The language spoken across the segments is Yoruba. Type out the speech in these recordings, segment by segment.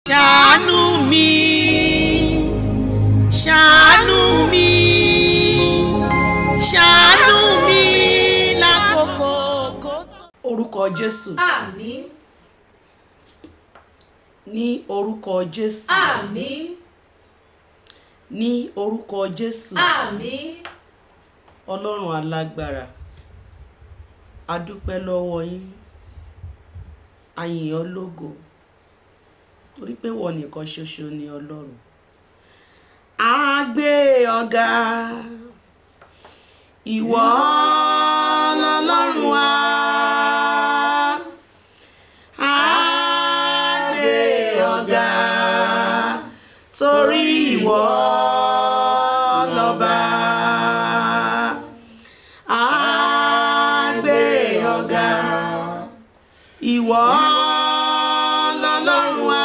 ṣàánú mi ṣàánú mi ṣàánú mi lákòókò kó tó. orúkọ jésù Àmín. ní orúkọ jésù Àmín. ní orúkọ jésù Àmín. ọlọ́run alágbára a dúpẹ́ lọ́wọ́ yín a yìn ọ́ lógo torí pé wọ́n nìkan ṣoṣo ni ọlọ́run a gbé ọ̀gá ìwọ lọ́lọ́run wa a gbé ọ̀gá torí ìwọ lọ́ba a gbé ọ̀gá ìwọ lọ́lọ́run wa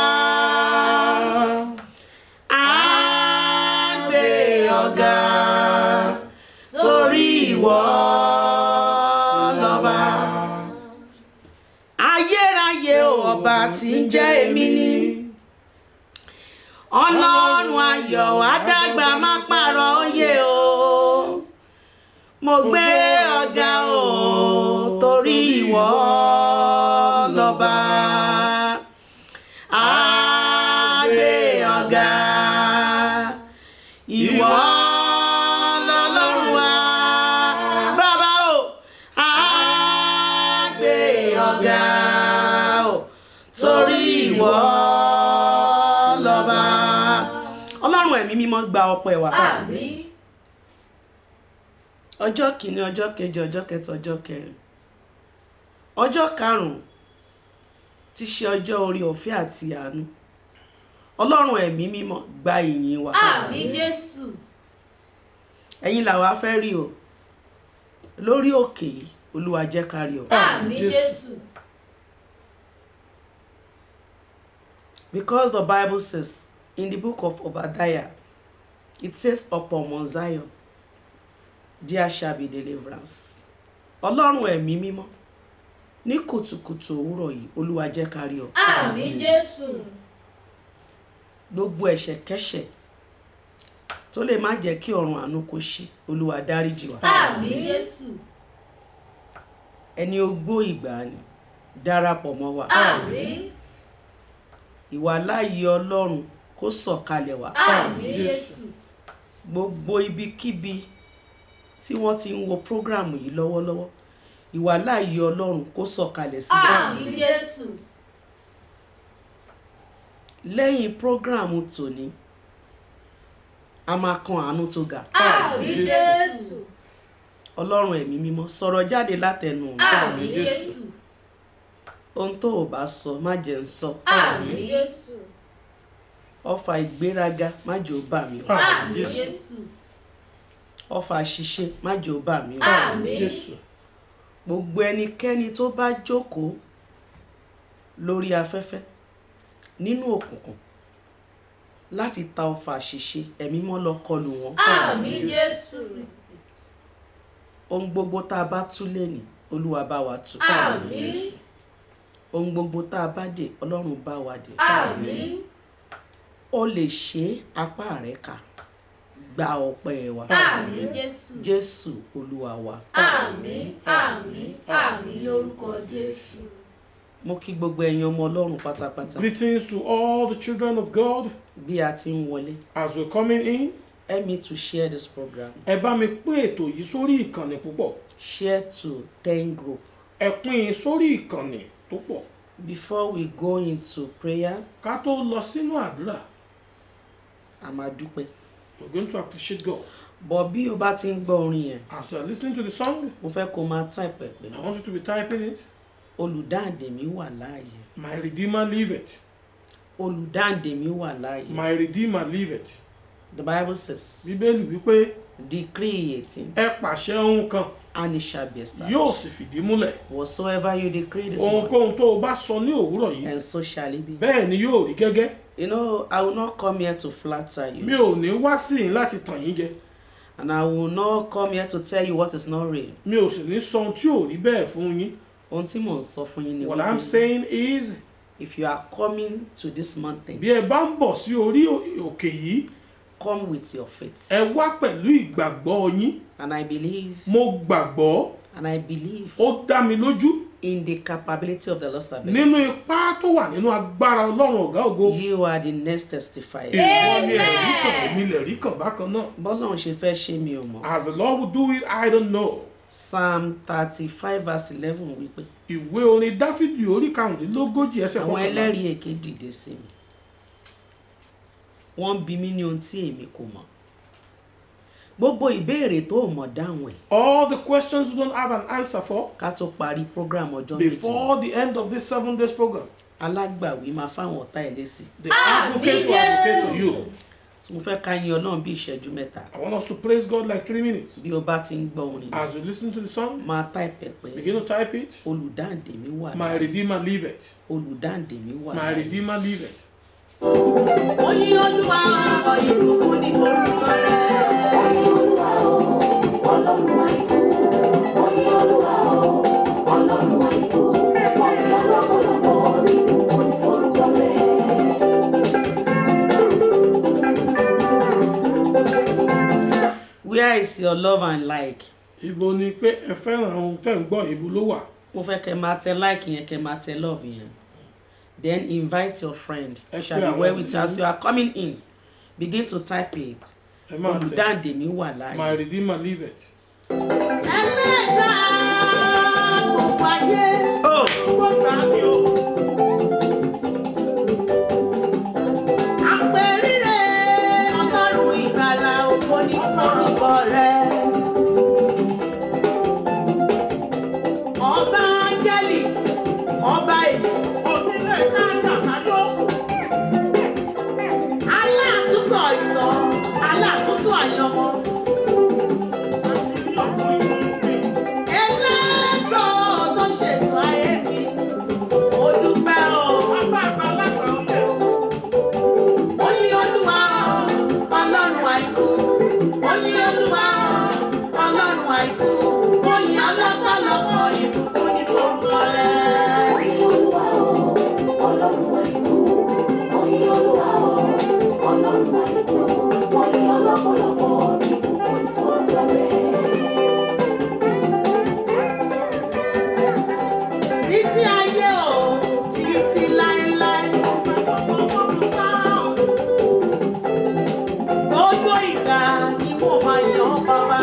a gbé ọ̀gá torí ìwọ lọ́ba ayérayé o ọba tí ń jẹ́ èmi ni ọlọ́run ayọ̀ adágbà má pààrọ̀ òye o mo gbé ọ̀gá o torí ìwọ lọ́ba a gbé ọ̀gá ìwọ lọ́lọ́run wa bàbá o a gbé ọ̀gá o torí ìwọ lọ́ba ọlọ́run ẹ̀mí mímọ́ gba ọpẹ́ wa Àmín. ọjọ́ kìíní ọjọ́ kejì ọjọ́ kẹta ọjọ́ kẹrin ọjọ́ karùn-ún ti ṣe ọjọ́ orí ọ̀fẹ́ àti àánú ọlọ́run ẹ̀mí mímọ́ gba ìyìn wa Àmín Jésù. ẹ̀yin làwa fẹ́ rí o lórí òkè yìí olúwa jẹ́ ká rí o Àmín Jésù. because the bible says in the book of obadiah it says upon mount zion there shall be deliverance ọlọ́run ẹ̀mí mímọ́ ní kùtùkùtù òwúrọ̀ yìí olúwa jẹ́ ká rí o Àmín Jésù. gbogbo ẹ̀ṣẹ̀kẹ́ṣẹ̀ tó lè má jẹ́ kí ọ̀run àánú kó ṣí olúwa dáríjì wá Àmín Jésù. ẹni ogbó ìgbàanì darapọ̀ mọ́ wa Àmín. ìwà láàyè ọlọ́run kó sọ̀kalẹ̀ wá Àmín Jésù. gbogbo ibikíbi tí wọ́n ti ń wo prógrámù yìí lọ́wọ́lọ́wọ́ ìwà láàyè ọlọ́run kó sọ̀kalẹ̀ síbẹ̀ Àmín Jésù. lẹ́yìn prógrámù tòní a máa kan àánú tó ga Àmín Jésù. ọlọ́run ẹ̀mí mímọ́ sọ̀rọ̀ jáde látẹnu mi Àmín Jésù. ohun tó o bá sọ má jẹ́ ń sọ Àmín Jésù. ọfà ìgbéraga má jẹ́ ó bà mí o Àmín Jésù. ọfà ṣíṣe má jẹ́ ó bà mí o Àmín. Jésù. gbogbo ẹnikẹ́ni tó bá jókòó lórí afẹ́fẹ́ nínú òkùnkùn láti ta ọfà ṣíṣe ẹ̀mí mọ́ lọ kọlù wọn Àmín Jésù. ohun gbogbo tá a bá tú lẹ́nì olúwa bá wa tú Àmín. ohun gbogbo tá a bá dè ọlọ́run bá wa dè Àmín. ó lè ṣe apá rẹ̀ ká gba ọpẹ́ wa Àmín Jésù. jésù olúwa wa Àmín. Àmín. Àmín lórúkọ Jésù. mo kí gbogbo ẹ̀yin ọmọ ọlọ́run pátápátá Greetings to all the children of God bí a ti ń wọlé as we're coming in. help me to share this program Ẹ bá mi pín ètò yìí sórí ìkànnì púpọ̀. share to ten group Ẹ pín in sórí ìkànnì tó pọ̀. before we go into prayer Ká tó lọ sínú àdúrà, a máa dúpẹ́ we're going to appreciate God. bọ̀ bí o bá ti ń gbọ́ orin yẹn As you are listening to the song, mo fẹ́ kó máa type ẹ̀ pé I want you to be typing it. olùdáǹdè mi wà láàyè My Redeemer liveth. olùdáǹdè mi wà láàyè My Redeemer liveth. the bible says Bíbélì wípé decree eighteen ẹ pàṣẹ ohun kan and it shall be established yóò sì fìdí múlẹ̀. whatsoever you decree this morning Ohunkóhun tó o bá sọ ní òwúrọ̀ yìí, and so shall it be bẹ́ẹ̀ ni yóò rí gẹ́gẹ́. you know i will not come here to flatter Mi you ò ní wá sí yín láti tàn yín jẹ. and i will not come here to tell you what is not real Mi ò sì ní sọ ohun tí ò rí bẹ́ẹ̀ fún yín. ohun tí mò ń sọ fún yín ni What I'm wípé saying is if you are coming to this mountain bí ẹ bá ń bọ̀ sí orí ò- òkè yìí come with your faith ẹ wá pẹ̀lú ìgbàgbọ́ yín and i believe mo gbàgbọ́ and i believe ó dá mi lójú in the capability of the lord ability nínú ipá tó wà nínú agbára ọlọ́run ọ̀gá ògo you are the next testifier ìwọ ni ẹ̀rí kan èmi lè rí kan bákan náà bọ́lọ́run ṣe fẹ́ ṣe mi ò mọ̀ as the lord will do it i don't know psalm thirty five verse eleven wípé ìwé orin dáfídì orí karùndínlógójì ẹsẹ̀ àwọn kọkànlá ẹlẹ́rìí èké dìde sí mi wọ́n ń bi mí ní ohun tí èmi kò mọ̀ gbogbo ìbéèrè tó o mọ̀ dáhùn ẹ̀ all the questions you don't have an answer for ká tó parí program ọjọ́ méjì before the end of this seven days program alágbàwí máa fáwọn ọ̀tá ẹ̀ lésì the advocate will advocate to you so mo fẹ́ ká yin ọlọ́run bí ìṣẹ́jú mẹ́ta i want us to praise god like three minutes bí o bá ti ń gbọ́ orin as you listen to the song máa táìpẹ̀ pé begin to type it olùdáǹdè mi wà my láàyè redeemer live it olùdáǹdè mi wà my láàyè redeemer live it ó ní olúwa ọ̀ ìbùkún ní forúkọ rẹ̀. where is your love and like ibo ni pé ẹ fẹ́ràn ohun tẹ́ ń gbọ́ ibo ló wà mo fẹ́ kẹ́ máa tẹ like yẹn kẹ́ máa tẹ love yẹn then invite your friend Ẹ shall pé be well àwọn with you as you are coming in begin to type it ẹ máa tẹ olùdáǹdè mi wà my láàyè redeemer live it ẹlẹ́dàá gbogbo ayé. oh àpèrire ọlọ́run ìgbàlà ògo ní forúkọ rẹ̀. ọba áńgẹ́lì ọba èlò onílé káàkiri aláàtúntọ̀ ìtàn aláàtúntò àyànmọ́. ẹlẹ́tọ̀ tó ṣètò ayé mi ó dúpẹ́ o. ó ní olúwa ọlọ́run àìkú ó ní olúwa ọlọ́run àìkú ó ní ọlọ́pọ̀lọpọ̀ ìbùkún ní forúkọ rẹ̀. títí ayé o títí láéláé. gbogbo ìgbà ni mo máa yan bàbá.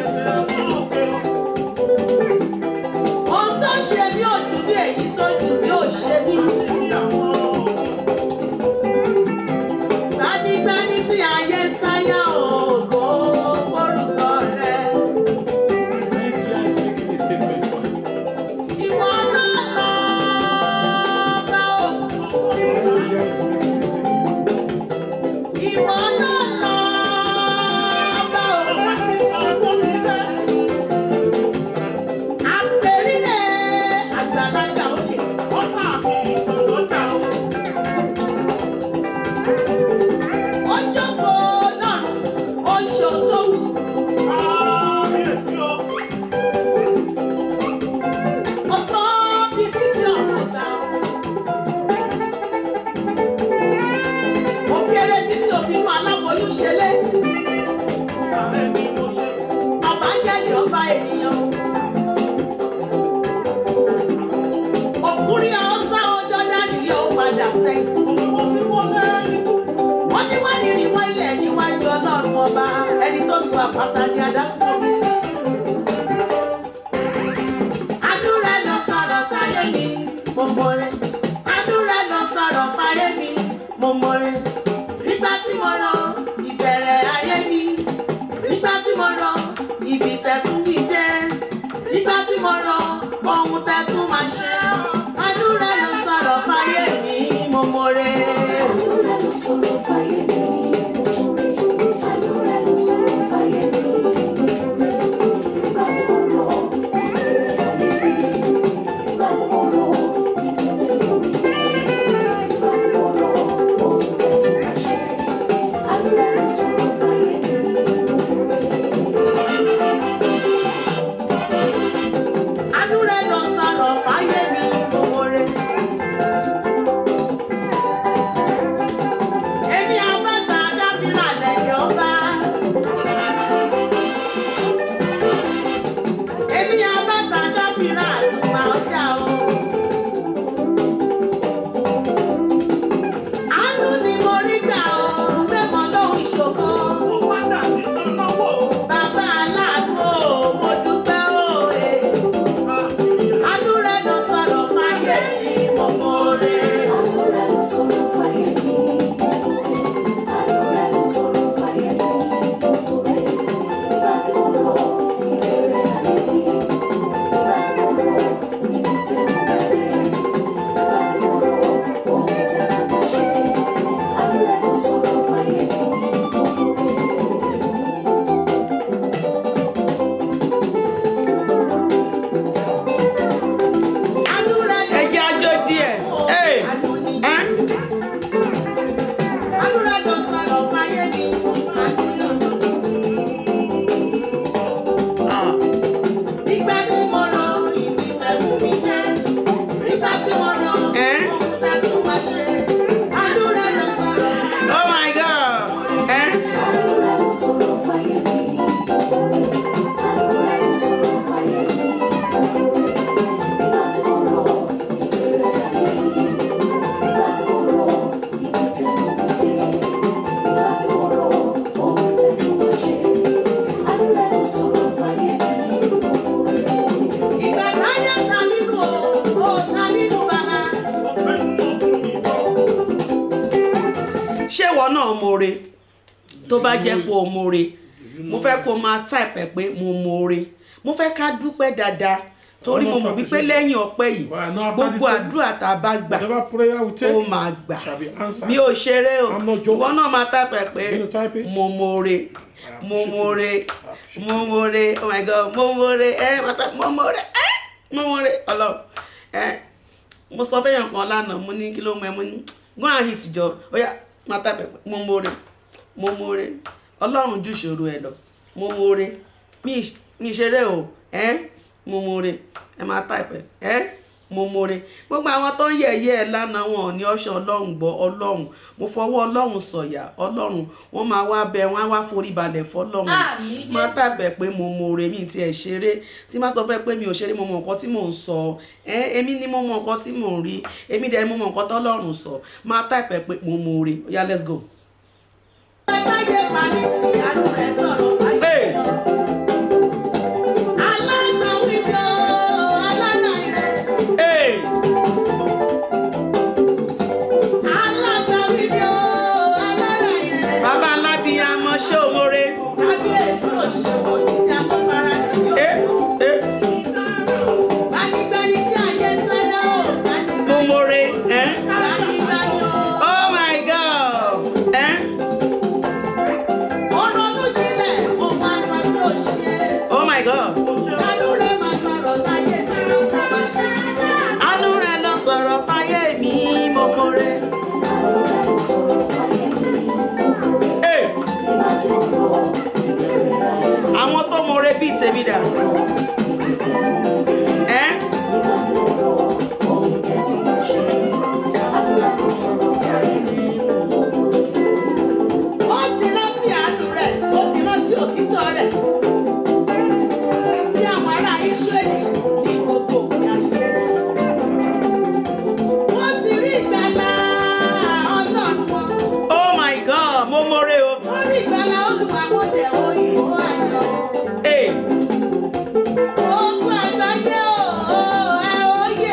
ohun tó ṣe mí ò jù bí èyí tó jù mí ò ṣe mí. gbanigbani tí ayé sáyà ògo forúkọ rẹ̀. nigeria is making a statement for you ìwọ náà lọ bá o. nigeria is making a statement ìwọ náà lọ bá o. àpèrire àgbàlagbà òye. ó jókòó lọ́rùn ó ń ṣe ohun tó wù. ó tọ́ bí títí ọ̀rọ̀ gbà. ó kéré títí òfin inú aláboyún ṣẹlẹ̀. ọba jẹ́lì ọba ènìyàn. òkúrí ọ̀sán ọjọ́ dání yóò padà sẹ́yìn. wọ́n ní wá ní ìrìnwó ilẹ̀ níwájú ọlọ́run ọba ẹni tó sọ àpáta di adágún. àdúrà lọ sọ̀rọ̀ sáyé mi mo mọ̀ rẹ̀. àdúrà lọ sọ̀rọ̀ fáyé mi mo mọ̀ rẹ̀. nígbà tí mo rọ ìbẹ̀rẹ̀ ayé mi nígbà tí mo rọ ibi tẹ̀tún mi dé nígbà tí mo rọ ohun tẹ̀tún máa ṣe. àdúrà lọ sọ̀rọ̀ fáyé mi mo mọ̀ rẹ̀. àdúrà lọ sọ̀rọ̀ fáyé mi mo mọ̀ rẹ̀. ṣé ìwọ náà more tó bá jẹ́ pé o more mo fẹ́ kó máa type ẹ̀ pé mo more mo fẹ́ ká dúpẹ́ dáadáa torí mo mọ̀ wípé lẹ́yìn ọpẹ́ yìí Well, I know after gbogbo this- àdúrà tá a bá gbà Whatever prayer we take ó máa gbà shall be answered. mi ò ṣeré o I'm not joking. ìwọ náà máa type ẹ̀ pé You type it? mo more mo appreciate more you. mo more oh my god mo more ẹ máa type mo more ẹ mo more ọlọ́run ẹ mo sọ fẹ́yàn kan lánàá mo ní kí ló mọ ẹ mo ní go and hit jọ ó yá máa type ẹ̀ pé mo more mo more ọlọ́run jù ṣòro ẹ lọ mo more mi mi ṣeré o ẹ mo more ẹ máa type ẹ ẹ mo more gbogbo àwọn tó ń yẹ̀yẹ́ ẹ lánàá wọn ò ní ọ̀ṣọ́ ọlọ́run gbọ́ ọlọ́run mo fọwọ́ ọlọ́run sọ̀yà ọlọ́run wọ́n máa wá bẹ wọ́n á wá forí balẹ̀ fọlọ́run Àmín, máa Jésù. tàbẹ̀ pé mo more mi ti ẹ̀ ṣeré tí má sọ fẹ́ pé mi ò ṣeré mo mọ nǹkan tí mò ń sọ ẹ èmi ni mo mọ nǹkan tí mò ń rí èmi dẹ̀ ni mo mọ nǹkan tọ́lọ́run sọ máa tàbẹ̀ pé mo more ó yá let's go. Láyé pàmì tí àánú rẹ̀ sọ̀rọ̀ báyìí. Hey! Alágbàwí jọ alára rẹ̀. Hey! Alágbàwí jọ alára rẹ̀. bàbá alábíyamọ ṣé o more. Kábíyèsí òṣèlú títí afọ́fara sí yóò. Eh, eh, Gbanigbani tí ayé ń sáyà ó. mo more. Eh? Gbanigbani ó. oh my god. Eh? Ọ̀rọ̀ ló jílẹ̀, ó máa sọ pé ó ṣe. oh my god. Àánú rẹ̀ máa sọ̀rọ̀ láyé mi ló bá ṣe. àánú rẹ lọ sọ̀rọ̀ fáyé mi mo more. Hey! àwọn tó more bíi tèmi dà. Eh? Ó ti rántí àánú rẹ̀, ó ti rántí òtítọ́ rẹ̀. Sí àwọn ará Ísírẹ́lì ní gbogbo ayé. Wọ́n ti rí ìgbàlà Ọlọ́run wọn. oh my god mo more o. Wọ́n rí ìgbàlà olùwàwọ̀dẹ̀ òyìnbó àjọ. Hey! Gbogbo àgbáyé o, ẹ òye.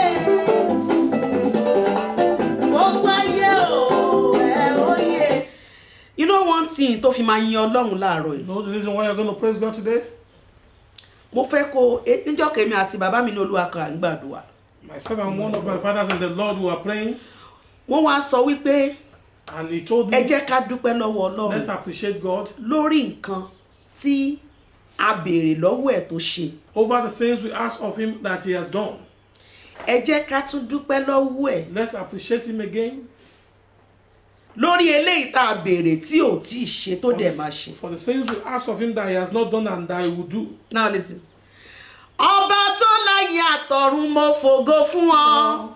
Gbogbo ayé o, ẹ òye. you know one thing tó fi máa yin ọlọ́run láàárọ̀ yìí. You know the reason why you're going to praise God today? mo fẹ́ kó e- níjọ́ kẹ́mi àti bàbá mi ní olúwa kan à ń gbàdúrà. Myself and one of my fathers in the Lord were praying, wọ́n wá sọ wípé and he told ẹ me, jẹ́ ká dúpẹ́ lọ́wọ́ let's ọlọ́run appreciate God lórí nǹkan tí a béèrè lọ́wọ́ ẹ̀ tó ṣe. over the things we ask of him that he has done. ẹ jẹ́ ká tún dúpẹ́ lọ́wọ́ ẹ̀ Let's appreciate him again lórí eléyìí tá a béèrè tí ò tí ì ṣe tó dẹ̀ máa ṣe. for the things we ask of him that he has not done and that he will do. now listen. ọba tó láyé àtọ̀run mo fògo fún ọ.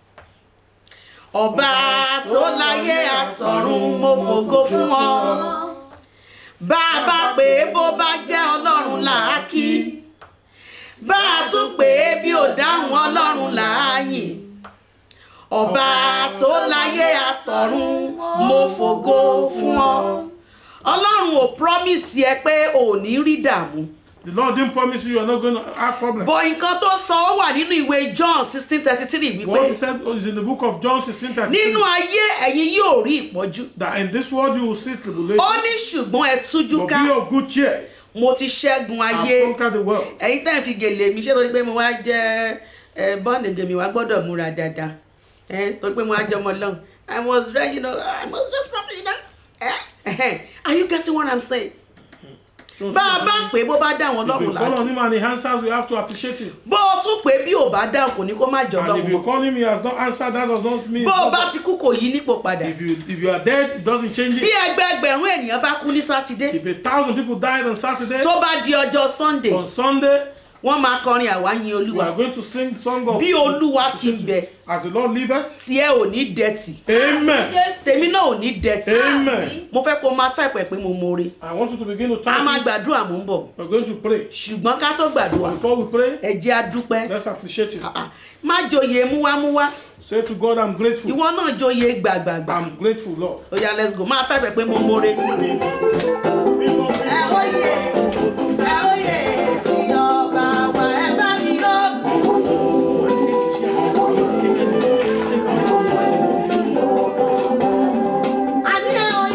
ọba tó láyé àtọ̀run mo fògo fún ọ. bá a bá pè é bó bá jẹ́ ọlọ́run làákì. bá a tún pè é bí ò dáhùn ọlọ́run làáyìn. ọba tó láyé àtọ̀run mo fògo fún ọ. ọlọ́run ò promise ẹ pé ò ní rí dààmú The Lord didn't promise you you're not going to have problems. bọ̀ nǹkan tó sọ ó wà nínú ìwé john sixteen thirty three What he wípé said is in the book of John 16 nínú ayé ẹ̀yin yóò rí ìpọ́njú that in this world you will see tribulation, ó ní ṣùgbọ́n ẹ tújú but ká be of good cheer. mo ti ṣẹ́gun I've ayé conquered the world. ẹ̀yin tẹ́ ẹ̀ fi gèlè mi ṣé torí pé mo wá jẹ́ ẹ bọ́ọ̀nì gèmí wá gbọ́dọ̀ múra dáadáa ẹ torí pé mo wá jẹ́ ọmọ lọ́hùn i was ready you know i must just properly now ẹ are you getting what i'm saying bá a bá pè é bó bá dá àwọn If ọlọ́run you call láàyè on him and he answers, you have to appreciate him. bó o tún pè é bí ò bá dáhùn kò ní kó má jọ And if ọlọ́run you mọ́ call him, he has not answered, that does not mean. bó o it's bá not- ti kú kò yí nípò padà if you if you are dead, it doesn't change bí it. ẹgbẹẹgbẹ̀rún ènìyàn bá kú ní sátidé If a thousand people died on Saturday, tó bá di ọjọ́ sunday on Sunday, wọ́n máa kọrin àwa yin we olúwa are going to sing song of bí olúwa ti ń bẹ as the Lord liveth. tí ẹ ò ní dẹ̀tì Amen. Jésù. tèmi náà ò ní dẹ̀tì Amen. mo fẹ́ kó máa táìpẹ̀ pé mo more I want you to begin to a máa thank him. gbàdúrà mò ń bọ̀ We're going to pray. ṣùgbọ́n ká tó gbàdúrà Before we pray, ẹ jẹ́ a dúpẹ́ let's appreciate him. Ah, ah. má joyè múwámúwá Say to God, I'm grateful. ìwọ náà joyè gbàgbàgbà I'm grateful, Lord. ó yá let's go máa táìpẹ̀ pé mo more Ẹ òye, ẹ òye sí ọba wa, ẹ bá mi yọ̀. Àní ẹ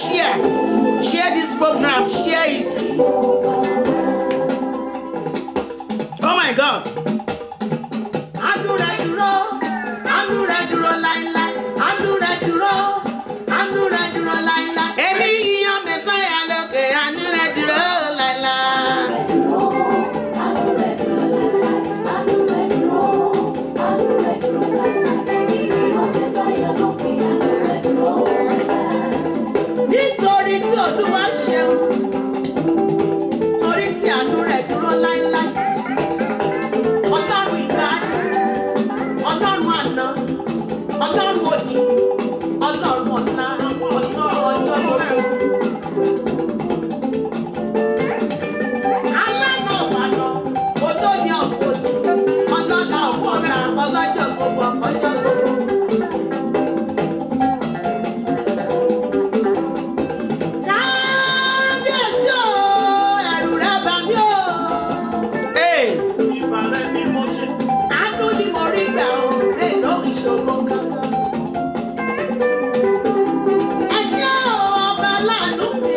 share share this program share it oh my god Àánú rẹ̀ dúró, àánú rẹ̀ dúró láíláí, àánú rẹ̀ dúró, àánú rẹ̀ dúró láíláí. èmi yíyan mẹsáyà lókè àánú rẹ dúró láìláì. Nítorí tí Olúwa ṣeun, torí tí àánú rẹ̀ dúró láíláí. Ọlọ́run ìgbàanì, Ọlọ́run àná, Ọlọ́run òní, Ọlọ́run ọ̀la, Ọlọ́run ọjọ́ gbogbo. Alánà ọ̀bànà, olóyè ọ̀fọ̀dù, ọlọ́lá ọ̀fọ̀lá, ọlọ́jọ́ gbogbo ọ̀fọ̀jọ́ gbogbo. Kábíyèsí o, ẹ̀rù rẹ̀ bà mí o. Hey, Ìbàrẹ̀ ni mo ṣe. Àánú ni mo rí gbà o, lè lórí ìṣòro kankan. Ẹ ṣé o, ọba láàánú mi.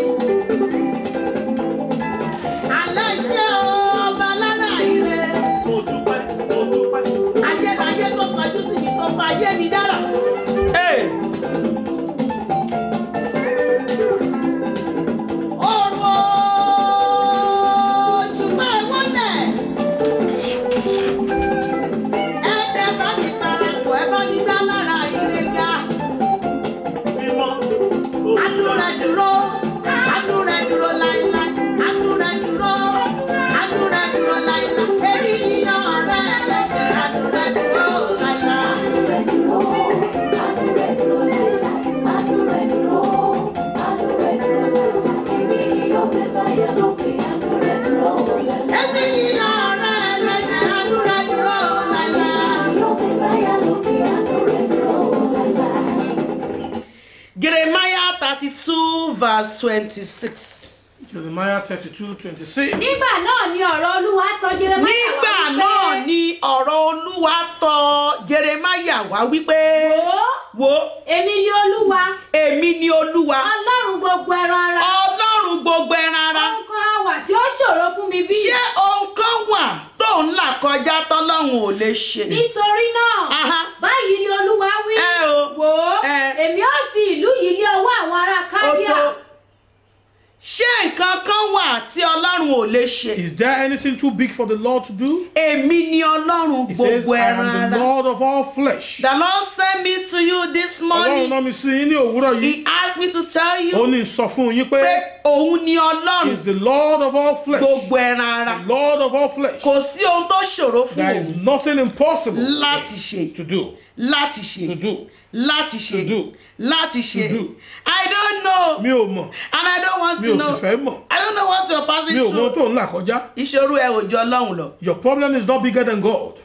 Àlẹ́ ṣé o, ọba lára ire. Mo dúpẹ́, mo dúpẹ́. Ayérayé tó kọjú sí mi tó fa ayé mi dára. hey. Òru o, ṣùgbọ́n ẹ wọlẹ̀. Ẹ̀ẹ́dẹ̀ bá mi parapọ̀, ẹ bá mi dá lára ire ga. Mímọ́. Àánú rẹ̀ dúró, àánú rẹ̀ dúró láíláí, àánú rẹ̀ dúró, àánú rẹ̀ dúró láíláí. Èmi ni ọ̀rẹ́ ẹlẹ́ṣẹ̀, àánú rẹ̀ dúró láíláí. Èmi ni ọ̀rẹ́ ẹlẹ́ṣẹ̀, àánú rẹ̀ dúró láíláí. Jeremiah thirty-two verse twenty-six. Jeremiah thirty-two twenty-six. nígbà náà ni ọ̀rọ̀ olúwa tọ̀ Jeremáyà nígbà wá wípé, náà ni ọ̀rọ̀ olúwa tọ̀ Jeremiah wá wípé wò ó wo èmi ni olúwa èmi ni olúwa ọlọ́run gbogbo ẹran ara ọlọ́run gbogbo ẹran ara ohun kan á wà tí ó ṣòro fún mi bí ṣé ohun kan wà tó ń là kọjá tọ́lọ́run ò lè ṣe nítorí náà Aha. báyìí ni olúwa wí Ẹ o. wò ó Ẹ. èmi ó fi ìlú yìí lé ọwọ́ àwọn ará ó kádíà tó ṣé nǹkan kan wà tí ọlọ́run ò lè ṣe Is there anything too big for the Lord to do? èmi ni ọlọ́run He says, gbogbo I ẹran am the ara Lord of all flesh. the lord send me to you this Ọlọ́run morning náà mi sí yín ní òwúrọ̀ yìí. he asked me to tell Ó you ní sọ fún yín pé pé òun ni he ọlọ́run is the Lord of all flesh. gbogbo ẹran ara The Lord of all flesh. kò sí ohun tó ṣòro fún There is òun nothing impossible láti ṣe to do. láti ṣe To do. láti ṣe To do. láti ṣe To do. i don't know Mi ò mọ̀. and i don't want Mi to ò know sì fẹ́ mọ̀. i don't know what you're passing Mi ò mọ ohun through tó ń là kọjá. ìṣòro ẹ ò jọ ọlọ́run lọ Your problem is not bigger than God.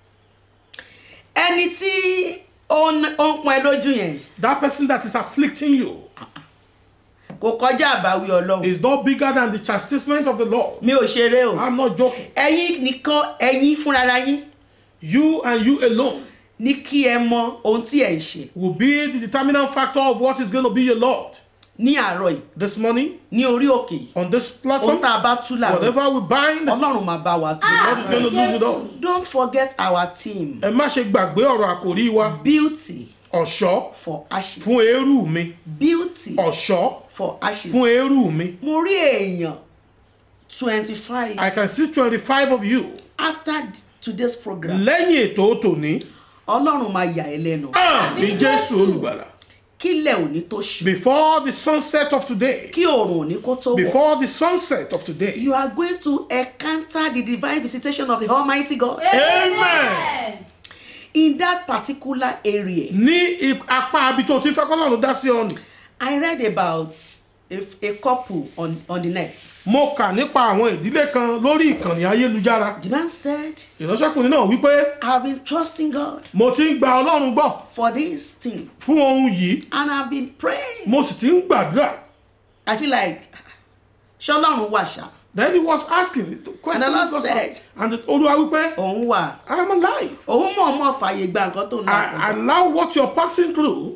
ẹni tí ó ń ó ń pọn ẹ lójú yẹn That person that is afflicting you kò kọjá àbáwí ọlọ́run is not bigger than the chastisement of the Lord. mi ò ṣeré o I'm not joking. ẹ̀yin nìkan ẹ̀yin fúnra yín You and you alone ní kí ẹ mọ ohun tí ẹ ń ṣe will be the determinant factor of what is going to be your Lord. ní àárọ̀ yìí This morning, ní orí òkè yìí on this ohun platform, tá a bá tú làwọn whatever we bind, God ọlọ́run máa bá wa tú is going to lose with us. don't forget our team Ẹ má ṣe gbàgbé ọ̀rọ̀ àkòrí wa. beauty Ọ̀ṣọ́ for ashes fún eérú mi. beauty Ọ̀ṣọ́ for ashes fún eérú mi. mo rí èèyàn twenty five I can see twenty-five of you. after today's program Lẹ́yìn ètò tòní, ọlọ́run máa yà ẹ́ lẹ́nu àmì Jésù olùgbàlà. kílẹ̀ òní tó ṣù Before the sunset of today, kí oòrùn òní kó tó wọ̀ before the sunset of today, you are going to encounter the divine visitation of the almighty god Amen. in that particular area ní ip- apá abi tó ti ń fẹ́ kọ́lọ́run dá sí ọ nì. i read about a, a couple on, on the net Mo kà nípa àwọn ìdílé kan lórí ìkànnì ayélujára. the man said Ìránṣẹ́kùnrin náà wípé i have been trusting god mo ti ń gba Ọlọ́run gbọ́ for this thing fún ohun yìí, and i have been praying mo sì ti ń gbàdúrà. i feel like ṣọlọ́run wà ṣá Then he was asking the question. And the Lord was said- asked, and Olúwa wípé òun wà I am alive. òun mọ̀ọ́mọ̀ fàyè gba nǹkan tó ń là I kọjá allow what you're passing through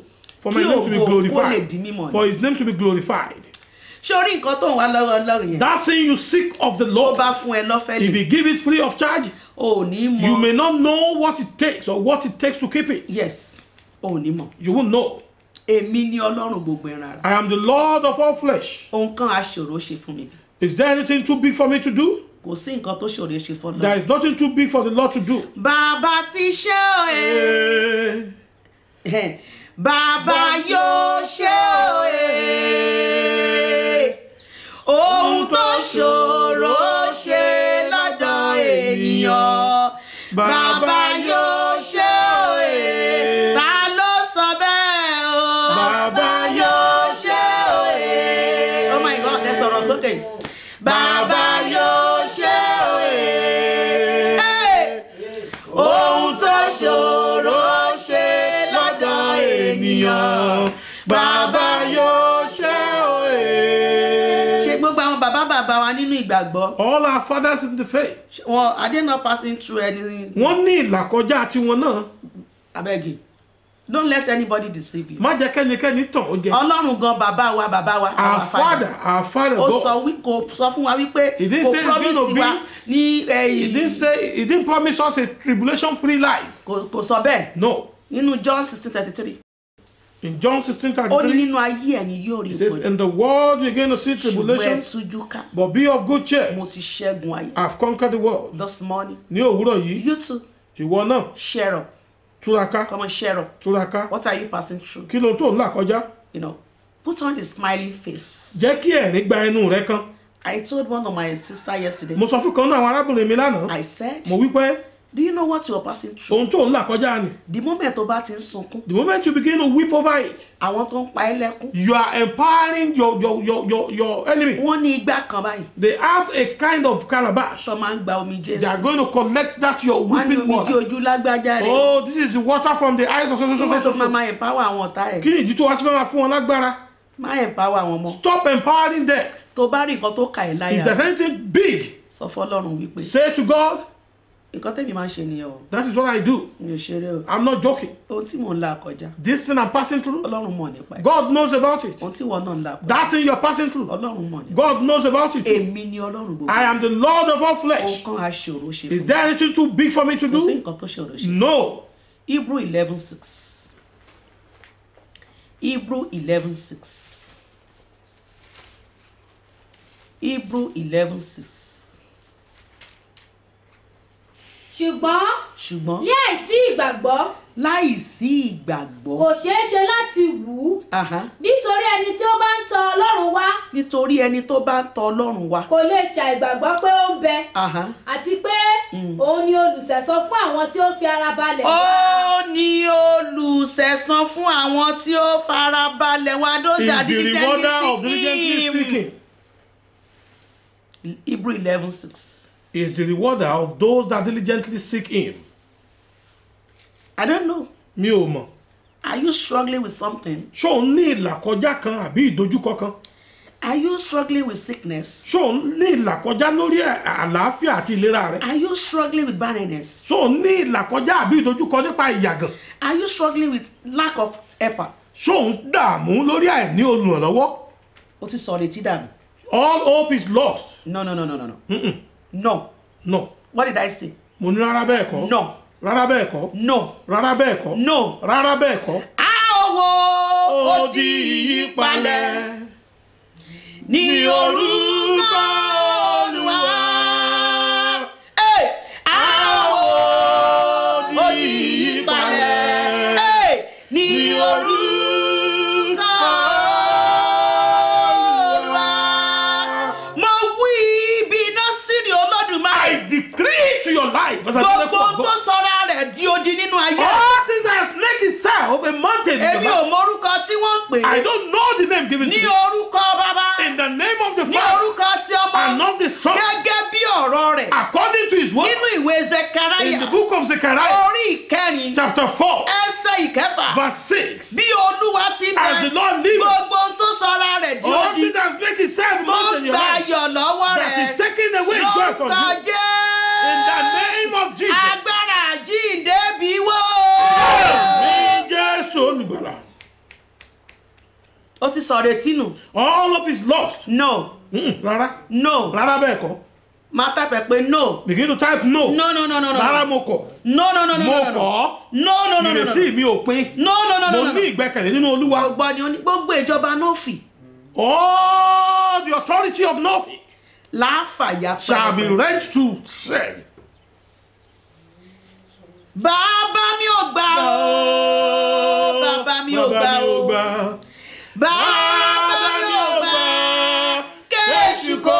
For my Kí name to be ògo kó lè glorified. di mímọ̀ For ni. his name to be glorified. ṣé orí nǹkan tó ń wá lọ́wọ́ ọlọ́run yẹn That thing you seek of the tó Lord, bá fún ẹ lọ́fẹ̀ẹ́ if lè he give it free of charge, o ò ní mọ you may not know what it takes or what it takes to keep it. yes o ò ní mọ You won't know. èmi ni ọlọ́run gbogbo ẹran ara I am the Lord of all flesh. ohun kan aṣòro ṣe fún mi Is there anything too big for me to do? kò sí nǹkan tó ṣòro ṣe fún There ọlọ́run. is nothing too big for the Lord to do. bàbá ti ṣe òye Eh, bàbá yóò ṣe òye ohun tó ṣòro ṣe lọ́dọ̀ ènìyàn bàbá yóò ṣe òye ta ló sọ bẹ́ẹ̀ o Bàbá yóò ṣe òye oh my god ẹ sọ̀rọ̀ sókè bàbá yóò ṣe òye. Hey! ohun tó ṣòro ṣe lọ́dọ̀ ènìyàn Bàbá yóò ṣe òye. ṣe gbogbo àwọn bàbá bàbá wa nínú ìgbàgbọ́ All our fathers in the faith. wọn are they not passing through anything Wọ́n ní ìlàkọjá tiwọn náà. abeg you don't let anybody deceive you Má jẹ́ kẹ́nikẹ́ni tàn ó jẹ. ọlọ́run gan bàbá wa bàbá wa Our father, our father ó God. sọ wí kò sọ fún wa wípé He didn't kò say it's gonna promise be- wa ní He didn't say he didn't promise us a tribulation free life. kò kò sọ bẹ́ẹ̀ No. nínú John sixteen thirty three In John 16 ó ní 33, nínú ayé ẹ̀yin yóò rí he says, ìpọ́njú In the world you're going to see ṣùgbọ́n ẹ tribulation, tújú ká but be of good cheer. mo ti ṣẹ́gun ayé I've conquered the world. this morning Ní òwúrọ̀ yìí, you too ìwọ náà share up túraká come on share up túraká. what are you passing through Kí ló tó ń là kọjá? you know put on the smiling face Jẹ́ kí ẹ̀rín gba ẹnu rẹ kan. i told one of my sister yesterday Mo sọ fún kan náà àwọn arábìnrin mi lánàá. i said Mo wí pé do you know what you are passing through ohun tó ń là kọjá ni. the moment tó bá ti ń sunkún The moment you begin to weep over it, àwọn tó ń pa ẹ́ lẹ́kún you are empowering your your your your, your enemy. wọ́n ní igbá kan báyìí They have a kind of calabash. tó máa ń gba omi They are jésù going to collect that your wọ́n ní weeping omi jí water. ojú lágbájá rẹ̀ Oh, this is the water from the eyes of so so tí so wọ́n so tó máa so. máa empower àwọn ọ̀tá ẹ̀ Kí ni ìdí tó wá sí fẹ́ máa fún wọn lágbára? máa empower àwọn ọmọ Stop empowering them. tó bá rí nǹkan tó kà ẹ́ If láyà there's anything big, sọ fọlọ́run wípé say to God, nǹkan tẹ̀mí máa ń ṣe nìyẹn o that is what I do. mi ò ṣeré o I'm not joking. ohun tí mò ń là kọjá This thing I'm passing through, ọlọ́run mọ̀ nípa ẹ̀ God knows about it. ohun tí wọ́n náà ń là kọjá That thing you're passing through, ọlọ́run mọ̀ nípa God knows about it. too. èmi ni ọlọ́run gbogbo I am the Lord of all ohun flesh. kan aṣòro ṣe Is fún there anything too big for me to mi kò sí do? nǹkan tó ṣòro ṣe No. hebrew eleven six hebrew eleven six hebrew eleven six ṣùgbọ́n ṣùgbọ́n láìsí ìgbàgbọ́ láì sí ìgbàgbọ́ kò ṣeé ṣe láti wù ú Aha. nítorí ẹni tí ó bá ń tọ ọlọ́run wá nítorí ẹni tó bá ń tọ ọlọ́run wá kò lè ṣàìgbàgbọ́ pé ó ń bẹ Aha. àti pé òun ni olùsẹ̀sọ fún àwọn tí ó fi ara balẹ̀ ó ní olùsẹ̀san fún àwọn tí ó farabalẹ̀ wá those Is that the rewarder of diligently diligently seek him. seeking. hebrew eleven six Is the rewarder of those that diligently seek him. i don't know Mi ò mọ̀. are you struggling with something Ṣé òun ní ìlàkọjá kan àbí ìdojúkọ kan? are you struggling with sickness Ṣé òun ní ìlàkọjá lórí ẹ̀- àlàáfíà àti ìlera rẹ̀? are you struggling with barrenness Ṣé òun ní ìlàkọjá àbí ìdojúkọ nípa ìyàgàn? are you struggling with lack of helper Ṣé òun dààmú lórí àìní olùrànlọ́wọ́? o ti sọ létí dànù All hope is lost. no no no no no no no No. what did i say Mo ní rárá bẹ́ẹ̀ kọ́. no Rárá bẹ́ẹ̀ kọ́. no Rárá bẹ́ẹ̀ kọ́. no Rárá bẹ́ẹ̀ kọ́. a ó wo Ó odi ìyípalẹ̀. ní orúkọ olúwa. Hey! a ó wo odi ìyípalẹ̀. Hey! ní orúkọ olúwa. mo wí ibi iná sí ni olódùmarè. I decree to your life as a gbogbo miracle of tó God. sọra rẹ̀ di odi nínú ayé rẹ̀. All things that has make itself a mountain in èmi your ò life. mọ orúkọ tí wọ́n ń pè I é. don't know the name given to ní me. orúkọ bàbá. In the name of the ní Father orúkọ tí ọmọ. and of the Son, gẹ́gẹ́ bí ọ̀rọ̀ rẹ̀. according to his word, nínú ìwé in the zekaraya book of Zechariah, orí ìkẹrin chapter 4, ẹsẹ̀ ìkẹfà verse 6. bí olúwa ti bẹ As the Lord lives, gbogbo ohun tó sọra rẹ̀ di all odi things that make itself a tó mountain in your gba life, ayọ̀ lọ́wọ́ that is rẹ̀ taking away joy from lórúkọ you. In the jẹ́ name of Jesus. agbára jíǹde bí wó. Ní Jésù olùgbàlà. ó ti sọ retí nù All hope is lost. no Mm, rárá no rárá bẹ́ẹ̀ kọ́ máa tàpẹ̀ pé no begin to type no no no no no no rárá mo kọ̀ no no no no mo no no kọ̀ no no no no no ìrètí mi ò pin no no no no mo no ní ìgbẹ́kẹ̀lé nínú olúwa gbogbo ni ó ní gbogbo ìjọba nófì all the authority of Novi láàfàyà shall be rent to shed. bàbá mi ò gbà ó bàbá mi ò gbà ó bàbá mi ò gbà kéṣù kó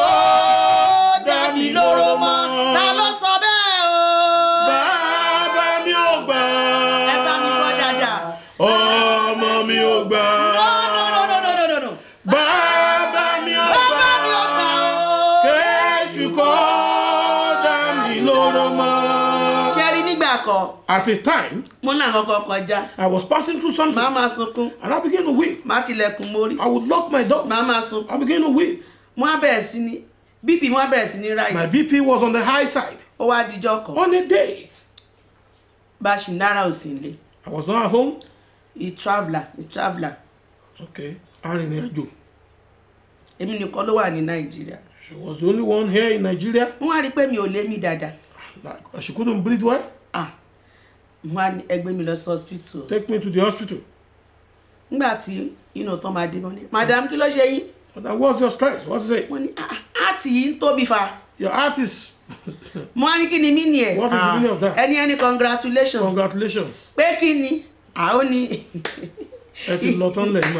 dá mi lóró mọ́ ta ló sọ bẹ́ẹ̀ o Bàbá mi ò gbà. ẹ bá mi kọ́ dáadáa Ọmọ mi ò gbà. no no no no no no no no Bàbá mi ò gbà. bàbá mi ò gbà ó Kéṣù kó dá mi lóró mọ́. ṣe rí nígbà kan At a time, mo náà kọ́kọ́ kọjá I was passing through something màá máa sunkún and I began to weep. màá tilẹ̀kùn mórí I would lock my door. màá máa sunkún I began to weep. mo á bẹ̀rẹ̀ sí ní bp mo á bẹ̀rẹ̀ sí ní My rice BP was on the high side. ó wá dijọ́ kan On a day, bá a ṣì náírà ò sí ilé I was not at home. he traveller he traveller Okay. Arìnrìn-àjò. èmi nìkan ló wà ní nàìjíríà She was the only one here in Nigeria. wọ́n á rí i pé mi ò lé mi dáadáa Like, she couldn't breathe well. ah wọ́n á ní ẹgbẹ́ mi lọ sí hospital Take me to the hospital. nígbà tí inú tán máa dé mọ́ ní madam kí ló ṣe yín But that was your stress. What's it? wọ́n ní ah àti yìí ń tóbi fa Your heart is. mo á ní kí ni mí ni ẹ̀ What is the meaning of that? ẹni ẹni congratulation Congratulations. pé kí ni àwọn ní Ẹ ti lọ tán lẹ́yìn mà.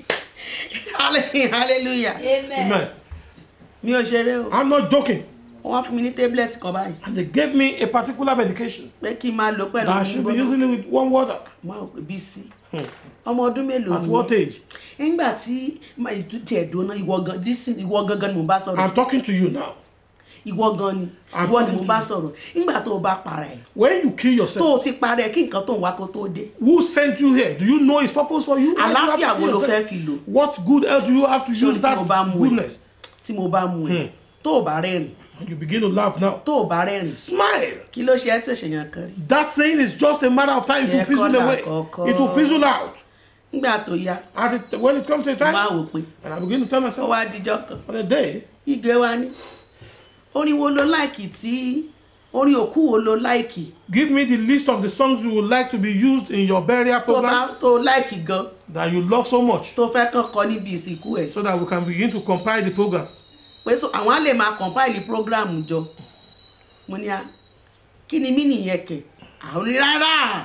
hallelujah amen. Amen. mi ò ṣeré o I'm not joking. wọ́n á fún mi ní tablet kan báyìí And they gave me a particular medication pé kí n máa lò pẹ̀lú that I should be gbígbóná. using it with warm water. mo á pè bí sí ọmọ ọdún mélòó At what age? nígbà tí tiẹ̀ dúná ìwọ gan listen ìwọ gangan ni mo bá sọ̀rọ̀ I'm talking to you now. ìwọ gan ni I'm ìwọ ni mo talking bá to sọ̀rọ̀ nígbà tó o bá para ẹ̀ When you kill tó yourself, o ti para ẹ̀ kí nǹkan tó ń wá kó tó dé who sent you here? Do you know his purpose for you? Why do you have to àlàáfíà kill wo ló yourself? fẹ́ fi lò What good else do you have to Ṣé o use rí tí mo bá that mú ẹ goodness? tí mo bá mú ẹ tó o bá rẹ́rìn And you begin to laugh now. tó o bá rẹ́rìn Smile. kí ló ṣe ẹ́ tí òṣèyàn kan rí That thing is just a matter of time. It will Ṣé fizzle kọ́là away. kọ̀ọ̀kan? It will fizzle out. nígbà tó yá At it, when it comes to a mo máa time, wò pé and I begin to tell ó myself, wá díjọ́ kan on a day, ìgbé wa ní orin wo ló láìkì tí orin òkú wo ló láìkì give me the list of the songs you would like to be used in your burial tó bá program tó láìkì gan that you love so much, tó fẹ́ kàn kọ níbi ìsìnkú ẹ̀ so that we can begin to compile the program. pé so àwọn á lè máa compile program jọ mo ní a kí ni mí nìyẹn kẹ àwọn ní rárá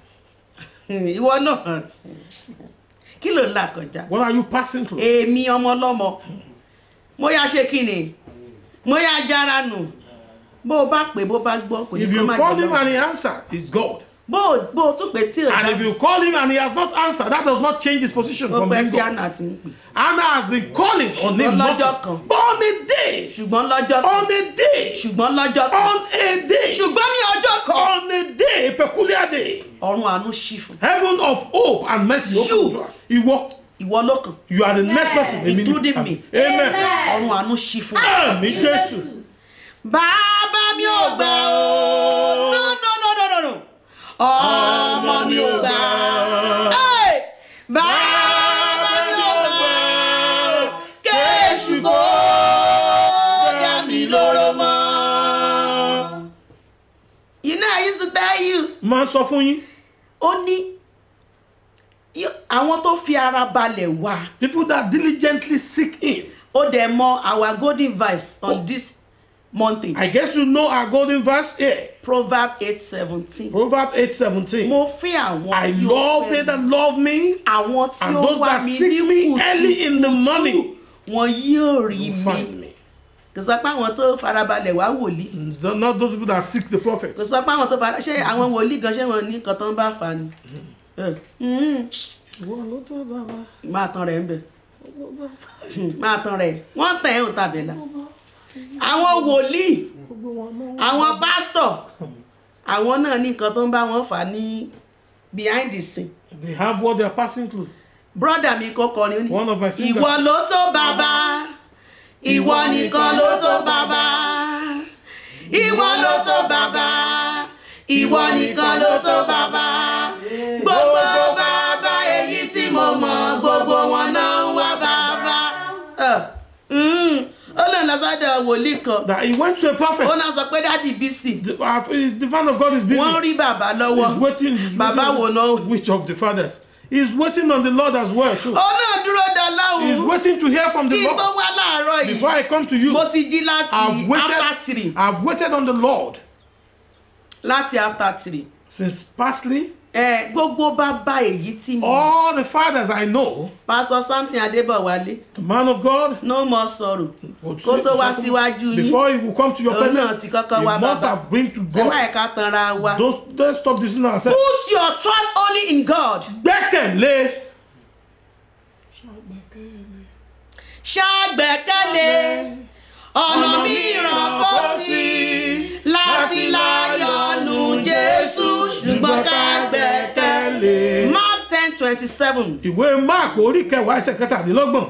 ìwọ náà kí ló ń là kọjá What are you passing through? èmi ọmọ ọlọ́mọ mo yá ṣe kí ni mo yá jára nù bó o bá pè bó bá gbọ́ kò ní If kó you má call jẹ him lọ and he answer, it's God. bó o bó o tún pè tí o And bá if you call him and he has not answered, that does not change his position ó from pẹ́ being tí God. àná ti ń pè Anna has been calling on him Ṣùgbọ́n not lọ́jọ́ kan. but on a day, ṣùgbọ́n lọ́jọ́ kan on a day, ṣùgbọ́n lọ́jọ́ kan on a day, ṣùgbọ́n ní ọjọ́ kan on a day, a peculiar day. ọ̀run àánú ṣí fún Heaven of hope and mercy You. open to her. Ìwọ, ìwọ ló kàn you are the next person. Èmi ni- Including me. Amen. ọ̀run àánú ṣí fún Àmì Jésù. bàbá mi ò gbà ó no no no no no no ọmọ mi ò gbà Hey! bàbá mi ò gbà ó kéṣù kó dá mi lóró mọ́. you know I used to tell you Máa sọ fún yín. ó ní yó- àwọn tó fi ara balẹ̀ wá People that diligently seek him. ó dẹ̀ mọ our golden verse on this mountain I guess you know our golden verse here. proverb eight seventeen Proverbs 8 17. mo fẹ́ àwọn I tí ó love fẹ́ they mi. that love me. àwọn tí and ó those wá that mi seek ní me early in the kùtùkùtù morning wọn yóò rí will mi find me. kò sọ pé àwọn tó farabalẹ̀ wá wòlíì It's not- Not those people that seek the prophet. kò sọ pé àwọn tó fara ṣé àwọn wòlíì gan ṣé wọn ní nǹkan tó ń bá fà ni Eh, mm, máa tan rẹ̀ ń bẹ̀ máa tan rẹ̀ wọ́n tẹ̀ ẹ́ ò tàbẹ̀là àwọn wòlíì àwọn pásítọ̀ àwọn náà ní nǹkan tó ń bá wọn fà ní behind the scene They have what they are passing through. brother mi kọ́kọ́ ni ó ní One of my singers. ìwọ ló tó bàbá ìwọ nìkan ló tó bàbá ìwọ ló tó bàbá ìwọ nìkan ló tó bàbá gbogbo bàbá èyí tí mo mọ̀ gbogbo wọn náà lọ́dọ̀ wòlíì kan that he went to a prophet. ó náà sọ pé dádì bísí The, uh, the man of God is busy. wọ́n rí bàbá lọ́wọ́ He's waiting. He's bàbá wo waiting. náà Which of the fathers? He's waiting on the Lord as well too. ó náà dúró da He's láwùú waiting to hear from the kí n tó Lord. wá láàárọ̀ yìí Before I come to you, mo ti jí láti I've waited. after three I've waited on the Lord láti after three since pastly. ẹ gbogbo bàbá èyí tí mo All the fathers I know, pastor samson adébọ̀wálé the man of God, no more sorrow would kó say- tó wá say- síwájú yín before he will come to your Òun náà presence, ti he kọ́kọ́ wá must bàbá. have been to ẹ má God. ẹ̀ka tanra wa Don't, don't stop deceiving ourselves. put your trust only in God Gbẹ́kẹ̀lé. ṣàgbẹ́kẹ̀lé ọ̀nà mìíràn kò sí láti láyọ̀nù jésù ṣùgbọ́n ká gbẹ́kẹ̀lé. mark ten twenty seven Ìwé Mark orí kẹwàá ẹsẹ̀ kẹtàdínlọ́gbọ̀n.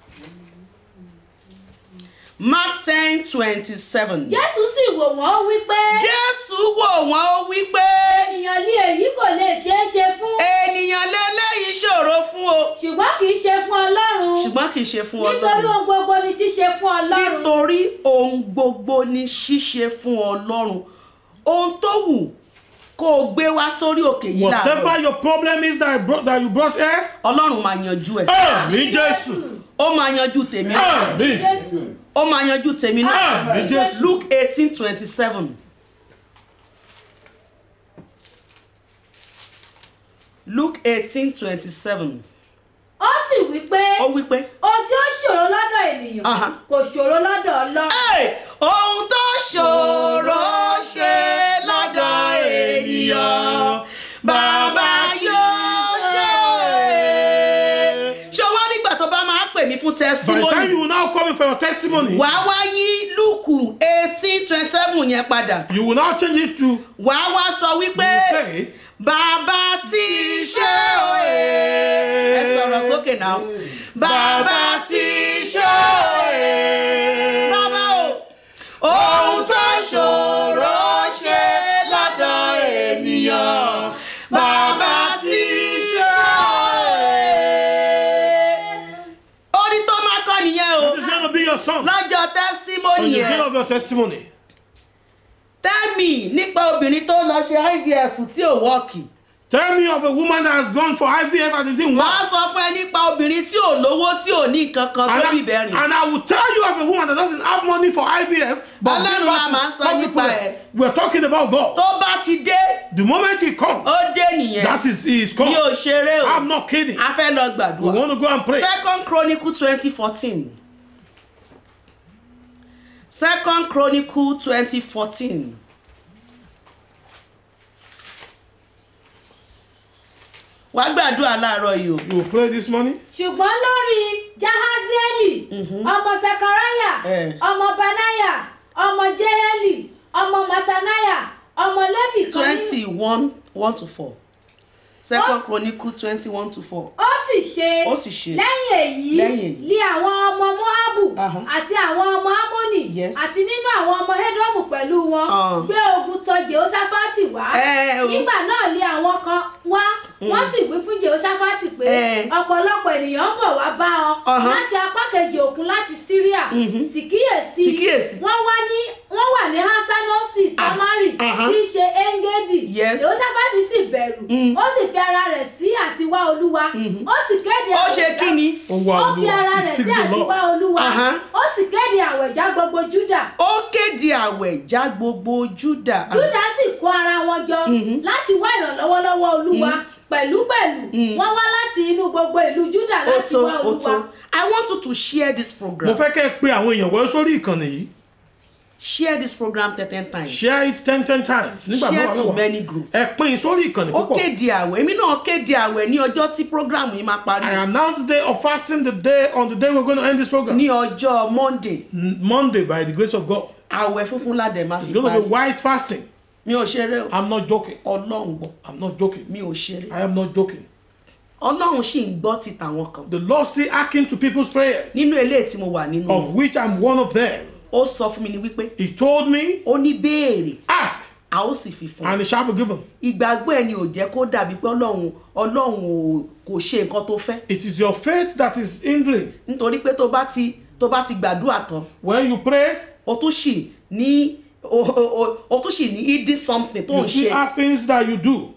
mark ten twenty seven. jésù sì wò wọ́n wípé jésù wò wọ́n ó wí pé ènìyàn ní èyí kò lè ṣeé ṣe fún ènìyàn lélẹ́yìí ṣòro fún o ṣùgbọ́n kì í ṣe fún ọlọ́run ṣùgbọ́n kì í ṣe fún nítorí ọlọ́run ohun gbogbo ni ṣíṣe fún ọlọ́run nítorí ohun gbogbo ní ṣíṣe fún ọlọ́run ohun tó wù kó o gbé wá sórí òkè yìí Whatever láàárọ̀ your problem is that, I brought, that you brought here, ọlọ́run máa yanjú ẹ̀ Àmín Jésù. ó máa yanjú tèmi náà Àmín. jésù ó máa yanjú tèmi náà Àmín Jésù. luke eighteen twenty seven luke eighteen twenty seven ó sì wípé ó wí pé ohun tí ó ṣòro lọ́dọ̀ ènìyàn Aha. kò ṣòro lọ́dọ̀ ọlọ́run Hey! ohun tó ṣòro ṣe lọ́dọ̀ ènìyàn bàbá yóò ṣe é. ṣé wọ́n nígbà tó bá máa pè mí fún By the time testimony you will now come in for your testimony, wàá wá yí lùkù eighteen twenty seven yẹn padà you will now change it to, you wàá wá sọ wípé will say, bàbá tí ṣe òye ẹ sọ̀rọ̀ sókè náà bàbá tí ṣe òye bàbá o ohun tó ṣòro ṣe lọ́dọ̀ ènìyàn bàbá tí ṣe òye orí tó máa kọ́ nìyẹn o This is going to be your song. lọ́jọ́ On tẹ́símọ́nì the day yẹn of your testimony. tẹ́mì nípa obìnrin tó lọ ṣe ivf tí ò wọ́ọ̀kì. Tell me of a woman that has gone for IVF and it didn't wọ́n á work. sọ fún ẹ nípa obìnrin tí ò lówó tí ò ní nǹkan kan tó And bí I, bẹ́ẹ̀rìn. and I will tell you of a woman that doesn't have money for IVF. But Ọlọ́run give la birth to máa ń sọ some nípa people that- ẹ̀. We're talking about God. tó bá ti dé The moment he comes, ó dé nìyẹn that is he is mi called. ò ṣeré o I'm not kidding. a fẹ́ lọ We gbàdúrà. want to go and pray. second chronicle twenty fourteen second chronicle twenty fourteen wàá gbàdúrà láàárọ̀ yìí o. You will pray this morning. ṣùgbọ́n lórí jahazieli ọmọ sekaraya Eh. ọmọ banaya ọmọ jeheli ọmọ matanaya ọmọ lefi kan ní- twenty one one to four second Ó- chronicle twenty one to four. ó sì ṣe Ó sì ṣe. lẹ́yìn èyí Lẹ́yìn èyí. lé àwọn ọmọ moabu Aha. àti àwọn ọmọ amoni Yes. àti nínú àwọn ọmọ edomu pẹ̀lú wọn Ah. gbé ogun tọ̀ jehoshaphat wá Eh, o. nígbà náà lé àwọn kan wá wọ́n sì wí fún jehoshaphat pé Eh. ọ̀pọ̀lọpọ̀ ènìyàn ń bọ̀ wá bá ọ Aha. láti apá kejì òkun láti syria sì kíyèsí Sì kíyèsí. wọ́n wá ní wọ́n wà ní hasanosi tamari aha. tí í ṣe engedi Yes. jehoshaphat sì bẹ̀rù ó sì fi ara rẹ̀ sí àtiwá olúwa ó sì kéde ó ṣe àwẹ̀já- kí ni Ó wá ó fi Olúwa. ara He rẹ̀ seeks sí the Lord. àtiwá olúwa Aha. ó sì kéde àwẹ̀já gbogbo júdà ó kéde àwẹ̀ já gbogbo júdà júdà sì kó ara wọn jọ láti wá ìrànlọ́wọ́ lọ́wọ́ olúwa pẹ̀lúpẹ̀lú wọ́n wá láti inú gbogbo ìlú júdà ó láti tó wá ó olúwa tó i want you to share this Mo program fẹ́ kẹ́ ẹ pe àwọn èèyàn wọ́n sórí ìkànnì yìí. share this program ten ten times Share it ten ten times. Nígbà share mẹ́wàá to mẹ́wàá. many groups Ẹ pín in sórí ìkànnì ó púpọ̀. kéde àwẹ̀ èmi náà kéde àwẹ̀ ní ọjọ́ tí program yìí máa parí I announce the day of fasting the day on the day we're going to end this program. ní ọjọ́ monday N- Monday by the grace of God. àwẹ̀ funfun ládẹ̀ máa It's fi going to be parí white fasting. mi ò ṣeré o I'm not joking. ọlọ́run gbọ́ I'm not joking. mi ò ṣeré I am not joking. ọlọ́run sì ń gbọ́ ti tàwọn kan The Lord still acting to people's prayers, nínú eléyìí tí mo wà nínú of wọn which I'm one of them. ó sọ fún mi ní wípé He told me, ó ní béèrè ask a ó sì fi fún un and it shall be given. ìgbàgbọ́ ẹni ò jẹ́ kó dàbí pé ọlọ́run ọlọ́run ò kò ṣe nǹkan tó fẹ́ It is your faith that is hindering. nítorí pé tó bá ti tó bá ti gbàdúrà tán When you pray, o tún sì ní o o- o tún sì ní hidden something tó You ń see ṣe are things that you do.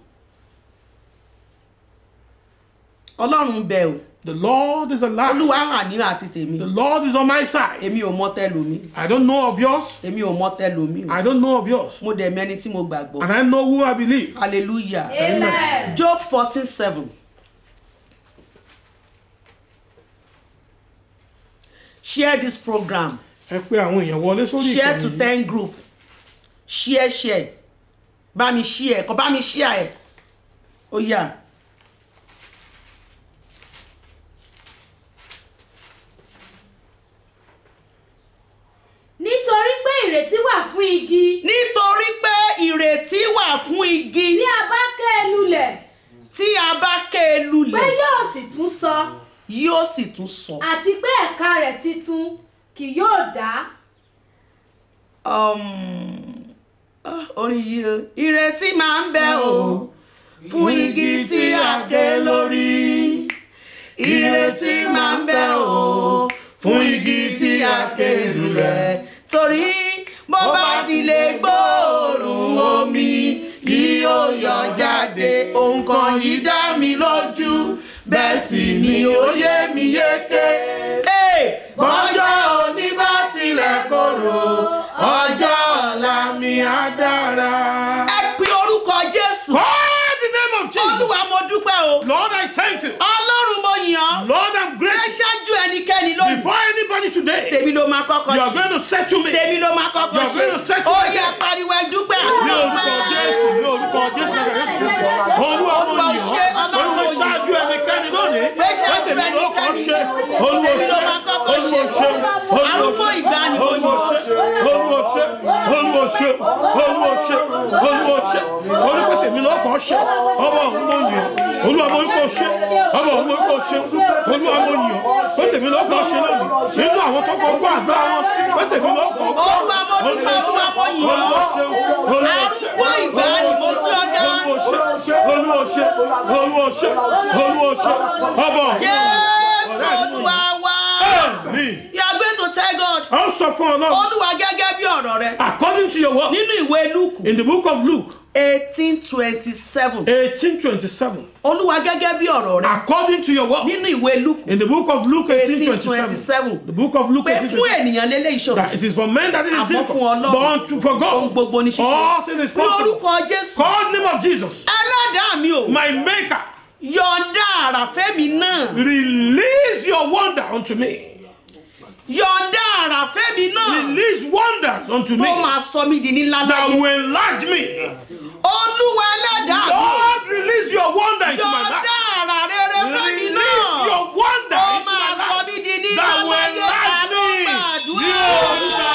ọlọ́run bẹ o The Lord is alive. olúwa hàn ní àti tèmi The Lord is on my side. èmi ò mọ tẹlomi I don't know of yours. èmi ò mọ tẹlomi o I don't know of yours. mo dẹ̀ mẹ́ni tí mo gbàgbọ́ And I know who I believe. hallelujah amen. job fourteen seven share this program Ẹ pé àwọn èèyàn wọlé sórí share to ìkànnì. yìí. ten group share share bá mi share kọ bá mi share ẹ ó yá nítorí pé ìrètí wà fún igi nítorí pé ìrètí wà fún igi bí a bá ké e lulẹ̀ tí a bá ké e pé lulẹ̀ yóò sì tún sọ yóò sì tún sọ. àti pé ẹ̀ka rẹ̀ titun kì yóò dá. um, ah, orin yìí o ìrètí máa ń bẹ o fún igi tí a ké lórí ìrètí máa ń bẹ o fún igi tí a ké lulẹ̀ torí bó bá ti lè gbóòórùn omi kí ó yọ jáde ohun kan yìí dá mi lójú bẹ́ẹ̀ sì ni ó yé mi yéké. Hey, bọ́jọ́ òní bá tilẹ̀ korò ọjọ́ ọ̀la mi á dára. ẹ pe orúkọ jésù Call the name of Jesus. olúwa mo dúpẹ́ o Lord, I thank you. ọlọ́run mo yàn ọ́ Lord, I'm ẹ grateful. ṣáájú ẹnikẹ́ni lónìí Before anybody today, tèmi ló máa kọ́kọ́ you are ṣe going to settle me. tèmi ló máa kọ́kọ́ You are ṣe going to settle ó me. yẹ pariwo ẹ dúpẹ́ ní orúkọ jésù ní orúkọ jésù náà kẹsì kristi olúwa mo Olúwa yàn ṣe, ọ́ Ọlọ́run olúwa mo yàn. ṣáájú ẹnikẹ́ni lónìí Pé ṣáájú tèmi ló kàn ẹnikẹ́ni. ṣe olúwa Tèmi ló ṣe máa kọ́kọ́ olúwa ṣe. ṣe olúwa Arúgbó ṣe ìgbàanì mo olúwa yàn. ṣe olúwa ṣe olúwa ṣe olúwa ṣe olúwa ṣe olúwa tèmi ló kàn ṣe ọba òun mo yàn olúwa mo kò ṣe ọba òun mo kò ṣe olúwa mo yàn pé tèmi ló kàn ṣe lónìí nínú àwọn tó kọ gbọ́ àgbà wọn pé tèmi ló kàn gbọ́ Olúwa mo dúpẹ́, Olúwa mo yàn ọ́. arúgbó ìgbàanì mo gbé ọjà olùwọ̀ṣẹ́ olùwọ̀ṣẹ́ olùwọ̀ṣẹ́ ọbọ̀ jésù olúwa wa mi. you are going to tell God a ó sọ fún ọlọ́run olúwa gẹ́gẹ́ bí ọ̀rọ̀ rẹ according to your word nínú ìwé lúùkù in the book of luke eighteen twenty seven eighteen twenty-seven olúwa gẹ́gẹ́ bí ọ̀rọ̀ rẹ according to your word nínú ìwé lúùkù in the book of luke eighteen 18:27. twenty-seven the book of luke pé eighteen fún twenty-seven ènìyàn lélẹ́ ìṣòro that it is for men that it is Àmọ́ difficult fún Ọlọ́run, but unto for ohun God gbogbo ní ṣíṣe all things is ní possible orúkọ jésù call the name of Jesus ẹlẹ́dàá mi o my maker yọ̀ǹda àràfẹ́mi náà release your wonder unto me yọ̀ǹda àràfẹ́mi náà release wonders unto tó me máa sọ mí di nílá that láyé will enlarge me olúwa ẹlẹ́dàá mi Lord release your wonder into my yọ̀ǹda life àrà rere fẹ́mi release náà your wonder ó into máa my sọ life mí di nílá that will láyé ta enlarge ló me ní orúkọ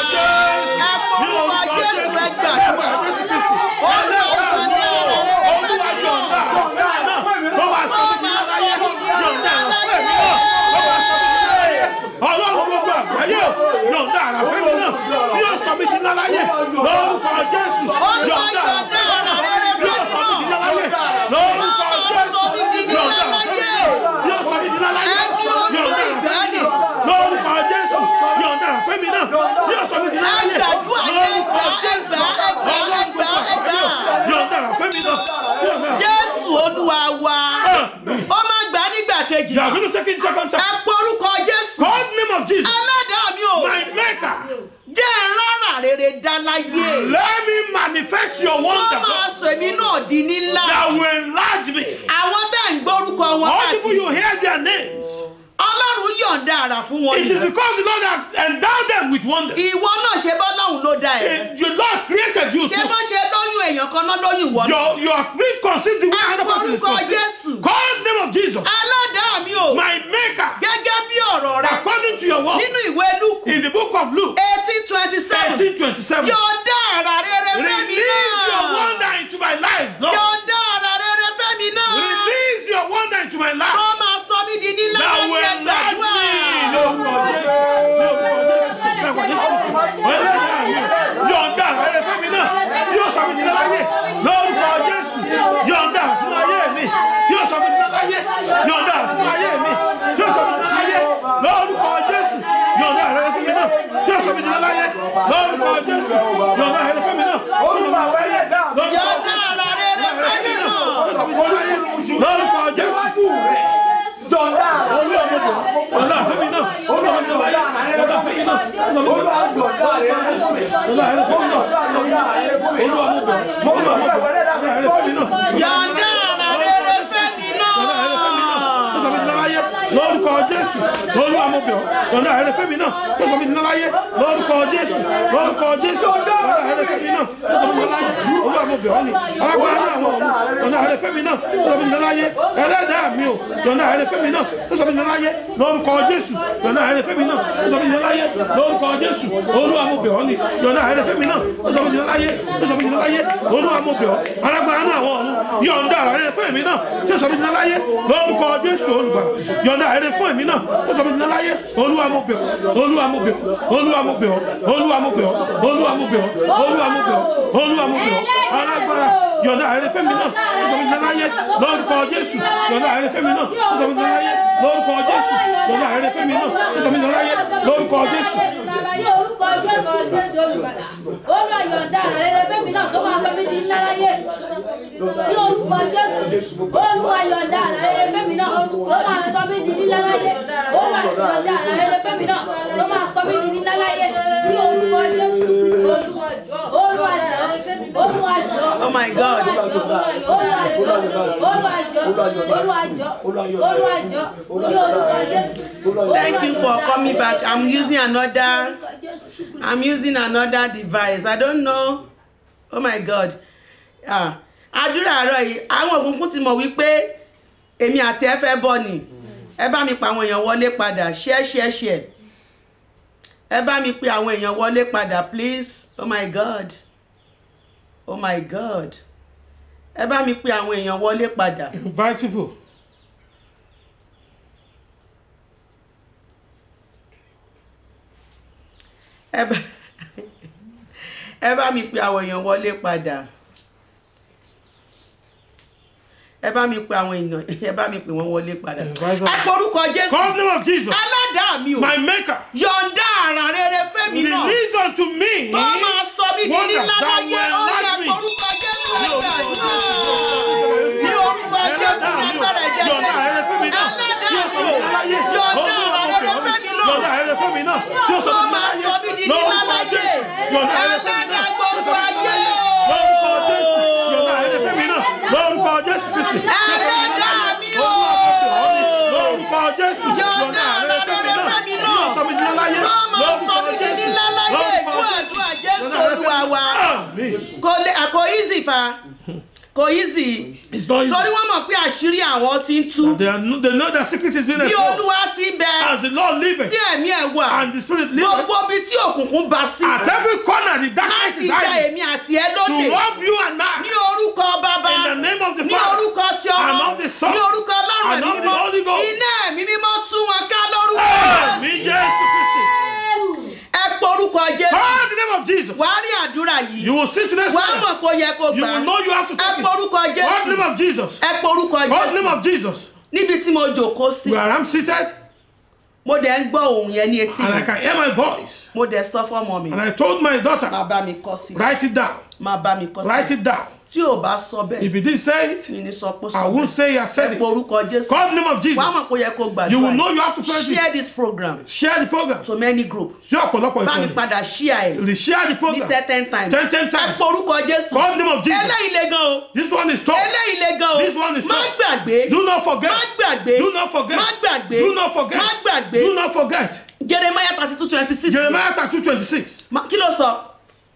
gbàdúrà Jésù ẹ ní porúkọ orúkọ jésù ẹ Jésù gbàdúrà Ẹgbẹ́ Jésù Kristi olúwa Olúwa yọ̀ǹda àrà rere yọ̀ǹda fẹ́mi náà náà tó máa sọ mí di láyé yọ̀ǹda ẹ̀rọ fẹ́mi náà tó máa sọ mí di láyé ọlọ́run gbogbo àgbáyé o yọ̀ǹda àrà fẹ́mi náà tí yóò sọ mí di láyé lórúkọ Jésù olúwa yọ̀ǹda yọ̀ǹda àrà rere tí yóò sọ mí fẹ́mi di náà láyé lórúkọ Ó máa Jésù sọ mí di yọ̀ǹda àrà láyé. tí yóò sọ mí di láyé Ẹni olú yọ̀ǹda àrà ìgbàanì. fẹ́mi náà lórúkọ Jésù yọ̀ǹda àrà fẹ́mi náà tí yóò sọ mí di láyé Ẹ gbàdúrà, ẹ lórúkọ gbà, ẹ Jésù gbà, ẹ gbà, ẹ gbà, ẹ gbà. yọ̀ǹda àrà fẹ́mi náà tí yóò náà. jésù olúwa wa ó máa gbà á nígbà kejì You are going to take it second ẹ time. porúkọ jésù Call the name of Jesus, ẹlẹ́dàá mi ò my maker. jẹ́ ìrànà rere dá láyé Let me manifest your wọ́n wonder máa sọ èmi náà di nílá that will enlarge me. àwọn tẹ́ ń gbórúkọ wọn All people káàkiri you hear their names. ọlọ́run yọ̀ǹda àrà fún wọn It is nìyẹn. because the Lord has endowed them with wonders. ìwọ náà ṣe bọ́ lọ́hùn ló dá ẹ Eh, The Lord created you ṣé too. bọ́ ṣe lóyún èèyàn kan náà lóyún ìwọ náà Your, your being conceived the way another person is Orúkọ conceived. Jésù. Call the name of Jesus, ẹlẹ́dàá mi ò my maker. gẹ́gẹ́ bí ọ̀rọ̀ rẹ According to your word, nínú ìwé lúkù in the book of Luke eighteen twenty seven 18:27. yọ̀ǹda àrà rere fẹ́mi Release your náà wonder into my life, Lord. yọ̀ǹda àrà rere fẹ́mi náà Release your wonder into my life. kó máa sọ mí di nílá That láyé will enlarge gbàdúrà. me. Lórúkọ Jésù. Lórúkọ Jésù. Lórúkọ Jésù. Ẹlẹ́dàá mi. Yọ̀ǹda rere fẹ́mi náà tí ó sọ mí di láyé. Lórúkọ Jésù. Yọ̀ǹda sínú ayé mi tí ó sọ mí di láyé. Yọ̀ǹda sínú ayé mi tí ó sọ mí di láyé. Lórúkọ Jésù. Yọ̀ǹda rere fẹ́mi náà tí ó sọ mí di láyé. lórúkọ jésù yọ̀ǹda rere fẹ́mi náà Olúwa wẹ́lẹ̀ dá. yọ̀ǹda ara rere fẹ́mi náà lórúkọ jésù Iwájú rẹ̀. Jọ̀dá àlàyé rẹ̀. yọ̀ǹda fẹ́mi náà Olúwa jọ̀dá àlàyé rẹ̀ fún mi. Olúwa jọ̀dá àlàyé rẹ̀ fún mi. yọ̀ǹda rere fẹ́mi náà Jọ̀dá àlàyé rẹ̀ fún mi. olúwa mo bẹ̀ Mo mọ̀ pé wẹ́lẹ̀ dá. yọ̀ǹda rere fẹ́mi náà yọ̀ǹda ara rere fẹ́mi náà lórúkọ jésù olúwa mo bẹ̀ ọ́ yọ̀ǹda rere fẹ́mi náà tó sọ mi ní láyé lórúkọ jésù lórúkọ jésù yọ̀ǹda rere fẹ́mi náà tó sọ mi ní láyé olúwa mo bẹ̀ ọ́ ni alágbára ní àwọn ọ̀run yọ̀ǹda rere fẹ́mi náà tó sọ mi ní láyé ẹlẹ́dàá mi o yọ̀ǹda rere fẹ́mi náà tó sọ mi ní láyé lórúkọ jésù yọ̀ǹda rere fẹ́mi náà tó sọ mi ní láyé lórúkọ jésù olúwa mo bẹ̀ ọ́ ni yọ̀ǹda rere fẹ́mi náà tó sọ mi ní láyé tó sọ mi ní láyé olúwa mo bẹ̀ ọ́ alágbára ní àwọn ọ̀run yọ̀ǹda rere fẹ́mi náà tó sọ mi ní láyé lórúkọ jésù olùgbà yọ̀ǹda rere fún èmi náà tó sọ mi ní láyé olúwa mo bẹ̀ ọ́ olúwa mo bẹ̀ ọ́ olúwa mo bẹ̀ ọ́ olúwa mo bẹ̀ ọ́ olúwa mo bẹ̀ ọ́ olúwa mo bẹ̀ ọ́ olúwa mo bẹ̀ ọ́ alágbára yọ̀ǹda rere fẹ́mi náà tó sọ mi ní láyé lórúkọ jésù yọ̀ǹda rere fẹ́mi náà tó sọ mi ní láyé lórúkọ jésù yọ̀ǹda rere fẹ́mi náà tó sọ mi ní láyé lórúkọ jésù orúkọ jésù kristi olùgbàlà olúwa yọ̀ǹda rere fẹ́mi náà tó máa sọ mí di ńlá láyé ní orúkọ jésù olúwa yọ̀ǹda rere fẹ́mi náà tó máa sọ mí di ńlá láyé olúwa yọ̀ǹda rere fẹ́mi náà tó máa sọ mí di ńlá láyé ní orúkọ jésù kristi olúwa jọ olúwa jọ Oh my God. olúwa jọ olúwa jọ olúwa jọ olúwa jọ ní orúkọ jésù Thank you for coming back. I'm using another I'm using another device. I don't know. Oh my God. Ah, àdúrà àárọ̀ yìí, àwọn òkùnkùn ti mọ̀ wípé èmi àti ẹ fẹ́ bọ̀ ni. Ẹ bá mi pa àwọn èèyàn wọlé padà. Share share share. Ẹ bá mi pe àwọn èèyàn wọlé padà please. Oh my God. Oh my God. Ẹ bá mi pe àwọn èèyàn wọlé padà. invite people ẹ bá ẹ bá mi pe àwọn èèyàn wọlé padà ẹ bá mi pe àwọn èèyàn ẹ bá mi pe wọn wọlé padà Invite them. ẹ porúkọ jésù call the name of jesus aládàá mi o my maker yọ̀ǹda àrà rere fẹ́mi náà release unto me tó máa sọ mí di wonders nílá that láyé will ó yẹ enlarge me. porúkọ jésù nígbà náà ní orúkọ jésù ní agbára ẹ̀jẹ̀ yọ̀ǹda rere fẹ́mi náà tí ó sọ mi ní láyé yọ̀ǹda àrà rere fẹ́mi náà yọ̀ǹda rere fẹ́mi náà tí ó sọ tó mi ní máa láyé sọ mí di nílá láyé yọ̀ǹda rere fẹ́mi náà ẹlẹ́dàá gbogbo ayé lórúkọ jésù yọ̀ǹda rere fẹ́mi náà lórúkọ jésù kristi ẹlẹ́dàá mi o lórúkọ jésù yọ̀ǹda àrà rere fẹ́mi náà tí ó sọ mi ní láyé tó máa sọ mí di nílá láyé lórúkọ ìkú jésù àdúrà jésù olúwa wa àmín kò lè àkó easy fa kò easy it's not torí easy wọ́n mọ̀ pé àṣírí àwọn ti ń tú they, are, they know their secret is being bí exposed olúwa ti ń bẹ as the lord liveth tí ẹ̀mí ẹ̀ wà and the spirit liveth gbogbo ibi tí òkùnkùn bá sí at every corner the darkness láti is jẹ hiding èmi àti ẹ to lóde rob you and ní I orúkọ bàbá in the name of the ní Father orúkọ tí ọmọ and of the Son ní orúkọ ọlọ́run and ẹ̀mí of the mímọ́ Holy Ghost. iná ẹ̀mí mímọ́ tú wọn ká lórúkọ àmín jésù kristi ẹ pọ orúkọ jésù call the name of jesus wàá rí àdúrà yìí you will see today's wàá prayer mọ̀ pé ó yẹ kó you gbà will know you have to ẹ take pọ it orúkọ call the jésù name of jesus ẹ pọ orúkọ call the name jésù of jesus níbi tí mo jòkó sí where i'm seated mo dẹ̀ ń gbọ́ ohùn yẹn ní etí and i mi can hear my voice mo dẹ̀ sọ fọ́mọ mi and i told my daughter máa bá mi kọ sí write it down máa bá mi kọ write sí it down tí ò bá sọ bẹ́ẹ̀ if you didn't say it mi ní sọ pé i sọ won't bẹ́ẹ̀ say i said ẹ it pọ orúkọ jésù call the name of jesus wàá mọ̀ pé ó yẹ kó you will gbàdúrà know you have to pray share this this program share the program to many group sí ọ̀pọ̀lọpọ̀ bá mi ìkànnì padà share ẹ̀ share the ní program ten ten times ten ten ẹ times pọ orúkọ jésù call the name of jesus eléyìí le gan o this one is tough eléyìí le gan o This one is má tough. gbàgbé do not forget má gbàgbé do not forget má gbàgbé do not forget má gbàgbé do not forget jeremiah thirty two twenty six jeremiah thirty two twenty six kí ló sọ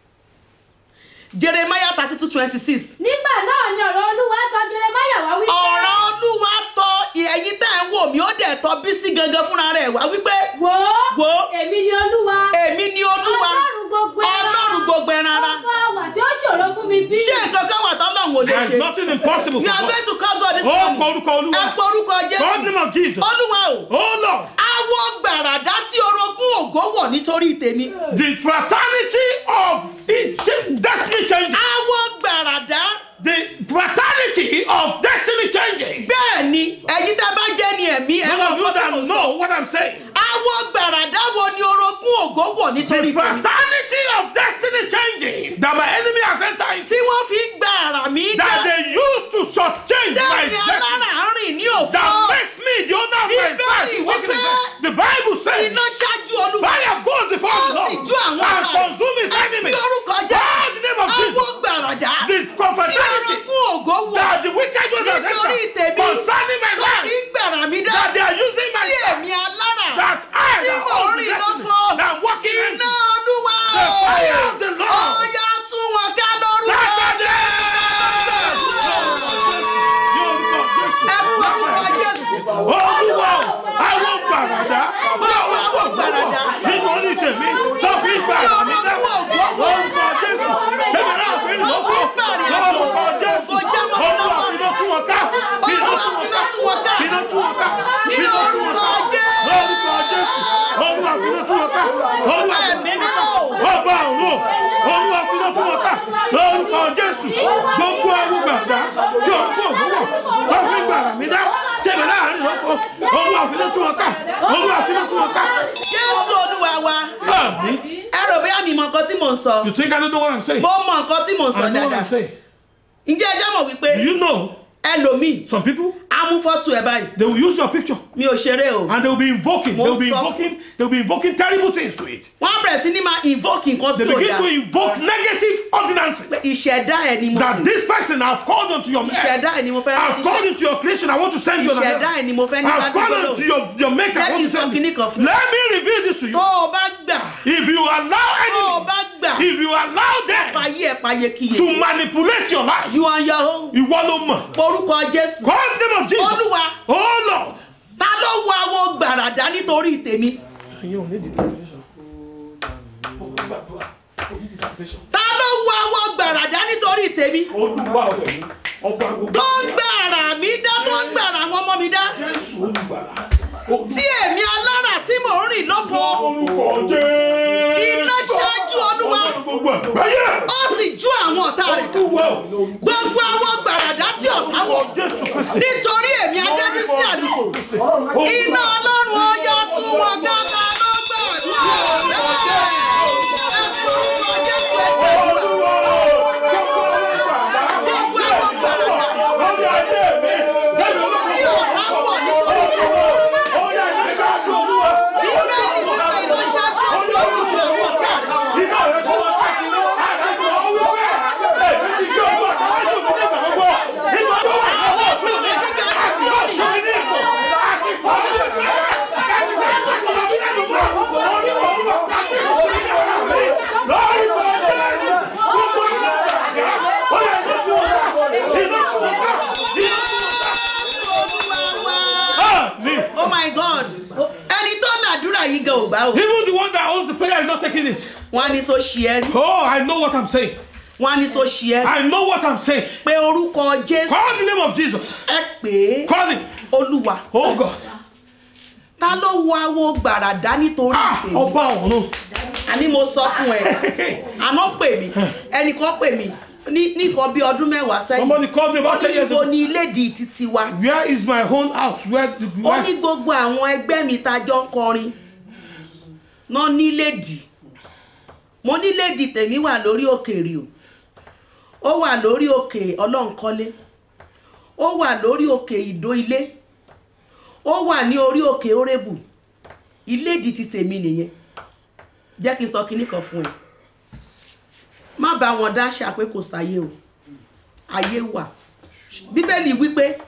jeremiah thirty two twenty six nígbà náà ni ọ̀rọ̀ olúwa tọ̀ jeremáyà wá wípé ọ̀rọ̀ olúwa tọ ẹ̀yin tẹ́ ń wò mí ó dẹ̀ tọ bísí gangan fúnra rẹ̀ wá wípé wò ó Wò ó. èmi ni olúwa èmi ni olúwa ọlọ́run gbogbo ẹran ọlọ́run gbogbo ẹran ara ọkọ àwà tí ó ṣòro fún mi bí ṣé nǹkan kan wà tọ́lọ́run ò lè there is ṣe nothing impossible you for are God going to call God this ó morning kọ orúkọ ẹ olúwa pọ orúkọ call the jésù name of jesus olúwa o oh lord awọ gbàràdá tí orogún ògo wọ̀ nítorí tèmi the fraternity of destiny changing awọ gbàràdá the fraternity of destiny changing bẹ́ẹ̀ ni ẹ̀yin tá a bá jẹ́ ni ẹ̀mí ẹ̀ those mọ̀ of you nǹkan tí that mo sọ know what i'm saying awọ gbàràdá wo ni orogún ògo wọ̀ The nítorí tèmi fraternity of destiny changing that my enemy has entered into. tí wọ́n fi ń gba ara mi dá That they used to shortchange my dẹ́ni destiny. alára rìn ní òfò That makes me the owner of my Bíbélì life. walking in wípé the- The Bible says iná ṣáájú olúwa fire goes before ó the sì Lord jó àwọn and ọ̀tá consume his rẹ̀. enemies. Ní orúkọ God, in the name of Jésù Jesus. àwọn gbàràdá The tí confraternity orogún ògo wọ̀ that the wicked ones have nítorí entered tèmi concerning my tó fi life. ń gbàrà mi dá That they are using my tí èmi alára that I tí that mò ń hold the rìn destiny lọ́fọ̀ that I'm walking in iná olúwa the fire of the Lord. ọ̀yà tún wọn ká lórúkọ Saturday. Yorùbá Jésù. ẹ kú orúkọ Jésù Olúwa o, àwọn gbàràdá Báwo àwọn gbàràdà? nítorí tèmi tó fi ń gbàrà mi dá. Orúkọ Jésù. Bébè náà fi ń lò ó. Lórúkọ Jésù. Olúwa fi iná tú wọn ká. Fi iná Olúwa tú fi wọn iná ká. tú wọn ká. Fi iná tú wọn ká. Ní Fi iná tú wọn orúkọ ká. Jésù. Lórúkọ Jésù. Olúwa fi iná tú wọn ká. Olúwa fi ẹ̀mí mímọ́ o. ọba òun olúwa fi iná tú wọn ká lórúkọ jésù gbogbo ẹwù gbàgbà tí orúkọ òwúwọ tó fi gbàrà mí dá tẹmẹ láàrin lọkọ olúwa fi iná tú wọn ká olúwa fi iná tú wọn ká. Jésù olúwa wa Àmín. ẹ rò bóyá mi mọ nǹkan tí mò ń sọ You think I don't know what I'm saying? mo mọ nǹkan tí mò ń sọ I know what dáadáa I'm saying. ǹjẹ́ ẹ jẹ́ mọ̀ wípé Do you know ẹlòmíì some people á mú fọ́tò ẹ̀ báyìí they will use your picture mi ò ṣeré o and they will be invoking they will be Mo sọ- invoking they will be invoking terrible things to it. wọ́n á bẹ̀rẹ̀ sí ní máa invoke nǹkan They tí ò begin dáa to invoke negative ordinances ìṣẹ̀dá ẹ̀ ni mo that this person have called onto your head. ìṣẹ̀dá ẹ̀ ni mo fẹ́ I've called into your creation. I want to send you an ìṣẹ̀dá ẹ̀ ni mo fẹ́ ní I've called ládùúgbò into your, your maker. Jẹ́ I kí n want to sọ send kinní you. kan fún Let me reveal this to tó you. o bá gbà If you allow tó o enemy, bá gbà if you allow them fàyè ẹ̀ payé kíyè to manipulate your life, you on your own ìwọ ló mọ̀. orúkọ Jésù Call the name of Jesus. Olúwa. Oh Lord. ta ló wo àwọn gbàràdá nítorí tèmi ta ló wo àwọn gbàràdá nítorí tèmi Olúwa ọ̀rẹ́ ọba gbogbo. tó ń gbàrà mí dá tó ń gbàrà àwọn ọmọ mi dá Jésù olùgbàlà. tí èmi alára tí mò ń rìn lọ́fọ̀ Orúkọ Jésù. Iná ṣáájú Olúwa. Ọba gbogbo àgbáyé. ó sì jú àwọn ọ̀tá rẹ̀ ká Olúwa. gbogbo àwọn gbàràdá tí ọ̀tá wọ̀ Jésù Kristi. nítorí èmi adébísí àlùkò iná ọlọ́run ọyọ tún wọn gáta ló gbàdúrà bẹ́ẹ̀ ẹ kú orúkọ Jésù ẹ gbàdúrà. Olúwa. Gbogbo àwọn gbàràdà. Lórí ayé mi. Lórí olóko. tí ọ̀tá wọ̀ nítorí tèmi Oya iná ṣáájú Olúwa. bíbélì wípé iná ṣáájú Olúwa sì ju àwọn ọ̀tá rẹ̀. Iná rẹ̀ tó wọ́n ká. Àti kò ó wípé. Èmi ti gbé ojú àtàwájú mi nígbà gbogbo. Nígbà tó wà lọ́wọ́ ọ̀tún mi. Àti ọ̀ṣun mi ní ipò. Àti sọ wípé. Kẹ́mi tẹ̀ ẹ́ lọ́sọ̀ lọ bí lẹ́nu mọ́. Orí mo ń bọ̀ káfí sí ní ọ̀rọ̀ mi. Lórí mo ń bẹ̀ sí. Gbogbo ọ̀gá ọ̀gá. Ó yẹ iná tí wọ́n ká. Iná tí wọ́n ká. Iná tí wọ́n ká. Olúwa wa. Àmín. oh my god ẹni tó làdúrà yìí gan ò gbà o Even the one that owns the prayer is not taking it. wọn á ní so ṣì ẹ rí Oh, I know what I'm saying. wọn á ní so ṣì ẹ rí I know what I'm saying. pé orúkọ jésù Call the name of Jesus. ẹ pè é Call him. olúwa Oh God. ta ló wo awo gbàràdá nítorí Ah, tèmi ọba ọ̀run. àní mo sọ fún ẹ àná pè mí ẹnìkan pè mí ní nìkan bí ọdún mẹ́wàá sẹ́yìn Somebody called me ó about ní 10 years níbo ago. ni ilédìí títí wa Where is my own house? Where? The, ó where? ní gbogbo àwọn ẹgbẹ́ mi ta jọ ń kọrin náà nílédìí mo nílédìí tèmi wà lórí òkèèrè o ó wà lórí òkè ọlọ́nkọ́lé ó wà lórí òkè ìdó ilé ó wà ní orí òkè orébù ilédìí ti tèmi nìyẹn jẹ́ kí n sọ kinní kan fún ẹ má bá wọn dáṣà pé kò sáyé o ayé wà bíbélì wípé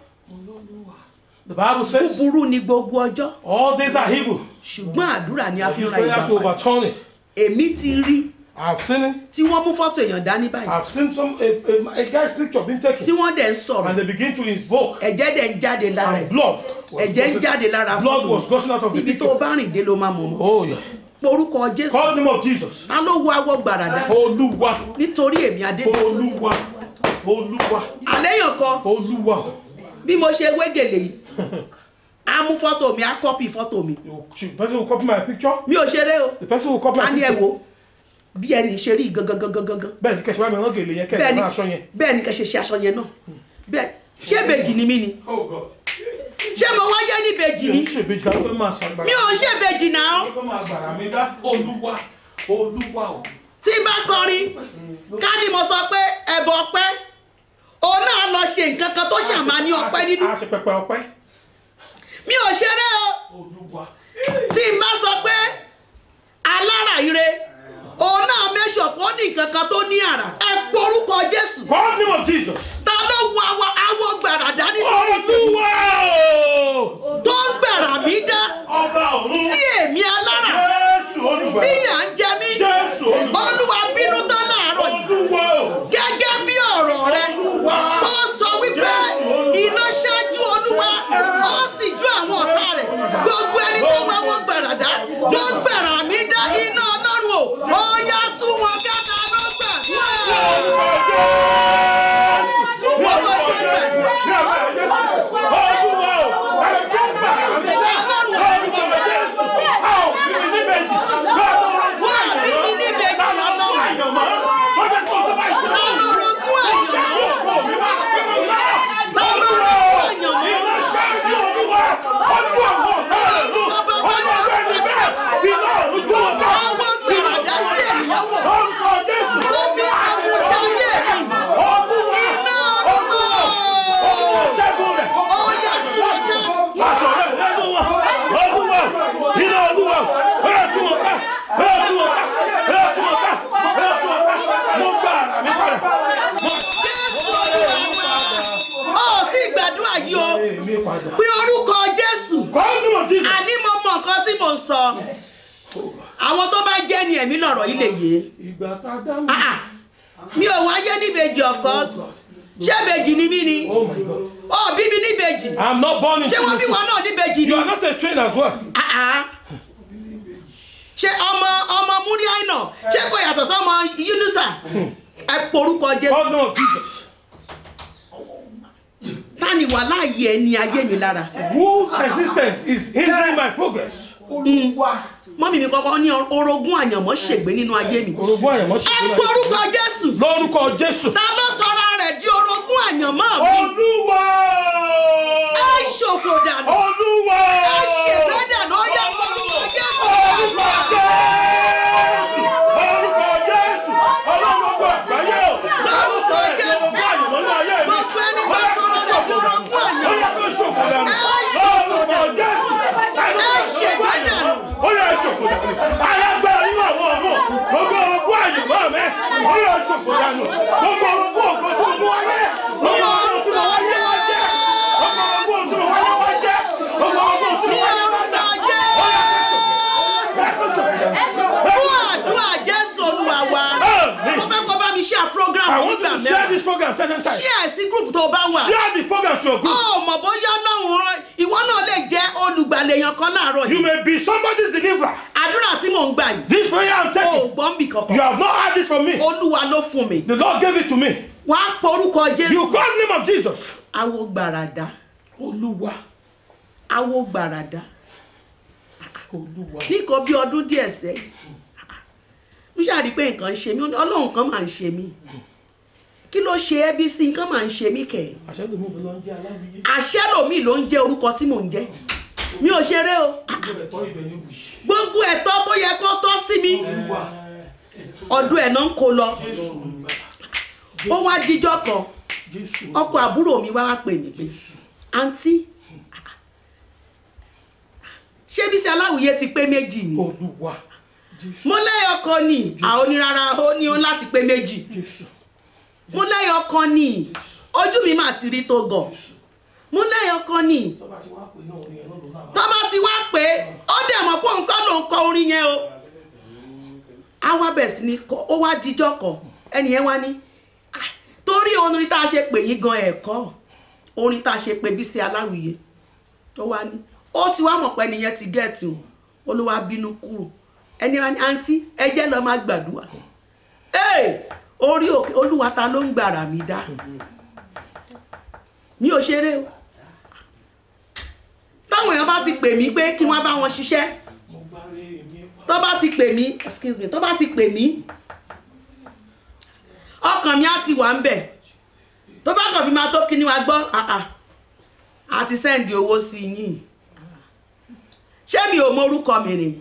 The Bible says burú ni gbogbo ọjọ́ all days are evil. ṣùgbọ́n àdúrà ni a fi ń Use ra prayer to ìgbà padà overturn it. èmi ti rí I've seen it. tí wọ́n mú fọ́tò èèyàn dání báyìí I've seen some a, a, a guy's picture being tí taken, wọ́n dẹ̀ ń sọ̀rọ̀ and they begin to invoke, ẹ̀jẹ̀ dẹ̀ ń jáde lára and ẹ̀ blood. was ẹ̀jẹ̀ ń gushing- jáde lára Blood fọ́tò was gushing out of the ibi tó o picture. bá rìn dé ló máa mọ̀ mọ́ Oh yeah. orúkọ jésù Call the name of Jesus. a ló wo awọ gbàràdà Olúwa. nítorí èmi adébísí Olúwa. Olúwa. àléyàn kan Olúwa. bí mo ṣe wégèlè yìí á mú fọ́tò mi á kọ́pì fọ́tò mi You- The person will copy my picture. mi ò ṣeré o The person will copy a my ní ẹ picture. wo bí ẹni ṣe rí gangan gangan gangan Bẹ́ẹ̀ ni kẹ̀sì wá mi rán gèlè yẹn kẹ́ẹ̀ máa aṣọ yẹn. bẹ́ẹ̀ ni kẹ́ ṣe ṣe aṣọ yẹn náà bẹ́ẹ̀ ṣé bèjì ni mí ni Oh God. ṣé mo wáyé níbejì mi ni ò ṣèbejì ká fẹ́ máa ṣàgbára mi ò ń ṣèbejì náà kó máa gbàrà mi dá olúwa olúwa o. tí n bá kọrin ká ní mo sọ pé ẹbọ ọpẹ́ òun náà lọ ṣe nǹkan kan tó ṣàmà ní ọpẹ́ nínú a ṣe pẹpẹ ọpẹ́ mi ò ṣeré o olúwa tí n bá sọ pé alára ire òun náà mẹ́sọ̀ pé ó ní nǹkan kan tó ní àrà ẹ porúkọ jésù God name of Jesus. ta ló wọ awọ awọ gbàràdá nítorí olúwa o. tó ń gbàrà mí dá ọba ọ̀run tí èmi alára jésù olùgbà tí yà ń jẹ mí jésù olùgbà olúwa bínú tán láàárọ̀ yìí olúwa o. gẹ́gẹ́ bí ọ̀rọ̀ rẹ tó sọ wípé iná ṣáájú olúwa ó sì ju àwọn ọ̀tá rẹ̀ gbogbo ẹni tó wá wọ́n gbàràdá tó gbàrà mí dá iná ọlọ́run o ó yá tú wọn kẹta ló gbàdúrà. wọ́n mọ̀ ṣe gbàdúrà. wọ́n àbí mi níbejì ọlọ́run ọlọ́run ogún àyànmọ́ àwọn gbàràdá sí ènìyàn wọ̀ tó fi àwọn jáde mi iná ọlọ́run ó yá tú wọn ká. ó tí gbàdúrà yìí o pé orúkọ jésù àní mo mọ nǹkan tí mò ń sọ àwọn tó bá jẹ́ ni ẹ̀mí lọ̀rọ̀ yìí lè yé Ìgbà tá a dá mi. Ah, ah. mi ò wáyé níbejì of course ṣé bejì ni mí ni Oh my God. ó bí mi níbejì I'm not born into ṣé wọ́n bí wọn náà níbejì ni You are not a twin as well. Ah, ah. ṣé ọmọ ọmọ múríàínà ṣé kò yàtọ̀ sọmọ yúnúsà ẹ porúkọ jésù God know Jesus. tani wà láàyè ẹni ayé mi lára Whose existence is hindering my progress? mọ́mí mi kọ́kọ́ ní orogún àyànmọ́ ṣègbé nínú ayé mi Orogún àyànmọ́ ṣe ẹ porúkọ jésù Lórúkọ Jésù. ta ló sọra rẹ̀ di orogún àyànmọ́ mi Olúwa! ẹ ṣòfò dànù Olúwa! ẹ ṣègbè dànù ó yẹ porúkọ jésù Orúkọ Jésù! Orúkọ Jésù! Ọlọ́run gbogbo àgbáyé o! Lọ́run sọ èdè orogún àyànmọ́ ní ayé mi. gbogbo ẹni bá sọ̀rọ̀ rẹ̀ di orogún Ó àyànmọ́ yẹ kó ṣòfò dànù. Ẹ ṣòfò Lórúkọ dànù. Jésù! Ẹ ṣègbè dànù. Ó yẹ ṣòfò dànù. Alágbára nínú àwọn ọmọ. Gbogbo orogún àyànmọ́ mẹ́. Ó yẹ ṣòfò dànù. Gbogbo orogún ògo tí mo mú wáyé. Gbogbo orogún tí mo wáyé wá jẹ́. Gbogbo orogún tí mo wáyé wá jẹ́. Gbogbo orogún tí mo wáyé wá jẹ́. Ó yẹ kó ṣòfò dànù. fún àdúrà jésù olúwa wa Amen. mo fẹ́ kó bá mi share program I want you nígbà to share mẹ́rin this program ten times. share sí group tó bá wà Share the program to your group. ó mọ̀ bóyá ọlọ́run rán ìwọ náà lè jẹ́ olùgbàlèyàn kan láàárọ̀ You yìí may be somebody's deliverer. àdúrà tí mò ń gbà yìí This prayer I'm ó taking, gbọ́n bì you kankan have not had it from me. olúwa ló fún mi The Lord gave it to me. wàá porúkọ You jésù call the name of Jesus. awo gbàràdà Olúwa. awo gbàràdà Olúwa. níkan bí ọdún díẹ̀ sẹ́yìn mo ṣàrí pé nǹkan ń ṣe mí ọlọ́run kan máa ń ṣe mí kí ló ṣe ẹ́ bí sí nǹkan máa ń ṣe mí kẹ̀ Àṣẹ ló mú mi lọ ń jẹ́ aláwìyé. àṣẹ lòmíì ló ń jẹ́ orúkọ tí mò ń jẹ́ mi ò ṣeré o Gbogbo ẹ̀tọ́ ibẹ̀ ni wù. gbogbo ẹ̀tọ́ tó yẹ kó tọ́ sí mi Olúwa. ọdún ẹ̀ náà ń kó lọ Jésù olùgbà. ó wá díjọ́ kan Jésù. ọkọ àbúrò mi wá wá pè mí pé àǹtí ṣé bí sí aláwìyé ti pé méjì ni Olúwa. Jésù. mo lẹ́yọ̀ kan ní àwọn onírara ó ní ó láti pé méjì Jésù. mo lẹ́yọ̀ kan ní ojú mi máa ti rí tó gọ̀ mo lẹ́yọ̀ kan ní Tọ́ba ti wá pè náà orin yẹn náà ló náà. tó bá ti wá pé ó dẹ̀ mọ̀ pé òun kọ́ ló ń kọ orin yẹn o a wá bẹ̀ sí ni kọ- ó wá díjọ́ kan ẹnì yẹn wá ní "Ah, torí orin tá a ṣe pè yín gan ẹ̀kọ́ orin tá a ṣe pè bí sí aláwìyé ó wá ní ó ti wá mọ̀ pé ẹni yẹn ti gẹ̀ẹ́tì o olúwa bínú kúrò ẹni wá ní àǹtí ẹ jẹ́ lọ máa gbàdúrà ee orí òkè olúwa ta ló ń gbàrà mí dá mi ò ṣeré o táwọn èèyàn bá ti pè mí pé kí wọ́n bá wọn ṣiṣẹ́ Mo gbá rí èmi pa. tó bá ti pè mí excuse me tó bá ti pè mí ọkàn mi á ti wà ń bẹ̀ tó bá kàn fi máa tó kíní wa gbọ́ àà a ti sẹ́ǹdì owó sí yín ṣé mi ò mọrúkọ mi ni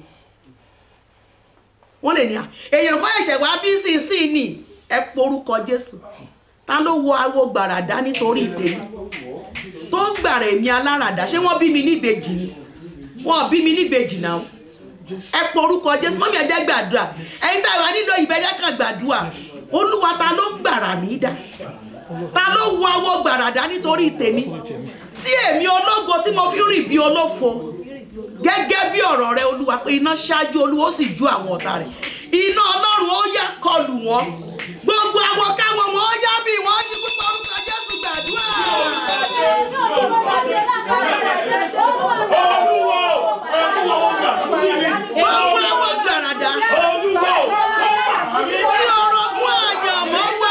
wọ́n lè ní à èèyàn kọ́ ẹ̀ṣẹ̀ wá bí sínsìn ní ẹ porúkọ jésù ta ló wo awo gbàràdá nítorí ìtèmi tó ń gbàrà èmi aláràdá ṣé wọ́n bí mi níbejì ni wọ́n bí mi níbejì náà ẹ porúkọ jésù mọ́mí ẹ jẹ́ gbàdúrà ẹ̀yin tá a wà nílò ìbẹ́jẹ́ kan gbàdúrà olúwa ta ló ń gbàrà mí dà ta ló wo awo gbàràdá nítorí tèmi tí èmi ológo tí mo fi rìn bí olófo gẹ́gẹ́ bí ọ̀rọ̀ rẹ olúwa pé iná ṣáájú olúwa ó sì ju àwọn ọ̀tá rẹ̀ iná ọlọ́run ó yá kọlù wọ́n gbogbo àwọn káwọn wọn ó yá bí wọ́n ṣe púpọ̀ orúkọ jésù gbàdúrà. olúwo olúwo ó gbà fún mi gbogbo àwọn gbàràdà olúwo ó gbà mí tí orogún àyànmọ́ wà.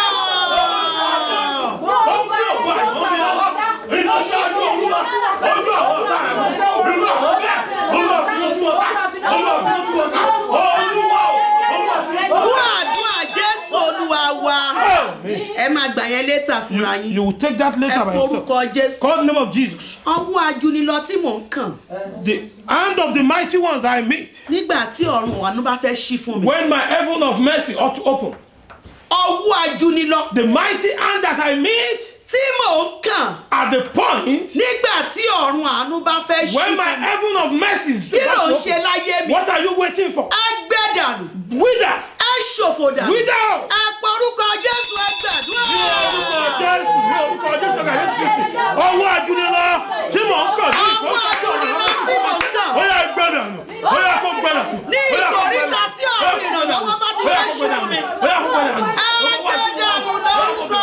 ó gbé òkú àìmọ́ mi ọwọ́ iná ṣáájú olúwa olú àwọn ọ̀tá ẹ̀mọ́ irú àwọn bẹ́ẹ̀ olúwa fi ojú ọ̀tá olúwa fi ojú ọ̀tá olúwa olúwa fi ojú fún ọ̀tá. àdúrà jésù olúwa wa ẹ máa gbà yẹn létà fúnra You, yín you will take that ẹ later by yourself. porúkọ jésù Call the name of Jesus. ọwọ́ ajunilọ tí mò ń kàn The hand of the mighty ones I meet. nígbà tí ọ̀run ọ̀nù bá fẹ́ ṣí fún mi When my heaven of mercy ought to open. ọwọ́ ajunilọ The mighty hand that I meet tí mò ń kàn at the point nígbà tí ọ̀run àánú bá fẹ́ ṣí when my fún mi heaven of mercy is kí ló about ń to ṣe open. láyé mi What are you waiting for? ẹ gbẹ́ dànù Wither! ẹ ṣòfò dànù Wither! ẹ porúkọ jésù ẹ gbàdúrà. Ní orúkọ Jésù, ní orúkọ Jésù ọ̀gá Jésù Kristi. Ọwọ́ ajúnilọ tí mò ń kàn ní ọwọ́ ajunilọ tí mò ń kàn Ó yá gbẹ̀dà nù. Ó yá kó gbẹ̀dà nù. ní ìkòríta tí ọ̀run ìrànlọ́wọ́ bá ti fẹ́ ṣí fún mi Ó yá kó gbẹ̀dà nù. ẹ gbẹ́ dànù lórúkọ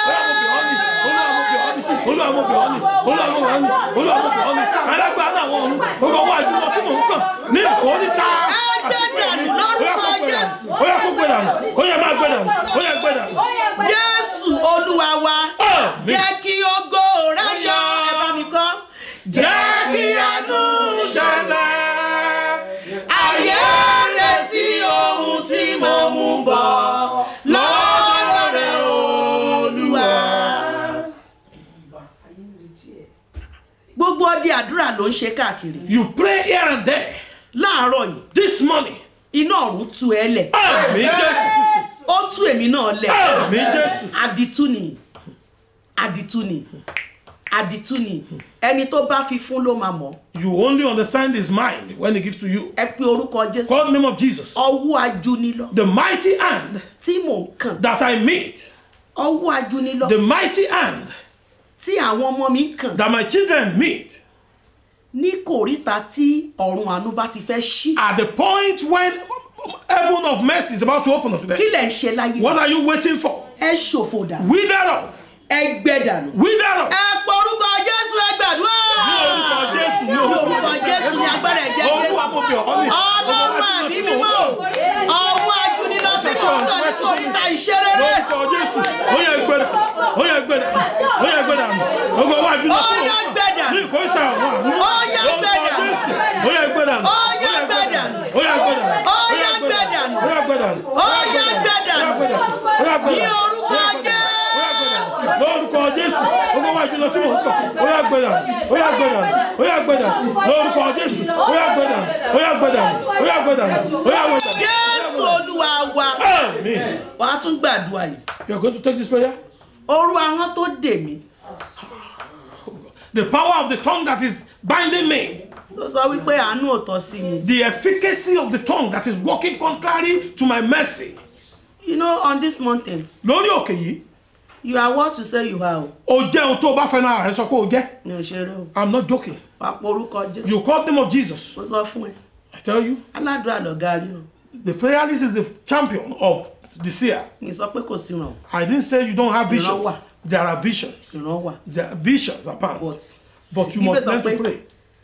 jésù. olùwàmọ̀bìọ́nì olùwàmọ̀bìọ́nì olùwàmọ̀bìọ́nì alágbára àwọn ọ̀run gbogbo wa jùlọ tí mò ń kàn ní ìkórìíta. Ẹ gbé dànù lórúkọ Jésù. ó yá kó gbé dànù ó yá máa gbé dànù ó yá gbé dànù. jésù olúwa wa Àmín. jẹ́ kí ògo rẹ̀ yọ ẹ bá mi kọ́. jẹ́ kí àánú ṣẹlẹ̀. ayé retí ohun tí mo mú bọ̀ lọ́dọ̀ rẹ̀ olúwa. gbogbo ọdẹ àdúrà ló ń ṣe káàkiri you pray here and there láàárọ̀ yìí this morning. iná ọ̀run tú ẹ lẹ̀ àmì jésù kristi ó tú èmi náà lẹ̀ àmì jésù. àdìtú ni àdìtú ni àdìtú ni ẹni tó bá fi fún ló máa mọ̀ you only understand his mind when he gives to you. ẹ pe orúkọ jésù call the name of jesus. ọwọ́ ajúnilọ the mighty hand tí mò ń kàn that I meet. ọwọ́ ajúnilọ the mighty hand tí àwọn ọmọ mi ń kàn that my children meet ní kòríta tí ọ̀run àánú bá ti fẹ́ ṣí at the point when heaven of mercy is about to open unto them. kí lẹ̀ ń ṣe láyé What are you waiting for? ẹ ṣòfò dànù Wither up! ẹ gbẹ dànù Wither up! ẹ pọ orúkọ jésù ẹ gbàdúrà Ní orúkọ Jésù, ní ní orúkọ orúkọ jésù ní agbára ẹ̀jẹ̀ jésù Olúwa mo bẹ̀ ọ́ ní. ọlọ́run àbí mímọ́ ọwọ́ ajúnilọ tí mò ń kàn ní kòríta ìṣerere Lórúkọ Jésù, ó yẹ gbẹ̀dà, ó yẹ gbẹ̀dà, ó yẹ gbẹ̀dà. Gbogbo wa jùlọ Ó sí yẹ òun. gbẹ̀dà. Ní ìkórìtà àwọn àánú. Ó yẹ Lórúkọ gbẹ̀dà. Jésù, ó yẹ gbẹ̀dà. Ó yẹ gbẹ̀dà. Ó yẹ gbẹ̀dà. Ó yẹ gbẹ̀dà. Ó yẹ gbẹ̀dà. Ó yẹ gbẹ̀dà. Ó yẹ gbẹ̀dà. Ó yẹ gbẹ̀dà. ní orúkọ Ó yẹ gbẹ̀dà. jésù lórúkọ jésù gbogbo wa jùlọ tí mò ń kọ ó yà gbẹdà ó yà gbẹdà ó yà gbẹdà lórúkọ jésù ó yà gbẹdà ó yà gbẹdà ó yà gbẹdà ó yà gbẹdà. jésù olúwa wa amen. wàá tún gbàdúrà yìí you are going to take this prayer. oru ahọ́n tó dè mí the power of the tongue that is binding me. tó sọ wípé àánú ò tọ́ sí mi the efficacy of the tongue that is working contrary to my mercy. you know on this mountain lórí òkè yìí you are what you say you are o o jẹ́ ohun tó o bá fẹ́ náà rẹ sọ pé o jẹ́ mi ò ṣeré o i'm not joking wàá pọ orúkọ jésù you call the name of jesus mo sọ fún ẹ i tell you aládùúrà lọ̀gá ríran the prayer list is the champion of the seer mi sọ pé kò sí ràn i didn't say you don't have visions Ìran wà. there are visions ìran wà there are visions apparent but but you Ibẹ̀ must sọ learn to pé- pray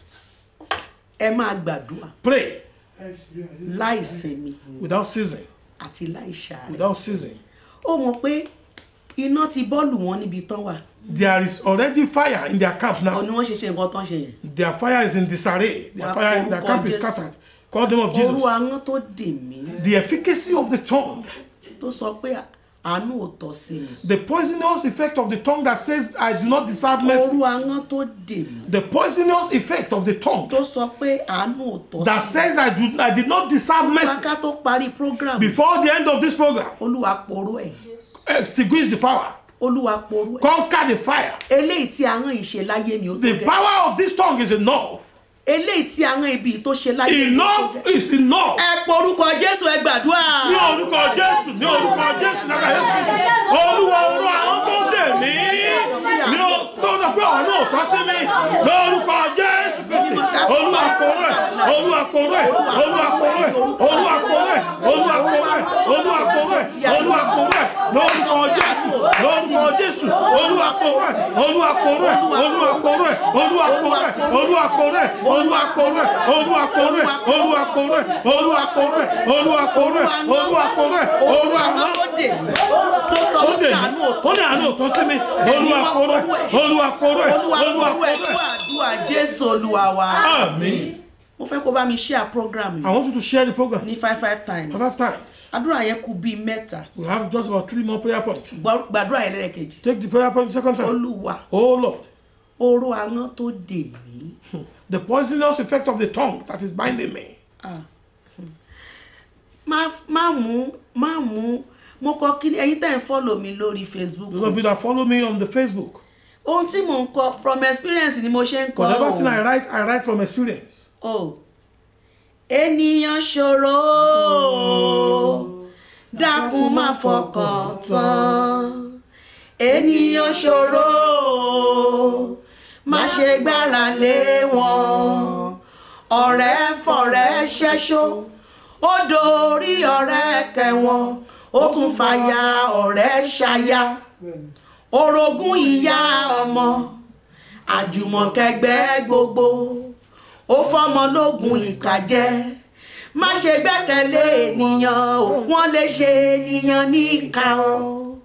ẹ máa gbàdúrà pray láì sinmi without ceasing àti láì ṣàárẹ̀ without ceasing ó mọ̀ pé iná ti bọ́ọ̀lù wọn níbi tán wà there is already fire in their camp ọ now ni wọ́n ṣe ṣe nǹkan tán ṣe yẹn their fire is in disarray their Wà fire in their orúkọ camp is Jésù. scattered call the name of oru jesus ahọ́n tó dè mí the efficacy of the tongue tó sọ pé àánú ò tọ́ sí mi The poisonous effect of the tongue that says, I do not deserve mercy. orú ahọ́n tó dè mí The poisonous effect of the tongue tó sọ pé àánú ò tọ́ that sí says, I, do, I did not deserve mi mercy. ká tó parí program Before the end of this program, olúwa poró ẹ̀ extinguish the power, olúwa poró ẹ̀ conquer the fire. eléyìí tí ahọ́n yìí ṣe láyé mi ó tó The gẹ́ power of this tongue is enough. eléyìí tí ahọ́n ibi yìí tó ṣe láyé mi ó tó Enough gẹ́ is enough. ẹ porúkọ jésù ẹ gbàdúrà ní orúkọ jésù ní orúkọ jésù nígbà jésù kristu olúwa olú àwọn tó dè mí ní o tó sọ pé ọ̀nà òtọ́ sí mi lórúkọ jésù kristu olúwa kóró ẹ̀ olúwa kóró ẹ̀ olúwa kóró ẹ̀ olúwa kóró ẹ̀ olúwa kóró ẹ̀ olúwa kóró ẹ̀ olúwa kóró ẹ̀ lórúkọ jésù lórúkọ jésù olúwa kóró ẹ̀ olúwa kóró ẹ̀ olúwa kóró ẹ̀ olúwa kóró ẹ̀ olúwa kóró ẹ̀ olúwa kóró ẹ̀ olúwa kóró ẹ̀ olúwa kóró ẹ̀ olúwa kóró ẹ̀ olúwa kóró ẹ̀ olúwa kóró ẹ̀ olúwa ahọ́n kóró tó dè mí tó sọ ó wípé dè àánú ò mí tọ́ ó ní àánú òtún sí mi olúwa kóró ẹ̀ olúwa kóró ẹ̀ olúwa olúwa poró ẹ̀ kóró fún ẹ̀ àdúrà jésù olúwa wa àmín. mo fẹ́ kó bá mi share program I yìí want you to share the program ní five five times five times. àdúrà yẹn kù bíi mẹ́ta We have just about three more prayer points. Gbọ́- gbàdúrà yẹn lẹ́ẹ̀kejì Take the prayer point the second time. olúwa Oh Lord, oró ahọ́n tó dè mí the poisonous effect of the tongue that is binding me. má má mú má mú mo kọ kí ẹ̀yin tẹ́ ń follow mi lórí facebook Those of you that follow me on the Facebook, ohun tí mò ń kọ from experience ni mo ṣe ń kọ whatever thing I o write, I write from experience. o ènìyàn ṣòro dákun má fọkàn tán ènìyàn ṣòro má ṣe gbára lé wọn ọ̀rẹ́ fọ̀rẹ́ ṣẹ́ṣó ó dorí ọ̀rẹ́ kẹwọn ó tún fàyà ọ̀rẹ́ ṣaya orogún ìyá ọmọ àjùmọ̀kẹgbẹ́ gbogbo ó fọmọ lógun ìkàjẹ́ má ṣe gbẹ́kẹ̀lé ènìyàn o wọ́n lè ṣe ènìyàn ní ìka o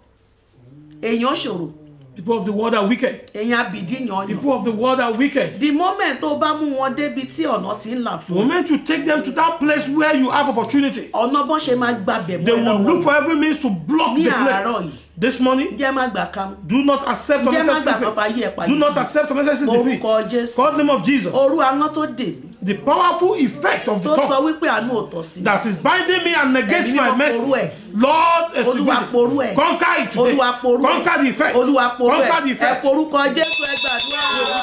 èèyàn ṣòro People of the world are wicked. èèyàn abìdíyàn yàn People of the world are wicked. the moment tó bá mú wọn débi tí ọ̀nà ti ń là The fún moment you take them to that place where you have opportunity, ọ̀nà bọ́n ṣe máa gbàbẹ̀ they mọ́ ẹ will look lọ́wọ́ for every means to block Ní the àárọ̀ place. yìí. This morning, jẹ́ má gbà ká mú do not accept jẹ́ má gbà unnecessary kan fàyè ẹ̀ defeat. pàdé Do not accept unnecessary defeat. orúkọ jésù God name of Jesus. orú aná tó dè mí The powerful effect of the tó sọ tongue wípé àánú ò tọ́ sí mi that is binding me and negates Ẹ̀mí my mímọ́ mercy. porú ẹ̀. Lord, olúwa extinguish porú it. ẹ̀ Conquer it today. olúwa porú ẹ̀ Conquer the effect. olúwa porú ẹ̀ Conquer the ẹ effect. porúkọ jésù ẹ gbàdúrà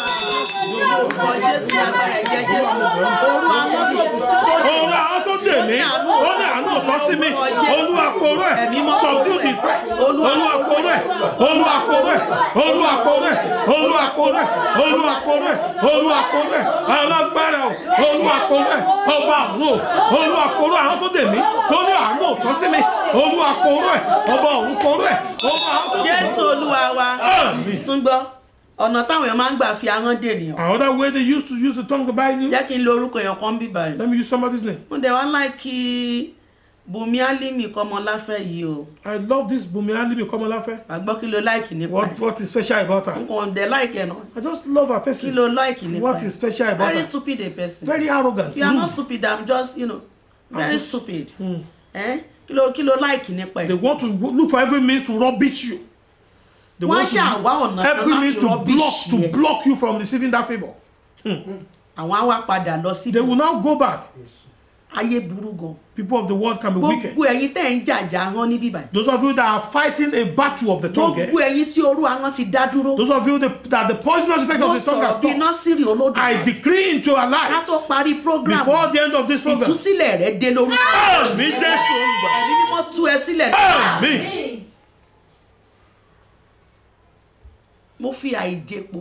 orúkọ jésù agbára ẹ̀jẹ̀ jésù orú aná tó tó dè mí Ọ̀rọ̀ àwọn tó dè mí, ó ní àánú ọ̀tọ́ sí mi. Olúwa porú ẹ̀. Ẹ̀mí mímọ́ Subdue porú the ẹ̀. effect. Olúwa Olúwa porú ẹ̀. Olúwa porú ẹ̀. Olúwa porú ẹ̀. Olúwa porú ẹ̀. Olúwa porú ẹ̀. Olúwa porú ẹ̀. Alágbára o. Olúwa porú ẹ̀. Ọba àánú o. Olúwa porú àwọn tó dè mí. Tó ní àánú ọ̀tọ́ sí mi. Olúwa porú ẹ̀. Ọba ọ̀run porú ẹ̀. Ọba àwọn tó dè mí. jésù olúwa wa Àmín. tún gbọ́ ọ̀nà táwọn èèyàn máa ń gbà fi ahọ́n dènìyàn Another way they used to use the tongue to bind you. jẹ́ kí n lo orúkọ èèyàn kan bí báyìí Let me use somebody's name. mo dẹ̀ wá láìkí bùnmi álímì kọ́mọláfẹ́ yìí o I love this Bumi Alimi Komolafe. àgbọ́ kí ló láìkì nípa What ẹ̀ what is special about n her? kò dẹ̀ láìkì ẹ̀ náà I just love her kí person. ló láìkì nípa What is ẹ̀ special about very her? stupid a person Very arrogant. you are not rude. stupid i'm just you know very stupid Eh? kí ló kí ló láìkì nípa They ẹ̀ want to look for every means to rubbish you. They wọ́n want to ṣàwá ọ̀nà kan every means láti to block rubbish to yẹ block you from receiving that favor. àwọn á wá padà lọ sí They will now go back. ayé burú gan People of the world can be wicked. gbogbo ẹ̀yin tẹ́ ń jàjà hàn níbí báyìí Those of you that are fighting a battle of the tongue, eh? gbogbo ẹ̀yin tí orú àwọn ti dá dúró those of you that, that the poisonous effect mo of the tongue has sọ̀rọ̀ bí stopped, nọ́sírì I olódùmarè decree into your ká tó life parí program before the end of this program. ìtúsílẹ̀ rẹ̀ dé lórúkọ Àmín Jésù Olùgbàlà. ẹ̀mí mímọ́ tú ẹ sílẹ̀ Àmín. mo fi àìjẹpo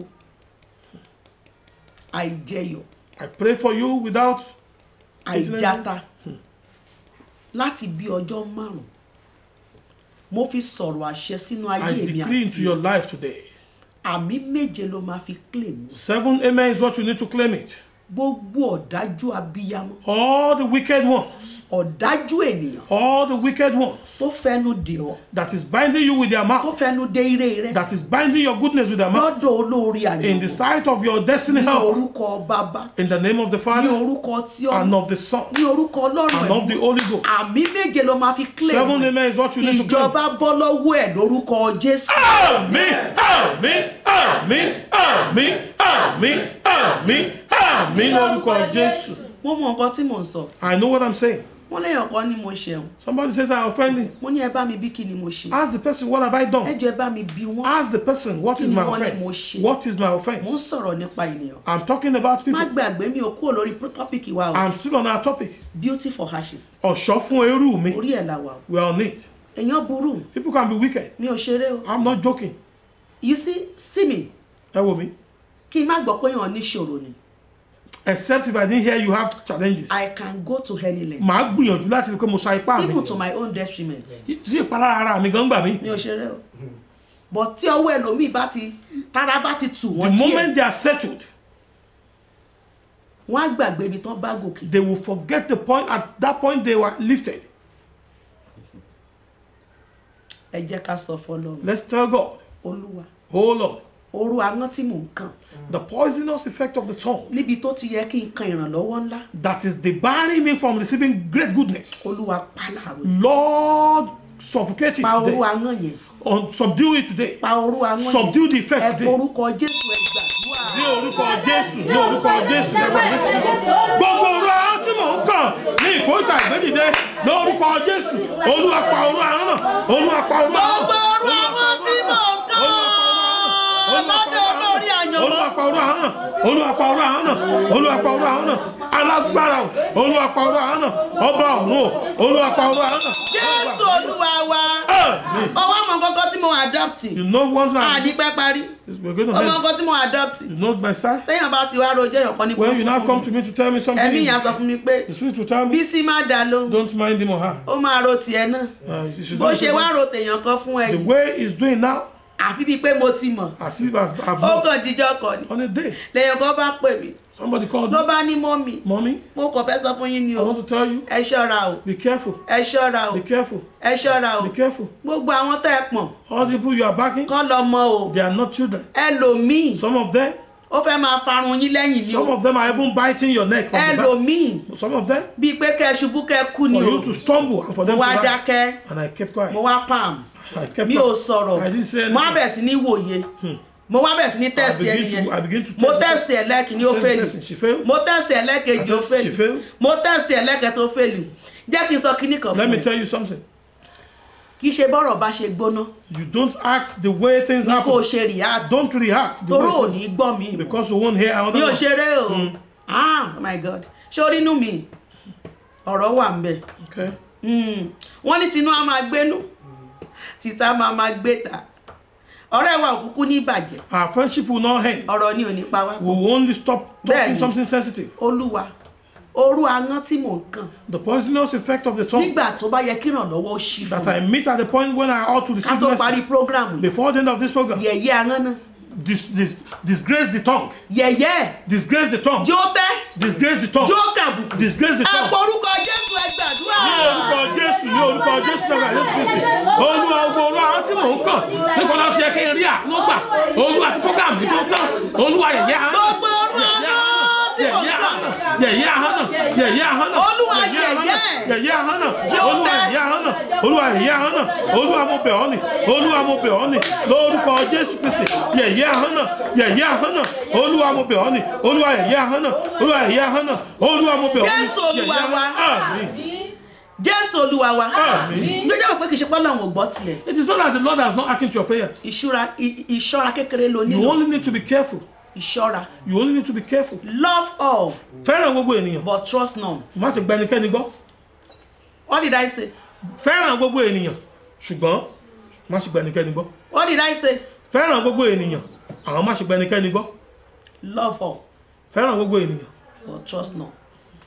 àìjẹyọ̀ I pray for you without àìjáta láti bí ọjọ́ márùn mo fi sọ̀rọ̀ àṣẹ sínú I ayé mi decree into àti your life today. àmì méje ló máa fi claim Seven amen is what you need to claim it. gbogbo ọ̀dájú abiyamọ All the wicked ones ọ̀dájú ènìyàn all the wicked ones tó fẹnu dè ọ́ that is binding you with their tó mouth, fẹnu dé ire rẹ that is binding your goodness with their mouth, lọ́dọ̀ olórí in the àyẹ̀wò sight of your destiny ní helper, orúkọ bàbá in the name of the ní Father orúkọ tí and ọmọ of the Son ní orúkọ ọlọ́run and of the ẹ̀mí Holy Ghost. àmì méje ló máa fi Seven kílẹ̀ amen is what you need to claim. ìjọba bọ́ lọ́wọ́ ẹ̀ lórúkọ jésù Àmín, àmín, àmín, àmín, àmín, àmín, àmín lórúkọ Jésù. mo mọ nǹkan tí mò ń sọ I know what I'm saying. wọ́n léèyàn kan ní mo ṣeun Somebody says I offended. mo ní ẹ bá mi bí kí ni mo ṣe Ask the person, what have I ẹ done? jọ ẹ bá mi bí wọ́n Ask the person, what is Kí ni my wọ́n ní mo offense? ṣe? What is my mo ń offense? sọ̀rọ̀ nípa ènìyàn I'm talking about má people. gbàgbé mi ò kúrò lórí tọ́pìkì wa o I'm still on our topic. beauty for ashes Ọ̀ṣọ́ fún eru mi. orí ẹ̀ là wà o We are on it. èèyàn burú People can be wicked. mi ò ṣeré o I'm not joking. you see see me Ẹ wo mi. kí n má gbọ́ pé èèyàn níṣòro ni Except if I didn't hear you have challenges. I can go to any length Màá gbìyànjú láti rí pé mo sa ipá mi. even to my own detriment Sí ìpalára ara mi gan gbà mí. mi ò ṣeré o but tí ọwọ́ ẹlòmíì bá ti tára bá ti tù The wọ́n díẹ̀ moment they are settled, wọ́n á gbàgbé ibi tán bá gòkè they will forget the point at that point they were lifted. ẹ jẹ́ ká sọ fọlọ́run Let's tell God, olúwa oh Lord, orú aná tí mò ń kàn the poisonous effect of the tongue níbi tó ti yẹ kí n kan ìrànlọ́wọ́ ńlá that is debarring me from receiving great goodness. olúwa pàlàrò Lord, suffocate it pa orú today. aná yẹn Or subdue it today. pa orú aná yẹn Subdue the ẹ effect today. porúkọ jésù ẹ gbàdúrà Ní orúkọ Jésù, ní orúkọ Jésù, lẹ́gbẹ̀ẹ́ Jésù Kristi. Gbogbo orú ahọ́n tí mò ń kàn ní ìkórìtà ìgbédìde lórúkọ Jésù. Olúwa pa orú ahọ́n náà. Olúwa pa orú ahọ́n náà. gbogbo orú àwọn tí mò ń kàn lọ́dọ̀ olórí àyànmọ́ Olúwa pa orú ahọ́n náà. Olúwa pa orú ahọ́n náà. Olúwa pa orú ahọ́n náà. Alágbára o. Olúwa pa orú ahọ́n náà. Ọba ọ̀run o. Olúwa pa orú ahọ́n náà. jésù olúwa wa Àmín. ọwọ́ àmọ́ kọ́kọ́ tí mo adopt You know one thing. àdìpẹ́ parí We're going to ọmọ help. nǹkan tí mo adopt You know my side. téèyàn bá ti wá rojọ́ èèyàn kan ní When you now burúkú come fún to mi me to tell me something, ẹ̀mí ìyá sọ fún mi pé the spirit will tell me, bísí má dá lóhùn don't mind him or her. ó máa ro tiẹ̀ náà Uh, you should bó not ṣe say wá that. ro tèèyàn kan fún the ẹ̀yìn way he's doing now, àfi bíi pé mo ti mọ̀ as if as I've ó known. kàn díjọ́ kan ni on a day, lèèyàn kan bá pè mí somebody called ló me, bá ní mọ́mì mommy, mo kàn fẹ́ sọ fún yín ni I o want to tell you, ẹ ṣọ́ra o be careful, ẹ ṣọ́ra o be careful, ẹ ṣọ́ra o be careful. gbogbo àwọn tẹ́ ẹ pọ̀n All the people you are backing, kán lọ mọ o they are not children. ẹlòmíì Some of them, ó fẹ́ máa farun yín lẹ́yìn ni some o of them are even biting your neck from the ẹlòmíì back. Some of them, bíi pé kẹ́ ẹ ṣubú kẹ́ ẹ kú ni for o you to stumble and for them mo to wá die. dákẹ́ And I kept quiet. mo wá pam I kept mi ò quiet. sọ̀rọ̀ I didn't say mo wá anything. bẹ̀ sí ní wòye mo wá bẹ̀ sí ní tẹ̀sí begin ẹni to- yẹn I begin to mo test the tẹ̀sí ẹ̀ lẹ́ẹ̀kìní ó Test the fèlì person. She failed. mo tẹ̀sí ẹ̀ lẹ́ẹ̀kejì ó I test- she fèlì failed. mo tẹ̀sí ẹ̀ lẹ́ẹ̀kẹta ó fèlì jẹ́ kí n sọ kíní kan Let fún me ẹ tell you something. kì í ṣe bọ́rọ̀ bá ṣe gbóná You don't act the way things kó o happen. ṣe react Don't react the toró ò way ní things, gbọ́ mi because you won't hear another mi ò one. ṣeré o ah oh my god ṣé orí inú mi ọ̀rọ̀ wà ń bẹ̀ Okay. Mm. wọ́n ní tinú á máa gbénú tìta máa máa gbé ta ọ̀rẹ́ wa òkúkú ní ìbàjẹ́ Our friendship will not end. ọ̀rọ̀ ni ò ní pa wá We will only stop talking Bẹ́ẹ̀ni. something sensitive. olúwa orú aná tí mò ń kàn The poisonous effect of the tongue nígbà tó bá yẹ kí ìrànlọ́wọ́ ó ṣí fún that mi I meet at the point when I ought to ká receive tó parí blessing program before the end of this program. yẹ̀yẹ́ aná náà Dis, dis, disgrace the tongue. yẹ̀yẹ́ Disgrace the tongue. jó tẹ́ Disgrace the tongue. jó kàbùkù Disgrace the ẹ tongue. porúkọ jésù ẹ gbàdúrà ní orúkọ jésù ní orúkọ jésù náà jésù kristi olúwa ogun olúwa àwọn tí mò ń kàn nípa láti yẹ kí n rí àánú gbà olúwa tí program mi tó tán olúwa yẹ̀yẹ́ ahọ́n Gbogbo orú àánú tí mò ń kàn. yẹ̀yẹ́ ahọ́n náà yẹ̀yẹ́ ahọ́n náà Olúwa yẹ̀yẹ́ ahọ́n náà, yẹ̀yẹ́. yẹ̀yẹ́ ahọ́n náà Jẹ́ ó olúwa tẹ́. yẹ̀yẹ́ ahọ́n náà olúwa yẹ̀yẹ́ ahọ́n náà olúwa mo bẹ̀ ọ́ ni olúwa mo bẹ̀ ọ́ ni lórúkọ jésù kristi yẹ̀yẹ́ ahọ́n náà yẹ̀yẹ́ ahọ́n náà olúwa mo bẹ̀ ọ́ ni olúwa yẹ̀yẹ́ ahọ́n náà olúwa yẹ̀yẹ́ ahọ́n náà olúwa mo bẹ̀ ọ́ ni Jésù Olúwa yẹ̀yẹ́ wa. ahọ́n àmín jésù olúwa wa àmín. jọjọ́ mọ̀ pé kì í ṣe pọ́nlọ́ àwọn ò gbọ́ tiẹ̀ It is not that the Lord has not acting to your prayers. ìṣúra i- ìṣọ́ra kékeré ló You nílò only need to be careful. ìṣọ́ra You only need to be careful. love all Fẹ́ràn gbogbo ènìyàn. but trust none Má ti gba ẹnikẹ́ni gbọ́. what did i say Fẹ́ràn gbogbo ènìyàn. Ṣùgbọ́n má ṣe gba ẹnikẹ́ni gbọ́. what did i say Fẹ́ràn gbogbo ènìyàn. Àwọn má ṣe gba ẹnikẹ́ni gbọ́. love all Fẹ́ràn gbogbo ènìyàn. but trust none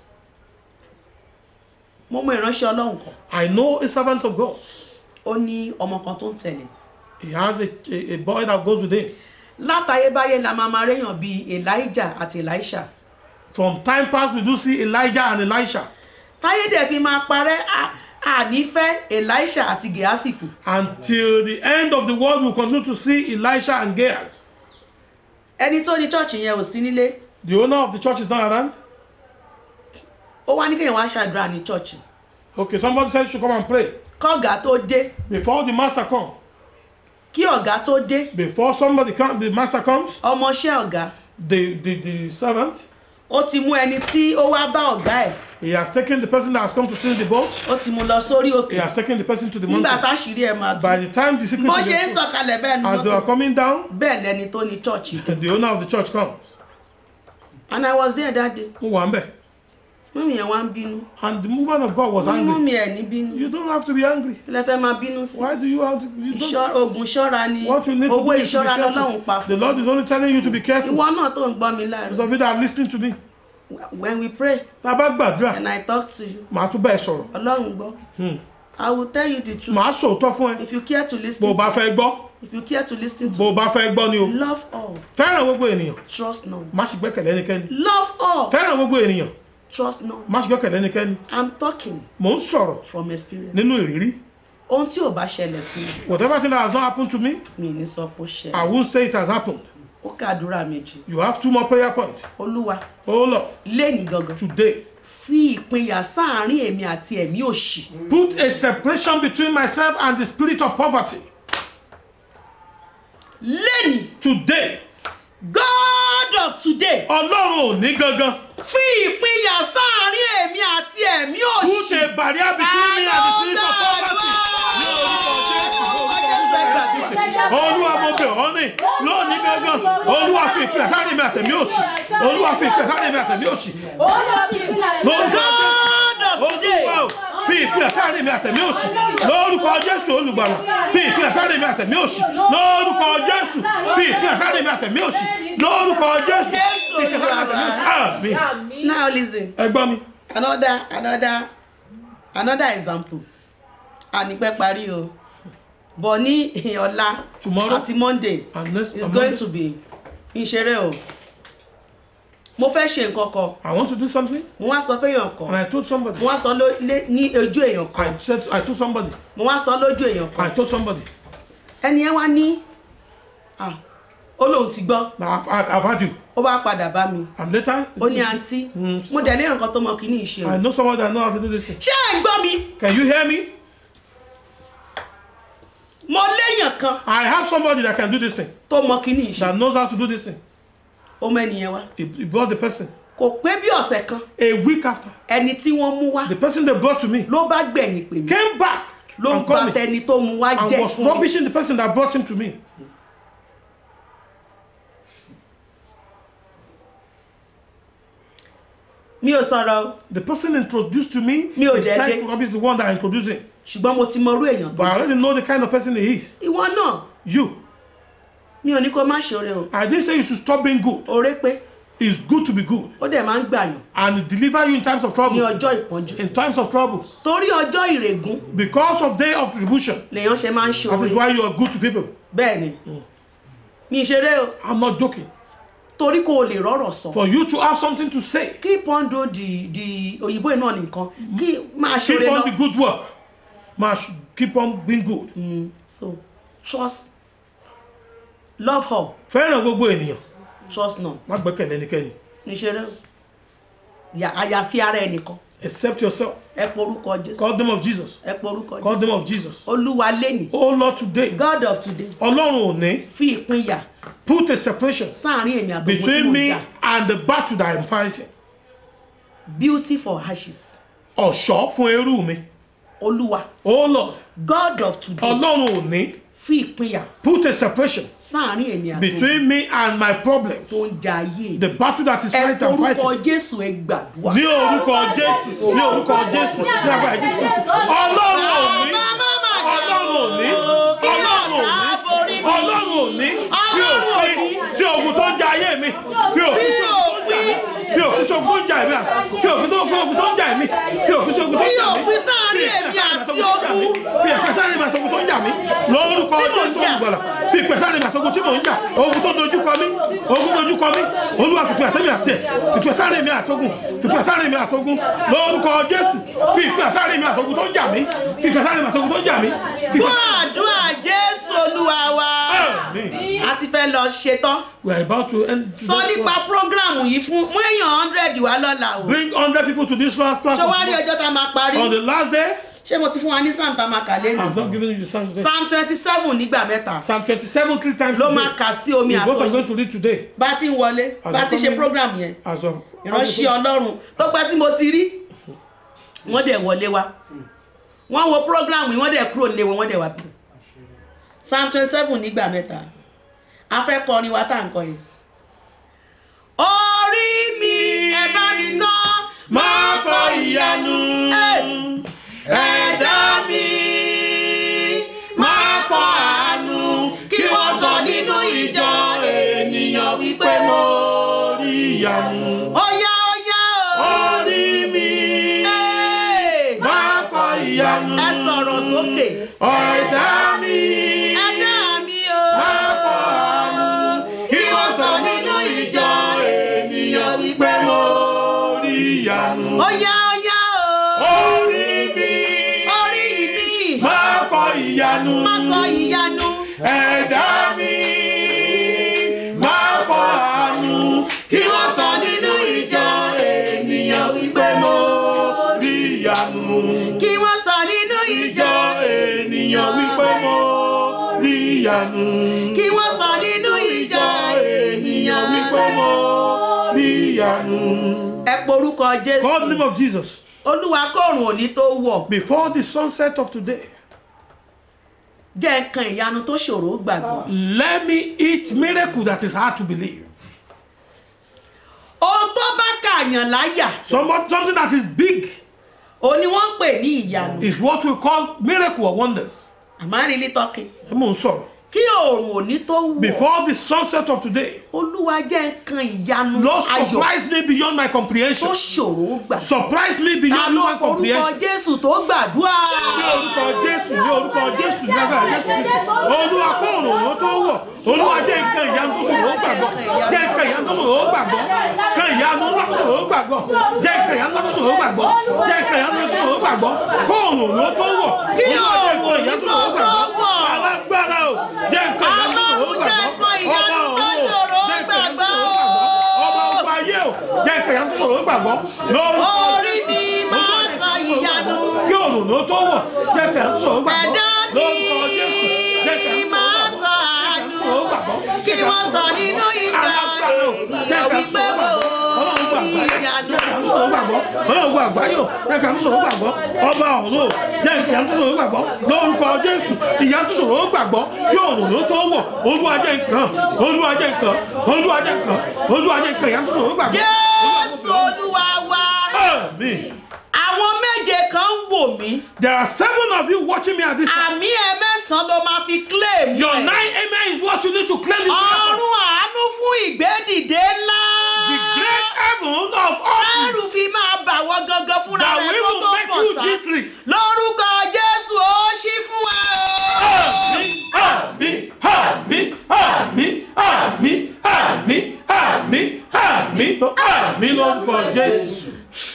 mo mọ ìránṣẹ́ ọlọ́run kan I know a servant of God. ó ní ọmọ kan tó ń tẹ̀lé He has a, a, a boy that goes with him. látayébáyé la máa máa réyàn bíi elijah àti elisha From time past we do see Elijah and Elisha. táyé dẹ̀ fi máa parẹ́ à- ànífẹ́ elisha àti gehasi kù Until the end of the world, we'll continue to see Elisha and Gehazi. ẹni tó ní chọ́ọ̀chì yẹn ò sí nílé The owner of the church is not around. ó wá ní kéèyàn wá ṣàdúrà ní chọ́ọ̀chì Okay, somebody said you should come and pray. kọ́gà tó dé Before the master comes, kí ọ̀gá tó dé before somebody comes, the master comes, ọmọọṣẹ́ ọ̀gá the, the, the servant, ó ti mú ẹni tí ó wá bá ọ̀gá ẹ̀ he has taken the person that has come to steal the boss, ó ti mú lọ sórí he òkè has taken the person to the nígbà mountain. táṣìírí ẹ̀ máa tú By the time the secret bó is ṣe ń exposed, sọ̀kalẹ̀ bẹ́ẹ̀ ni as they mọ́tò are coming down, bẹ́ẹ̀ lẹni tó ní chọ́ọ̀chì dé the owner of the church comes. and I was there that day Mo wà ń bẹ̀. mọ́mí yẹn wá ń bínú And the woman of God was Mo ní angry. mọ́mí ẹ̀ ní bínú You don't have to be angry. kí lẹ fẹ́ máa bínú sí Why do you have to? You don't, Ìṣọ́- oògùn ṣọ́ra ni what you need to owó do is to be ìṣọ́ra lọ́lọ́run pa careful. The fún Lord is only telling you to be careful. ìwọ náà tó ń gbọ́ mi Those láàárọ̀ of you that are listening to me, when we pray tá a bá gbàdúrà, and I talk to you màá tún bẹ́ẹ̀ sọ̀rọ̀. ọlọ́run gbọ́ I will tell you the truth Màá sòótọ́ fún ẹ. if you care to Bó listen o bá to fẹ́ gbọ́, if you care to listen bó to o bá fẹ́ gbọ́ ni o. love all Fẹ́ràn gbogbo ènìyàn, trust none má sì gbẹ́kẹ̀lé ẹnikẹ́ni. love all Fẹ́ràn gbogbo ènìyàn, trust none má sì gbẹ́kẹ̀lé ẹnikẹ́ni. I'm talking Mò ń sọ̀rọ̀ from experience nínú ìrírí. ohun tí ò bá ṣẹlẹ̀ sí mi Whatever thing that has not happened to me, mi ní sọ pé ó I ṣẹlẹ̀ won't say it has happened. ó kàdúrà méjì You have two more prayer points. olúwa Oh Lord, léèní gangan today, fi ìpínyà sáàárín èmi àti ẹ̀mí òṣì put a separation between myself and the spirit of poverty. léèní Today, God of today Ọlọ́run ò ní gangan. fi ìpínyà sáàárín èmi àti ẹ̀mí Put òṣì a barrier between me and the spirit of poverty. Ní orúkọ Jésù. Olúwa mo bẹ̀ ọ́ ní lónìí gangan. Olúwa fi ìpínyà sáré mi àtẹ̀mí òsì. Olúwa fi ìpínyà sáré mi àtẹ̀mí òsì. Lórúkọ God of Jésù. today Olúwa o, fi ìpínyà sáré mi àtẹ̀mí òsì. Lórúkọ Jésù olùgbàlà. Fi ìpínyà sáré mi àtẹ̀mí òsì. Lórúkọ Jésù. Fi ìpínyà sáré mi àtẹ̀mí òsì. Lórúkọ Jésù. Fi ìpínyà sáré mi àtẹ̀mí òsì. Àmín. now listen Ẹ gbọ́ mi. another another another example ànípẹ́ parí o bọ̀ ní ọ̀la Tomorrow àti monday and next is and going Monday. to be ìṣeré o mo fẹ́ ṣe nǹkan kan I want to do something mo wá sọ fẹ́yàn kan and I told somebody. mo wá sọ ló- lé- ní ojú èèyàn kan I said I told somebody. mo wá sọ lójú èèyàn I kan told somebody. ẹni yẹn wá ní ah, ó lóun ti gbọ́ Now I've, I've, I've had you. ó bá padà bá mi And later, ó ní àǹtí mo dẹ̀ léèyàn kan tó mọ kíní ìṣe o I know someone that know how to do this thing. ṣé ẹ̀ ń gbọ́ mi Can you hear me? mo léèyàn kan I have somebody that can do this thing. tó mọ kíní ìṣe That knows how to do this thing. ó mọ ẹnìyẹn wá He, he brought the person. kò pé bí ọ̀sẹ̀ kan A week after, ẹni tí wọ́n mú wá the person they brought to me ló bá gbẹ̀yìn pè mí came back ló ń and gba called me tẹni tó mú wá and jẹ́ was fún mi rubbishing the person that brought him to me. mi ò sọ̀rọ̀ o The person introduced to me Mi ò is jẹ́ trying dé. to rubbish the one that introduced him. ṣùgbọ́n mo ti mọ irú èèyàn tó But I already know the kind of person he is. ìwọ náà You. mi ò ní kó má ṣoore o I didn't say you should stop being good. oore pé It's good to be good. ó dẹ̀ máa ń gbàyàn And it deliver you in times of ní trouble. ọjọ́ ìpọ́njú In times of trouble. torí ọjọ́ ìrègùn Because of day of tribulation. lèèyàn ṣe máa ń That is ṣoore why you are good to people. bẹ́ẹ̀ ni mi ṣeré o I'm not joking. torí kò lè rọ́rọ̀ sọ For you to have something to say, keep on do the the òyìnbó náà nìkan kí máa keep ṣoore on the lọ good work. Must keep on being good. so trust love her Fẹ́ràn gbogbo ènìyàn. trust none Má gbẹ́kẹ̀lé ẹnikẹ́ni. ní ṣeré o Yà- àyàfi ara ẹnìkan Accept yourself. ẹ porúkọ jésù Call the name of Jesus. ẹ porúkọ Call the jésù name of Jesus. olúwa lẹ́nì Oh Lord, today, god of today Ọlọ́run ò ní fi ìpínyà put a separation sáàrin èmi àtọ̀gbọ́n tí between mo me jà and the battle that I'm fighting. beauty for ashes Ọ̀ṣọ́ fún eérú mi. olúwa Oh Lord, god of today Ọlọ́run ò ní fi ìpínyà put a separation sáàrin èmi àtọ̀gbọ́n between me and my problems. tó ń jà ayé mi The battle that is ẹ fight I'm porúkọ fighting. jésù ẹ gbàdúrà Ní orúkọ Jésù, ní orúkọ Jésù, ní agbára Jésù Kristi. Ọlọ́run ò ní, Ọlọ́run ò ní, Ọlọ́run ò ní, Ọlọ́run ò ní, fi òpin sí ogun tó ń jà ayé mi, fi òpin sí fi òpin sí ogun tó ń jà mí, fi òpin tó fi òpin tó ń jà mí, fi òpin sí ogun tó ń jà mí. Fi òpin sáàrin èmi àti ogun. Fi òpin sáàrin èmi àti ogun tó ń jà mí lórúkọ Tí mò ń jésù jà. olùgbàlà fi ìpè sáré mi àtogun tí mò ń jà ogun tó dojú kọ mí ogun dojú kọ mí olúwa fi ìpè sáré mi àtẹ fi ìpè sáré mi àtogun fi ìpè sáré mi àtogun lórúkọ jésù fi ìpè sáré mi àtogun tó ń jà mí fi ìpè sáré mi àtogun tó ń jà mí fi Gbọ́ ìpè àdúrà Jésù Olúwa wa. Àmín. A ti fẹ́ lọ ṣetán. we are about to end Sọ nípa prógráàmù yìí fún mú èèyàn hundred wá lọ́la o. bring hundred people to this last Ṣé wá rí platform ọjọ́ tá a máa parí? on the last day Ṣé mo ti fún wa ní Psalm tá a máa kà lẹ́nu? i'm not giving you the psalms today Psalm twenty seven nígbà mẹ́ta psalm twenty-seven three times ló today máa kà sí omi is what i'm àtọ̀yìn. going to read today Bá ti ń wọlé, bá ti ṣe prógráàmù yẹn. as of ìránṣẹ́ ọlọ́run tó pẹ́ tí mo ti rí wọ́n dẹ̀ wọlé wa wọ́n wo program yìí wọ́n dẹ̀ kúrò nílé wọn wọ́n dẹ̀ wá bí psalm twenty seven nígbà mẹ́ta a fẹ́ kọrin wa tá à ń kọ yẹn. orí mi ẹ bá mi tán máa kọ ìyanu ẹ̀dá mi máa kọ àánú kí wọ́n sọ nínú ìjọ ènìyàn wípé mo rí ìyanu óyá óyá o. orí mi Hey! máa kọ ìyanu ẹ sọ̀rọ̀ sókè. ọ̀dà mi ẹ̀dá mi o. máa kọ àánú kí wọ́n sọ nínú ìjọ ènìyàn wípé mo. rí ìyanu óyá óyá o. orí mi orí mi máa kọ ìyanu má kọ ìyanu. ẹ̀dá mi máa kọ àánú kí wọ́n sọ nínú ìjọ ènìyàn wípé mo. rí ìyanu. kí wọ́n sọ nínú ìjọ ìjọ ènìyàn wípé mo rí ìyanu. kí wọ́n sọ nínú ìjọ ènìyàn wípé mo rí ìyanu. ẹ porúkọ jésù. God name of Jesus. olúwa kóòrùn òní tó wọ̀ Before the sunset of today, jẹ́ nǹkan ìyanu tó ṣòro gbàgbọ́. let me eat miracle that is hard to believe. ohun tó bá kàyàn láyà Somewhat, something that is big òun ni wọ́n ń pè ní ìyanu. is what we call miracle or wonders. àmọ́ rí ní tọ́kì. Ẹ mò ń sọ̀rọ̀. kí oòrùn òní tó wọ̀ Before the sunset of today, olúwa jẹ́ nǹkan ìyanu Lord ayọ̀ surprise me beyond my tó comprehension. ṣòro gbà. Surprise me ta beyond ló human orúkọ comprehension. jésù tó gbàdúrà. ní orúkọ jésù ní orúkọ jésù ní agbára jésù kristi olúwa kó òrùn ló tó wọ̀ olúwa jẹ́ nǹkan ìyanu tó sòrò ó gbàgbọ́ jẹ́ nǹkan ìyanu tó sòrò ó gbàgbọ́ kan ìyanu ńlá tó sòrò ó gbàgbọ́ jẹ́ nǹkan ìyanu ńlá tó sòrò ó gbàgbọ́ jẹ́ nǹkan ìyanu tó sòrò ó gbàgbọ́ kó òrùn ló tó wọ̀ Kí olúwa jẹ́ nǹkan òòrùn ìyanu tó tó sòrò ó gbàgbọ́ wọ̀. alágbára o jẹ́ nǹkan ìyanu tó sòrò ó Ọlọ́run jẹ́ gbàgbọ́ nǹkan ìyanu ọba tó ọ̀run o, ṣòro ó jẹ́ nǹkan ìyanu tó gbàgbọ́ sòrò ó gbàgbọ́ ọba ọba ayé o jẹ́ nǹkan ìyanu tó sòrò ó gbàgbọ́ lórúkọ orí mi máa kọ ìyanu. kí òrùn ló tó wọ̀ jẹ́ kẹ́ ń sọ̀rọ̀ gbàgbọ́ ẹ̀dá lórúkọ Jésù jẹ́ kẹ́ ń mi máa sọ̀rọ̀ kọ sọ̀rọ̀ àánú. gbàgbọ́ kí wọ́n sọ nínú ìjọ ènìyàn wípé mo rí ìyanu. ọlọ́run gbọ́ àgbáyé o jẹ́ kẹ́ ń sọ̀rọ̀ gbàgbọ́ ọba ọ̀run o jẹ́ kẹ́ ń sọ̀rọ̀ gbàgbọ́ lórúkọ Jésù ìyá tó sọ̀rọ̀ gbàgbọ́ kí òrùn ló tó wọ̀ olúwa jẹ́ nǹkan olúwa jẹ́ nǹkan olúwa jẹ́ nǹkan olúwa jẹ́ nǹkan ìyá tó sọ̀rọ̀ gbàgbọ́. jésù olúwa wa Àmín. àwọn méje kan ń wò mí There are seven of you watching me at this time. àmì ẹ mẹ́sàn-án ló máa fi claim Your ẹ̀. nine amen is what you need to claim this miracle. ọ̀run àánú fún ìgbédìde ńlá. The great heaven of all ẹrù fi máa bà wọ́n gangan fúnra That rẹ̀ we kó will tó make pọ̀ you sá. gently. lórúkọ jésù ó ṣí fún wa o. Àmín, àmín, àmín, àmín, àmín, àmín, àmín, àmín lórúkọ Jésù.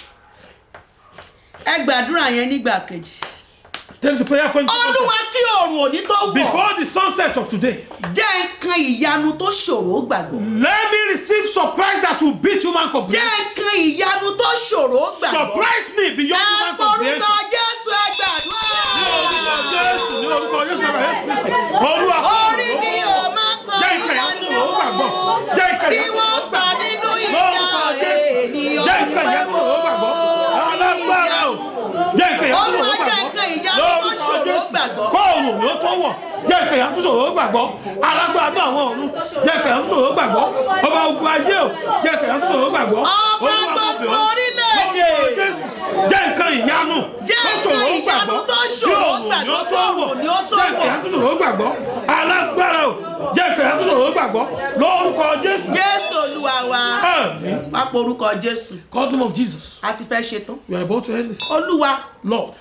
ẹ gbàdúrà yẹn nígbà kejì. Take the prayer point. olúwa kí oòrùn òní tó wọ̀ Before the sunset of today, jẹ́ nǹkan ìyanu tó ṣòro gbàgbọ́. let me receive surprise that will beat human jẹ́ comprehension. nǹkan ìyanu tó ṣòro gbàgbọ́. Surprise me beyond ẹ human porúkọ comprehension. jésù ẹ gbàdúrà. Ní orúkọ Jésù, ní orúkọ Jésù, bàbá Jésù Kristi. Olúwa orí mi ò máa kọ jẹ́ ìkà ìyanu. ìyanu tó gbàgbọ́. Jẹ́ ìkà bí ìyanu wọ́n tó sọ gbàgbọ́. nínú Lórúkọ ìjà Jésù. ènìyàn Jẹ́ ìkà wípé ìyanu tó mo gbàgbọ́. Alágbára o. Jẹ́ ìkà ìyanu tó Olúwa jẹ́ gbàgbọ́. nǹkan ìyanu tó Lórúkọ ṣòro Jésù. gbàgbọ́. Kóòrùn ni ó tó wọ̀. Jẹ́ ìkà ìyanu tó ṣòro gbàgbọ́. Alágbára náà àwọn ọ̀run. Jẹ́ ìkà ìyanu tó ṣòro gbàgbọ́. Ọba ogun ayé o. Jẹ́ ìkà ìyanu tó ṣòro gbàgbọ́. Ọba Olúwa mo bẹ̀ gbogbo ọ́. orílẹ̀-èdè. Lórúkọ Jésù. Jẹ́ nǹkan ìyanu Jẹ́ tó nǹkan ṣòro ìyanu gbàgbọ́. tó Kí ṣòro òòrùn ni ó gbàgbọ́, tó wọ̀. kóòrùn ni ó tó Jẹ́ ìkà wọ̀. ìyanu tó ṣòro gbàgbọ́. Alágbára o. Jẹ́ ìkà ìyanu tó ṣòro gbàgbọ́. Lórúkọ Jésù. jésù olúwa wa Àmín. pápá orúkọ jésù God name of Jesus. a ti fẹ́ ṣetán We are about to end it. olúwa Lord,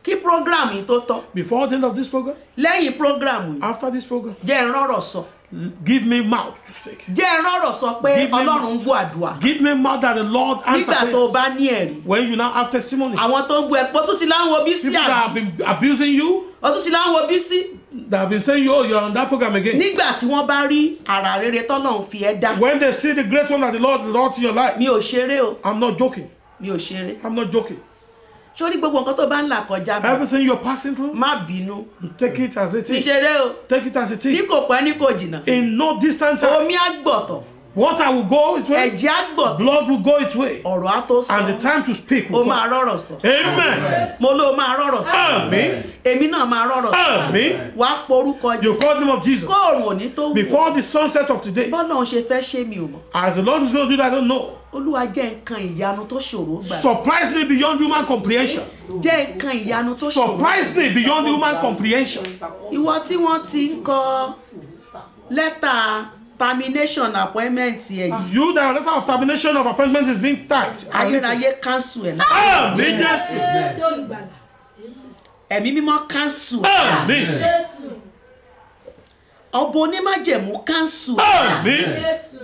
kí program yìí tó tán before the end of this program, lẹ́yìn program yìí after this program, jẹ́ ẹ rọ́rọ̀ sọ give me mouth to speak. jẹ́ ẹ rọ́rọ̀ sọ pé Give me ọlọ́run ń gbọ́ àdúrà Give me mouth that the Lord nígbà tó o answers. bá ní ẹ̀rí When you now have testimony, àwọn tó ń bu ẹ̀pọ̀ tún ti láwọn bí sí people that àbí have been abusing you, ó tún ti láwọn bí sí that have been saying you, oh, you're on that program again. nígbà tí wọ́n bá rí àrà rere tọ́lọ́run fi ẹ́ dá When they see the great one that the Lord wrought in your life, mi ò ṣeré o I'm not joking. mi ò ṣeré I'm not joking. sórí gbogbo nǹkan tó bá ń là kọjá bá Everything you're passing through, má bínú take it as it mi is. ṣeré o Take it as it ní is. kò pẹ́ ní kò jìnnà In no distant time, omi á gbọ̀tọ̀ water will go its way, ẹ̀jẹ̀ á gbọ̀tọ̀ blood will go its way, ọ̀rọ̀ á tó sọ and the time to speak o will máa come. rọ̀rọ̀ sọ Amen. mo ló máa rọ̀rọ̀ sọ Amen. èmi náà máa rọ̀rọ̀ sọ Amen. wàá porúkọ You jésù call the name of Jesus. kóòrùn òní tó wù Before the sunset of today, bọ́lá òun ṣe fẹ́ ṣé mi ò mọ̀ as the Lord is going to do that, I don't know. olúwa jẹ́ nǹkan ìyanu tó ṣòro gbà Surprise me beyond human comprehension. jẹ́ nǹkan ìyanu tó ṣòro Surprise me beyond human comprehension. ìwọ tí wọ́n ti ń kọ lẹ́tà termination appointment ẹ̀ yìí You that letter of termination of appointment is being typed. and written. ayérayé cancel ẹ̀ lá Amen. Jésù. Jésù olùgbàlà. ẹ̀mí mímọ́ cancel ẹ̀ Amen. Jésù. ọba onímájẹ̀mú cancel ẹ̀ Amen. Jésù.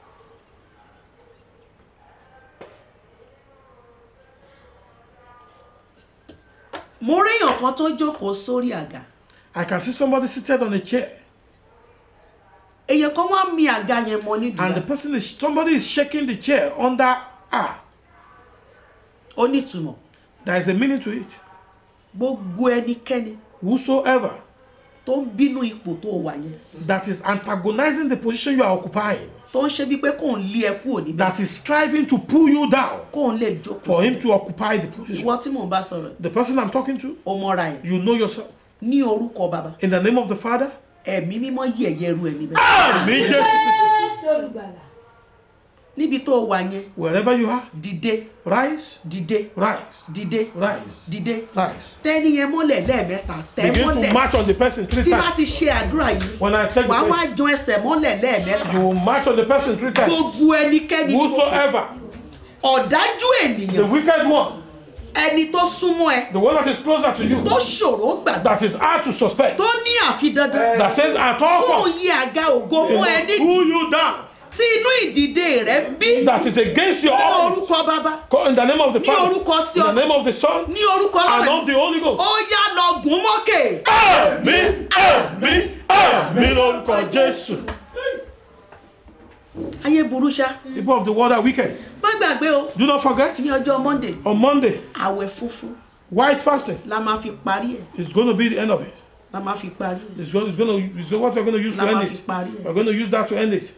mo réèyàn kan tó jókòó sórí àga I can see somebody seated on a chair, èèyàn kan wá mi àga yẹn mọ and the nídìí person is somebody is shaking the chair under ah. ó nítumọ̀ There is a meaning to it. gbogbo ẹnikẹ́ni Whosoever tó ń bínú ipò tó wà yẹn that is antagonizing the position you are occupying, tó ń ṣe bíi pé kò ń lé ẹ kúrò níbẹ̀ that is striving to pull you down kò ń lè jókòó for sí him to occupy the position. ìwọ tí mò ń bá sọ̀rọ̀ The person I'm talking to, ó mọ́ra ẹ̀ you know yourself. ní orúkọ bàbá In the name of the Father, ẹ̀mí mímọ́ yẹ̀yẹ́ ru ẹ̀ níbẹ̀ Amen. Jesus. Jésù olùgbàlà. níbi tó wà yẹn Wherever you are, dìde rise, dìde rise, dìde rise, dìde rise. tẹ́ni yẹn mọ́lẹ̀ lẹ́ẹ̀mẹ́ta tẹ́ Begin to mọ́lẹ̀ march on the person three tí bá times. ti ṣe àdúrà yìí When I take the wàá wá person, jan ẹsẹ̀ mọ́lẹ̀ lẹ́ẹ̀mẹ́ta you will march on the person three times. gbogbo ẹnikẹ́ni ni mo- Whosoever, ọ̀dájú the ènìyàn wicked one, ẹni tó súnmọ́ ẹ the one that is closer to you, tó ṣòro gbàgbọ́ that is hard to suspect, tó ní àfi dandan that says at all kó costs, yí àga ògo they mọ́ ẹ must nídìí pull you down. tí inú ìdìde rẹ bí That is against your ní own. orúkọ bàbá Call In the name of the Ní Father, orúkọ tí in the ọ- name of the Son, ní orúkọ and lọ́rẹ̀ of the Holy Ghost. ó yá lọ gùn mọ́kè Àmín, àmín, àmín lórúkọ Jésù. ayé burú ṣá People of the world are wicked. má gbàgbé o Do not forget, ní ọjọ́ monday on Monday, àwẹ̀ funfun white fasting la máa fi parí ẹ̀ is going to be the end of it. la máa fi parí ẹ̀ It's, going, it's, going to, it's what we're going to use to la máa end fi it. parí ẹ̀ We're going to use that to end it.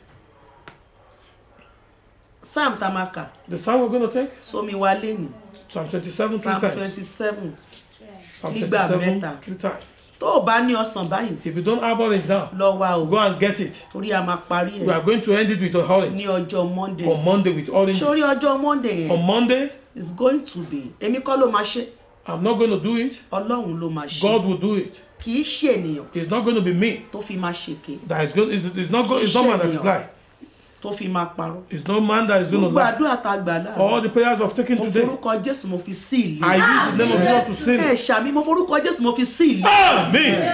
psalm tamaka The psalm we're going to take, sómi wa lẹ́nu Psalm 27, three psalm times. twenty seven Psalm nígbà 27, mẹ́ta. three times. tó o bá ní ọsàn báyìí If you don't have orange now, lọ wa o go and get it. torí a máa parí We ẹ̀ are going to end it with an orange. ní ọjọ́ monday On Monday with orange. sórí ọjọ́ monday On yẹn Monday, is going to be èmi kọ́ ló máa ṣe I'm not going to do it. ọlọ́run ló máa ṣe God will do it. kì í ṣe ènìyàn It's not going to be me. tó fi máa ṣèké That is going. It's, it's not. Go, it's not man that is lie. tó fi máa parọ́ It's not man that is going to gbogbo lie. àdúrà tá a gbà láàrin All the prayers I've taken mo today, forúkọ jésù mo fi sí ìlú I use the name of Jesus to sin. ẹ ṣàmì mo forúkọ jésù mo fi sí ìlú Amen.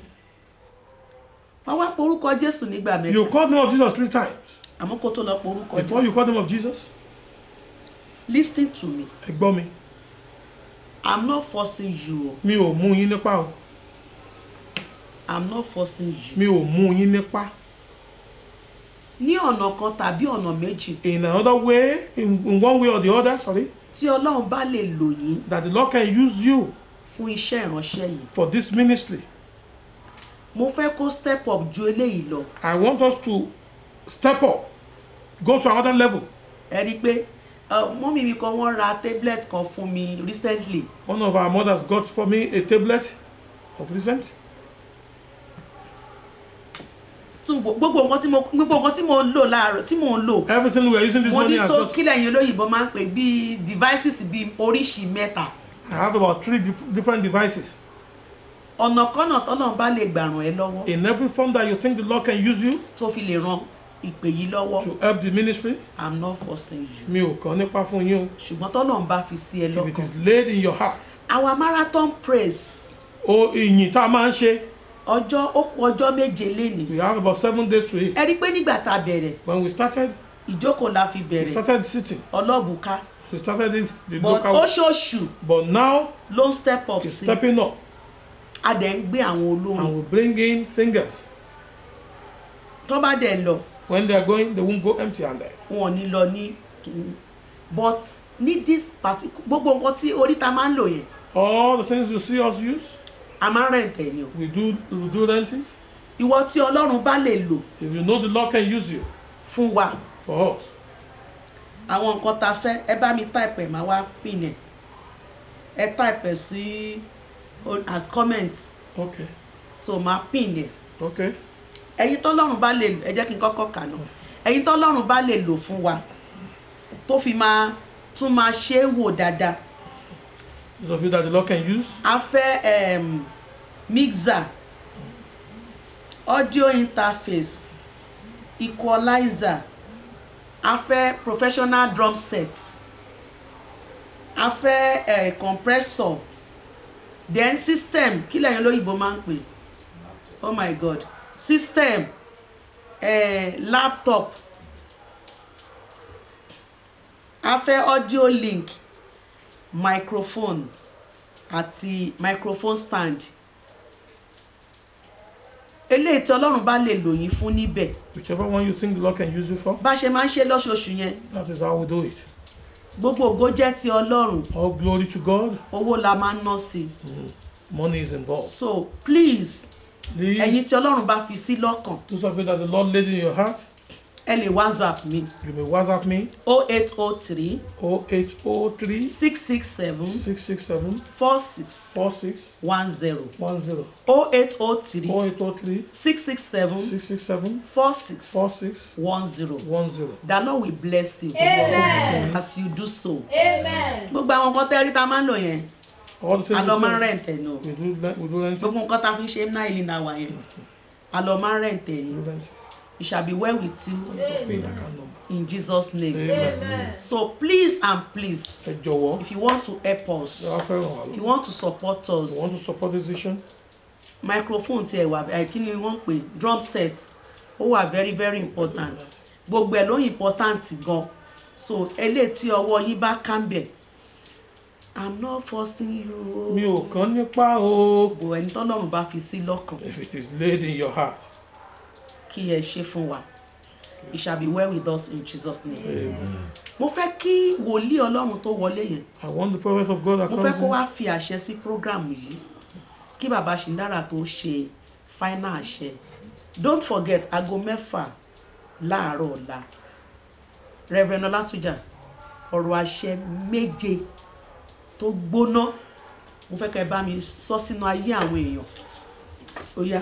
wọ́n wá porúkọ jésù nígbà mẹ́ta You call the name of Jesus three times. àmọ́ kó tó lọ porúkọ Before jésù you call the name of Jesus, lis ten to me ẹ gbọ́ mi. i'm not forcing you o Mi ò mú yín nípa o. i'm not forcing you Mi ò mú yín nípa. ní ọ̀nà kan tàbí ọ̀nà méjì In another way, in, in one way or the other, sorry, tí ọlọ́run bá lè lò yín that the Lord can use you fún iṣẹ́ ìránṣẹ́ yìí for this ministry. mo fẹ́ kó step up ju eléyìí lọ I want us to step up, go to another level. ẹ rí i pé uh, mọ́mí mi kan wọ́n ra tablet kan fún mi recently One of our mothers got for me a tablet of recent. tún gbo- gbogbo nǹkan tí mo gbogbo nǹkan tí mo ń lò láàárọ̀ tí mo ń lò Everything we are using this mo ní morning has tó just. kílẹ̀ yẹn olóyìnbó máa ń pè bíi devices bíi oríṣi mẹ́ta I have about three dif- different devices. ọ̀nà kọ́nà tọ́lọ́run bá lè gbà ràn ẹ́ lọ́wọ́ In every form that you think the Lord can use you, tó fi lè ran ìpè yìí lọ́wọ́ to help the ministry i'm not forcing you mi ò kàn nípa fún yín o ṣùgbọ́n tọ́lọ́run bá fi sí ẹ if it lọ́kàn is laid in your heart our marathon praise o ìyìn tá a máa ń ṣe ọjọ́ ó kù ọjọ́ méje lénìí we have about seven days to it ẹ rí i pé nígbà tá a bẹ̀rẹ̀ when we started ìjókòó la fi we bẹ̀rẹ̀ started sitting ọlọ́bùká we started it the but local oṣooṣù but now ló ń step up it's sí stepping up a dẹ̀ ń gbé àwọn olórin and we bring in singers tó bá dẹ̀ lọ when they are going they won't go empty handed wọn ò ní lọ ní kìíní but ní this particular gbogbo nǹkan tí oríta máa ń lò yẹn all the things you see us use a máa ń rẹ̀ǹtẹ̀ ni o we do we do renting ìwọ tí ọlọ́run bá lè lò if you know the lord can use you fún wa for us àwọn nǹkan tá a fẹ́ ẹ bá mi type ẹ̀ máa wá pin ẹ̀ ẹ type ẹ̀ sí o- as comment okay so máa pin ẹ̀ okay ẹ̀yin tọ́lọ́run bá lè lò ẹ jẹ́ kí n kọ́kọ́ kà náà ẹ̀yin tọ́lọ́run bá lè lò fún wa tó fi máa tún máa ṣe é wò dáadáa those of you that the lord can use a fẹ́ um, mixer audio interface equalizer a fẹ́ professional drum set a fẹ́ uh, compressor then system kí lẹ́yìn olóyìnbó máa ń pè oh my god system uh, laptop a fẹ́ audio link microphone àti microphone stand eléyìí tí ọlọ́run bá lè lò yín fún níbẹ̀ whichever one you think the lord can use you for bá ṣe máa ń ṣe lọ́ṣooṣù yẹn that is how we do it gbogbo ògo jẹ́ ti ọlọ́run all glory to god owó la máa ń ná sí i money is involved so please please ẹ̀yin tí ọlọ́run bá fi sí lọ́kàn those of you that the lord laid in your heart ẹ lè whatsapp mi you may whatsapp me 0803 0803 667 667 46 46 10 10 0803 0803 667 667 46 46 10 10 the lord will bless you Amen. as you do so Amen. gbogbo àwọn nǹkan tẹ́rí tá a máa ń lò yẹn all the things a lọ you máa ń say, rẹ̀ǹtẹ̀ nù we do le- we do renting gbogbo nǹkan tá a fi ń ṣe náà ìlú náà wà yẹn a lọ máa ń rẹ̀ǹtẹ̀ we yín do renting it shall be well with you pay the account number in jesus name amen Amen. so please and please ẹ jọ̀wọ́ if you want to help us ẹ wá fẹ́ràn wa if you lọ want to support us you want to support this vision microphone tiẹ̀ wà ẹ̀ kí ni wọ́n pè drum set ó wà very very important gbogbo ẹ̀ ló important gan so eléyìí tí ọwọ́ yín bá kàmbẹ̀ i'm not forcing you mi ò kàn nípa o gbogbo ẹni tọ́lọ́run bá fi sí lọ́kàn if it is laid in your heart kí ẹ ṣe fún wa it shall be well with us in jesus name mo fẹ́ kí wòlíì ọlọ́run tó wọlé yẹn I want the prophet of God that mo comes fẹ́ kó in wá fi àṣẹ sí program yìí kí bàbá ṣìndára tó ṣe final àṣẹ don't forget aago mẹ́fà láàárọ̀ ọ̀la reverend ọlátújà ọ̀rọ̀ àṣẹ méje tó gbóná mo fẹ́ kẹ́ ẹ bá mi sọ sínú ayé àwọn èèyàn ó yá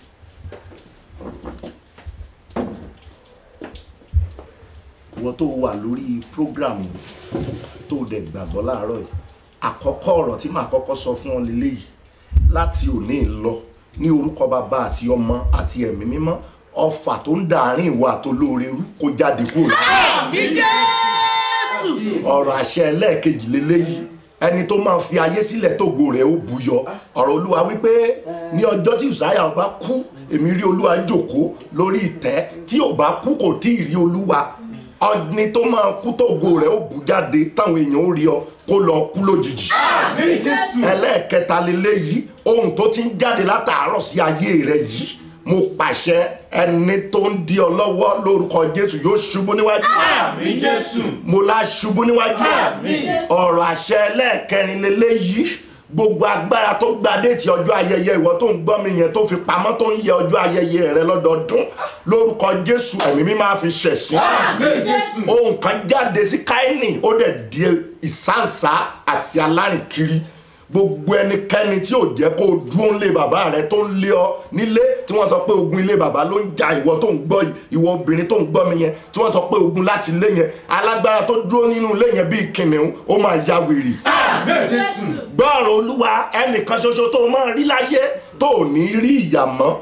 ìwọ tó wà lórí program tó dẹ̀ gbàgbọ́ láàárọ̀ yìí àkọ́kọ́ ọ̀rọ̀ tí màá kọ́kọ́ sọ fún ọ lélẹ́yìí láti òní lọ ní orúkọ bàbá àti ọmọ àti ẹ̀mí mímọ́ ọfà tó ń dàárín ìwà àtolóore rú kó jáde kúrò lára ọ̀rọ̀ àṣẹ ẹlẹ́ẹ̀kejì lélẹ́yìí ẹni tó máa fi ayé sílẹ̀ tógo rẹ̀ ó buyọ ọ̀rọ̀ olúwa wípé ní ọjọ́ tí ìsáyà bá kú èmi rí olúwa jókòó lórí ìtẹ́ tí ò bá kú kò tí ì rí olúwa ọdún tó máa kú tógo rẹ̀ ó bù jáde táwọn èèyàn ó rí ọ kó lọ kú lójijì ẹlẹ́ẹ̀kẹta lélẹ́yìí ohun tó ti ń jáde látàárọ̀ sí ayé rẹ̀ yìí mo pàṣẹ ẹni tó ń di ọ lọ́wọ́ lórúkọ jésù yóò ṣubú níwájú Àmín Jésù. mo la ṣubú níwájú ọ̀rọ̀ àṣẹ ẹlẹ́ẹ̀kẹrin lélẹ́yìí gbogbo agbára tó gba déètì ọjọ́ ayẹyẹ ìwọ tó ń gbọ́ mi yẹn tó fi pamọ́ tó ń yẹ ọjọ́ ayẹyẹ rẹ lọ́dọọdún lórúkọ jésù ẹ̀mí mi máa fi ṣẹ̀sín Àmín Jésù. ohun kan jáde sí káínì ó dẹ̀ di ìsáǹsá àti alárìnkiri gbogbo ẹnikẹ́ni tí ò jẹ́ kó o dúró ńlé bàbá rẹ tó ń lé ọ nílé tí wọ́n sọ pé ogun ilé bàbá ló ń ja ìwọ tó ń gbọ́ yìí ìwọ obìnrin tó ń gbọ́ mi yẹn tí wọ́n sọ pé ogun láti ilé yẹn alágbára tó dúró nínú ilé yẹn bíi kìnìún ó máa ya wèrè Àmín Jésù. gbọ́ọ̀rọ̀ olúwa ẹnìkan ṣoṣo tó o máa rí láyé tó ò ní rí ìyà mọ́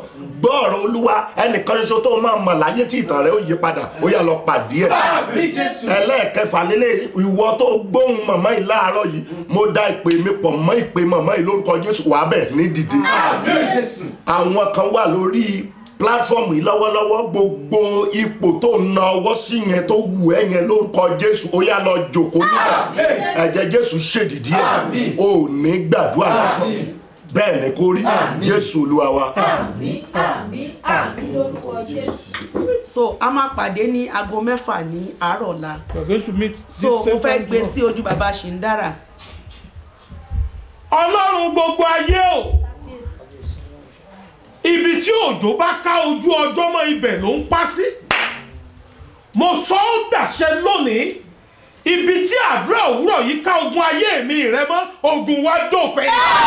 gbọ́ ọ̀rọ̀ olúwa ẹnìkan ṣoṣo tó máa mọ̀ láyé tí ìtàn rẹ̀ ó yí padà ó yá lọ pàdé ẹ̀ Àmín Jésù. ẹlẹ́ẹ̀kẹfà lélẹ̀ ìwọ tó gbóhùn màmá yìí láàárọ̀ yìí mo dá ìpè mi pọ̀ mọ́ ìpè màmá yìí lórúkọ jésù wàá bẹ̀rẹ̀ sí ní dìde Àmín Jésù. àwọn kan wà lórí platform yìí lọ́wọ́lọ́wọ́ gbogbo ipò tó ń na ọwọ́ sí yẹn tó wù ẹ́ yẹn lórúkọ jésù ó yá lọ jòkó níbẹ̀ ẹ̀jẹ̀ jésù ṣèdìdí ẹ̀ Àmín. o ò ní gbàdúrà lásán Àmín. bẹ́ẹ̀ ni kó rí jésù olúwa wa. àmín àmín àmín lórúkọ jésù. so a máa pàdé ní aago mẹ́fà ní àárọ̀ ọ̀la we are going to meet this so mo same fẹ́ time gbé tomorrow. sí ojú bàbá ṣìndára ọlọ́run gbogbo ayé o ibi tí òjò bá ká ojú ọjọ́ mọ́ ibẹ̀ ló ń pa sí mo sọ ó dàṣẹ lónìí ibi tí àdúrà òwúrọ̀ yìí ká ogun ayé mi rẹ mọ́ ogun wa dópin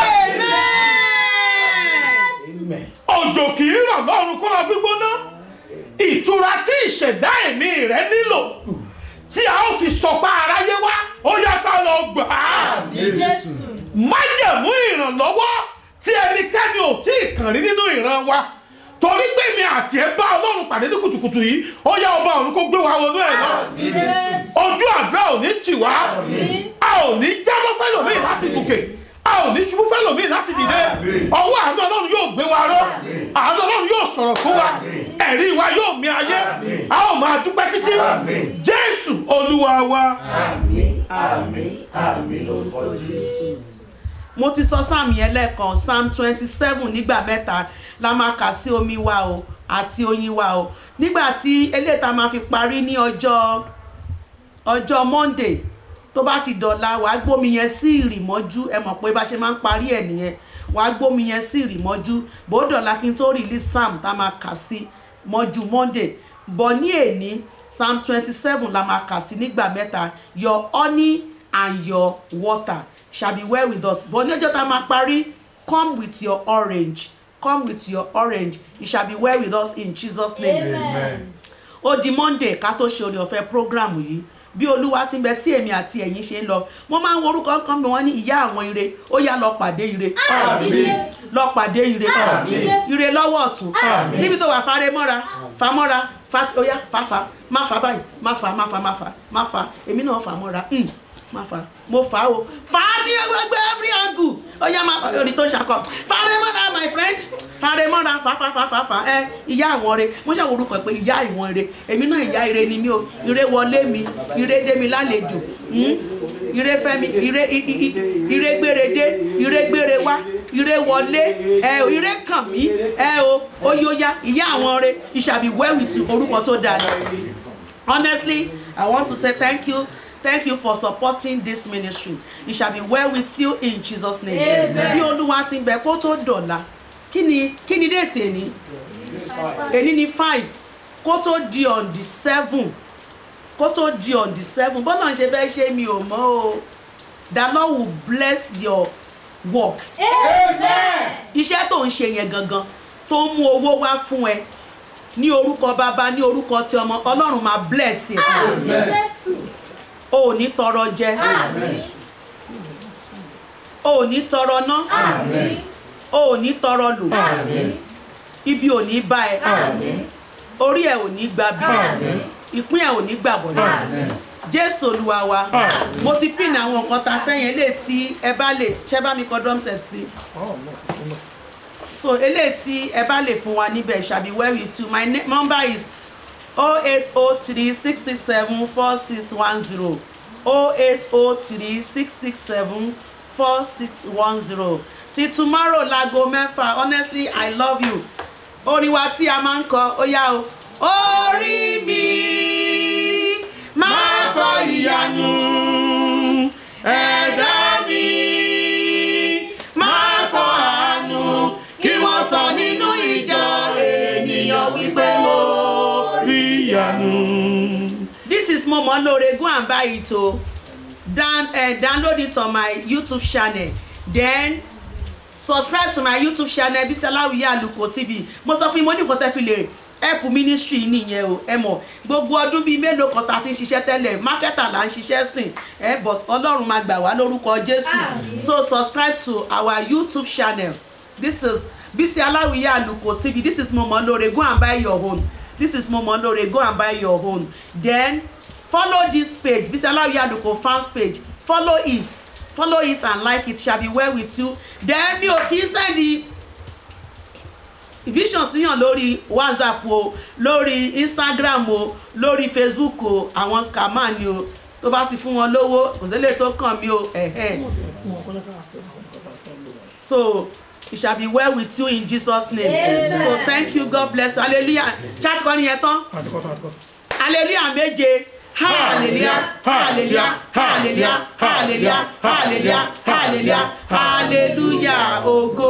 Amen. òjò kì í rọ̀ lọ́run kó lọ gbígbóná ìtura tí ìṣẹ̀dá ẹ̀mí rẹ nílò tí a ó fi sọpá aráyé wá ó yá ká lọ gbà á jésù. májẹ̀mú ìrànlọ́wọ́ tí ẹnikẹ́ni ò tí ì kàn rí nínú ìran wa torí pé mi àti ẹ bá ọlọ́run pàdé ní kùtùkùtù yìí ó yá ọba ọ̀run kó gbé wa wọnú ẹ̀ lọ jésù. ojú àdúrà ò ní tì wá a ò ní jábọ́ fẹ́lòmíì láti gòkè a ò ní ṣubú fẹ́lòmíì láti dìde ọwọ́ àánú ọlọ́run yóò gbé wa ró àánú ọlọ́run yóò sọ̀rọ̀ fún wa ẹ̀rí wa yóò mi ayé a ó máa dúpẹ́ títí jésù olúwa wa. mo ti sọ sáàmù yẹn lẹ́ẹ̀kan psalm twenty seven nígbà mẹ́ta la máa kà sí omi wa o àti oyin wa o nígbà tí eléyìí tá a máa fi parí ní ọjọ́ ọjọ́ monday tó bá ti dọ̀la wàá gbómi yẹn sí ìrìmọ́jú ẹ mọ̀ pé bá ṣe máa ń parí ẹ̀ nìyẹn wàá gbómi yẹn sí ìrìmọ́jú bó dọ̀la kí n tó release psalm tá a máa kà sí mọ́jú monday bọ̀ ní èní psalm twenty seven la máa kà sí nígbà mẹ́ta your honey and your water shall be well with us but ní ọjọ́ tá a máa parí come with your orange come with your orange it shall be well with us in jesus name amen. ó di monday ká tó ṣe orí ọ̀fẹ́ program yìí bí olúwa ti ń bẹ tí èmi àti ẹ̀yin ṣe ń lọ mo máa ń wo orúkọ kan bí wọ́n ní ìyá àwọn ire ó yá lọ pàdé ire àmín jésù. lọ pàdé ire Àmín. ire lọ́wọ́ ọ̀tún níbi tó wà fárẹ́ mọ́ra fa mọ́ra fa ó yá fa fa má fa báyìí má fa má fa má fa má fa èmi náà fa mọ́ra mm, má fa mo fa o fa ní gbogbo every angle ó yá má orí tó ṣàkọ fárẹ́ mọ́ra my friend fárẹ́ mọ́ra fa fa fa fa fa ẹ ìyá àwọn re mo ṣe orúkọ pé ìyá ìwọ̀n re èmi náà ìyá ire ni mí o ire wọlé mi ire dé mi lálejò mm, ire fẹ́ mi ire i- i- i- ire gbére dé ire gbére wá ire wọlé ẹ o ire kàn mí ẹ o oyoya ìyá àwọn re it shall be well with you orúkọ tó dáa ni honestly i want to say thank you thank you for supporting this ministry it shall be well with you in jesus name Amen. bí olúwa ti ń bẹ kó tó dọ̀la kí ni kí ni déètì èní èní ni five kó tó di on the seven kó tó di on the seven bọ́lá ń ṣe fẹ́ ṣe mi ò mọ̀ o the lord will bless your work amen. iṣẹ́ tó ń ṣe yẹn gangan tó ń mú owó wá fún ẹ ní orúkọ bàbá ní orúkọ tí ọmọ ọlọ́run máa bless ẹ àmín jésù. o ò ní tọrọ jẹ àmín o ò ní tọrọ ná àmín o ò ní tọrọ lò àmín ibi ò ní bá ẹ àmín orí ẹ ò ní gba bí Àmín. ìpín ẹ ò ní gbà bọ̀dọ̀ àmín jésù olúwa wa mo ti pín àwọn nǹkan tá a fẹ́ yẹn lè tí ẹ bá lè ṣẹ́ bá mi kọ drum set sí so eléyìí tí ẹ bá lè fún wa níbẹ̀ shall be well with you my ne- number is oh eight oh three six six seven four six one zero oh eight oh three six six seven four six one zero ti tomorrow láago mẹ́fà honestly i love you orin wa tí a máa ń kọ ó yá o orí mi máa kọ ìyanu ẹ̀dá mi máa kọ àánú kí wọ́n sọ nínú ìjọ ènìyàn wípé mo rí ìyanu. this is momo lore go and buy it o down uh, download it on my youtube channel then subscribe to my youtube channel bisalawiye aluko tv mo sọ fún yín mo ní nǹkan tẹ́ fi lè help ministry nìyẹn o ẹ mọ̀ gbogbo ọdún bíi mélòó kan tá a ti ń ṣiṣẹ́ tẹ́lẹ̀ marketer là ń ṣiṣẹ́ sìn ẹ but ọlọ́run máa gbà wá lórúkọ jésù Àmín. so subscribe to our youtube channel this is bísí aláwìyé àlùkò tv this is momo lore go and buy your own this is momo lore go and buy your own then follow this page bísí aláwìyé àlùkò fans page follow it follow it and like it shall be well with you then mi ò kí ń sẹ́ni vision síyàn lórí whatsapp o lórí instagram o lórí facebook o àwọn scammer ni o tó bá ti fún wọn lówó kò sí lè tó kàn mí o ẹ̀hẹ́ so it shall be well with you in jesus name Amen. so thank you god bless you hallelujah chat kọ́ nìyẹn tán hallelujah méje hallelujah hallelujah hallelujah hallelujah hallelujah hallelujah hallelujah ògo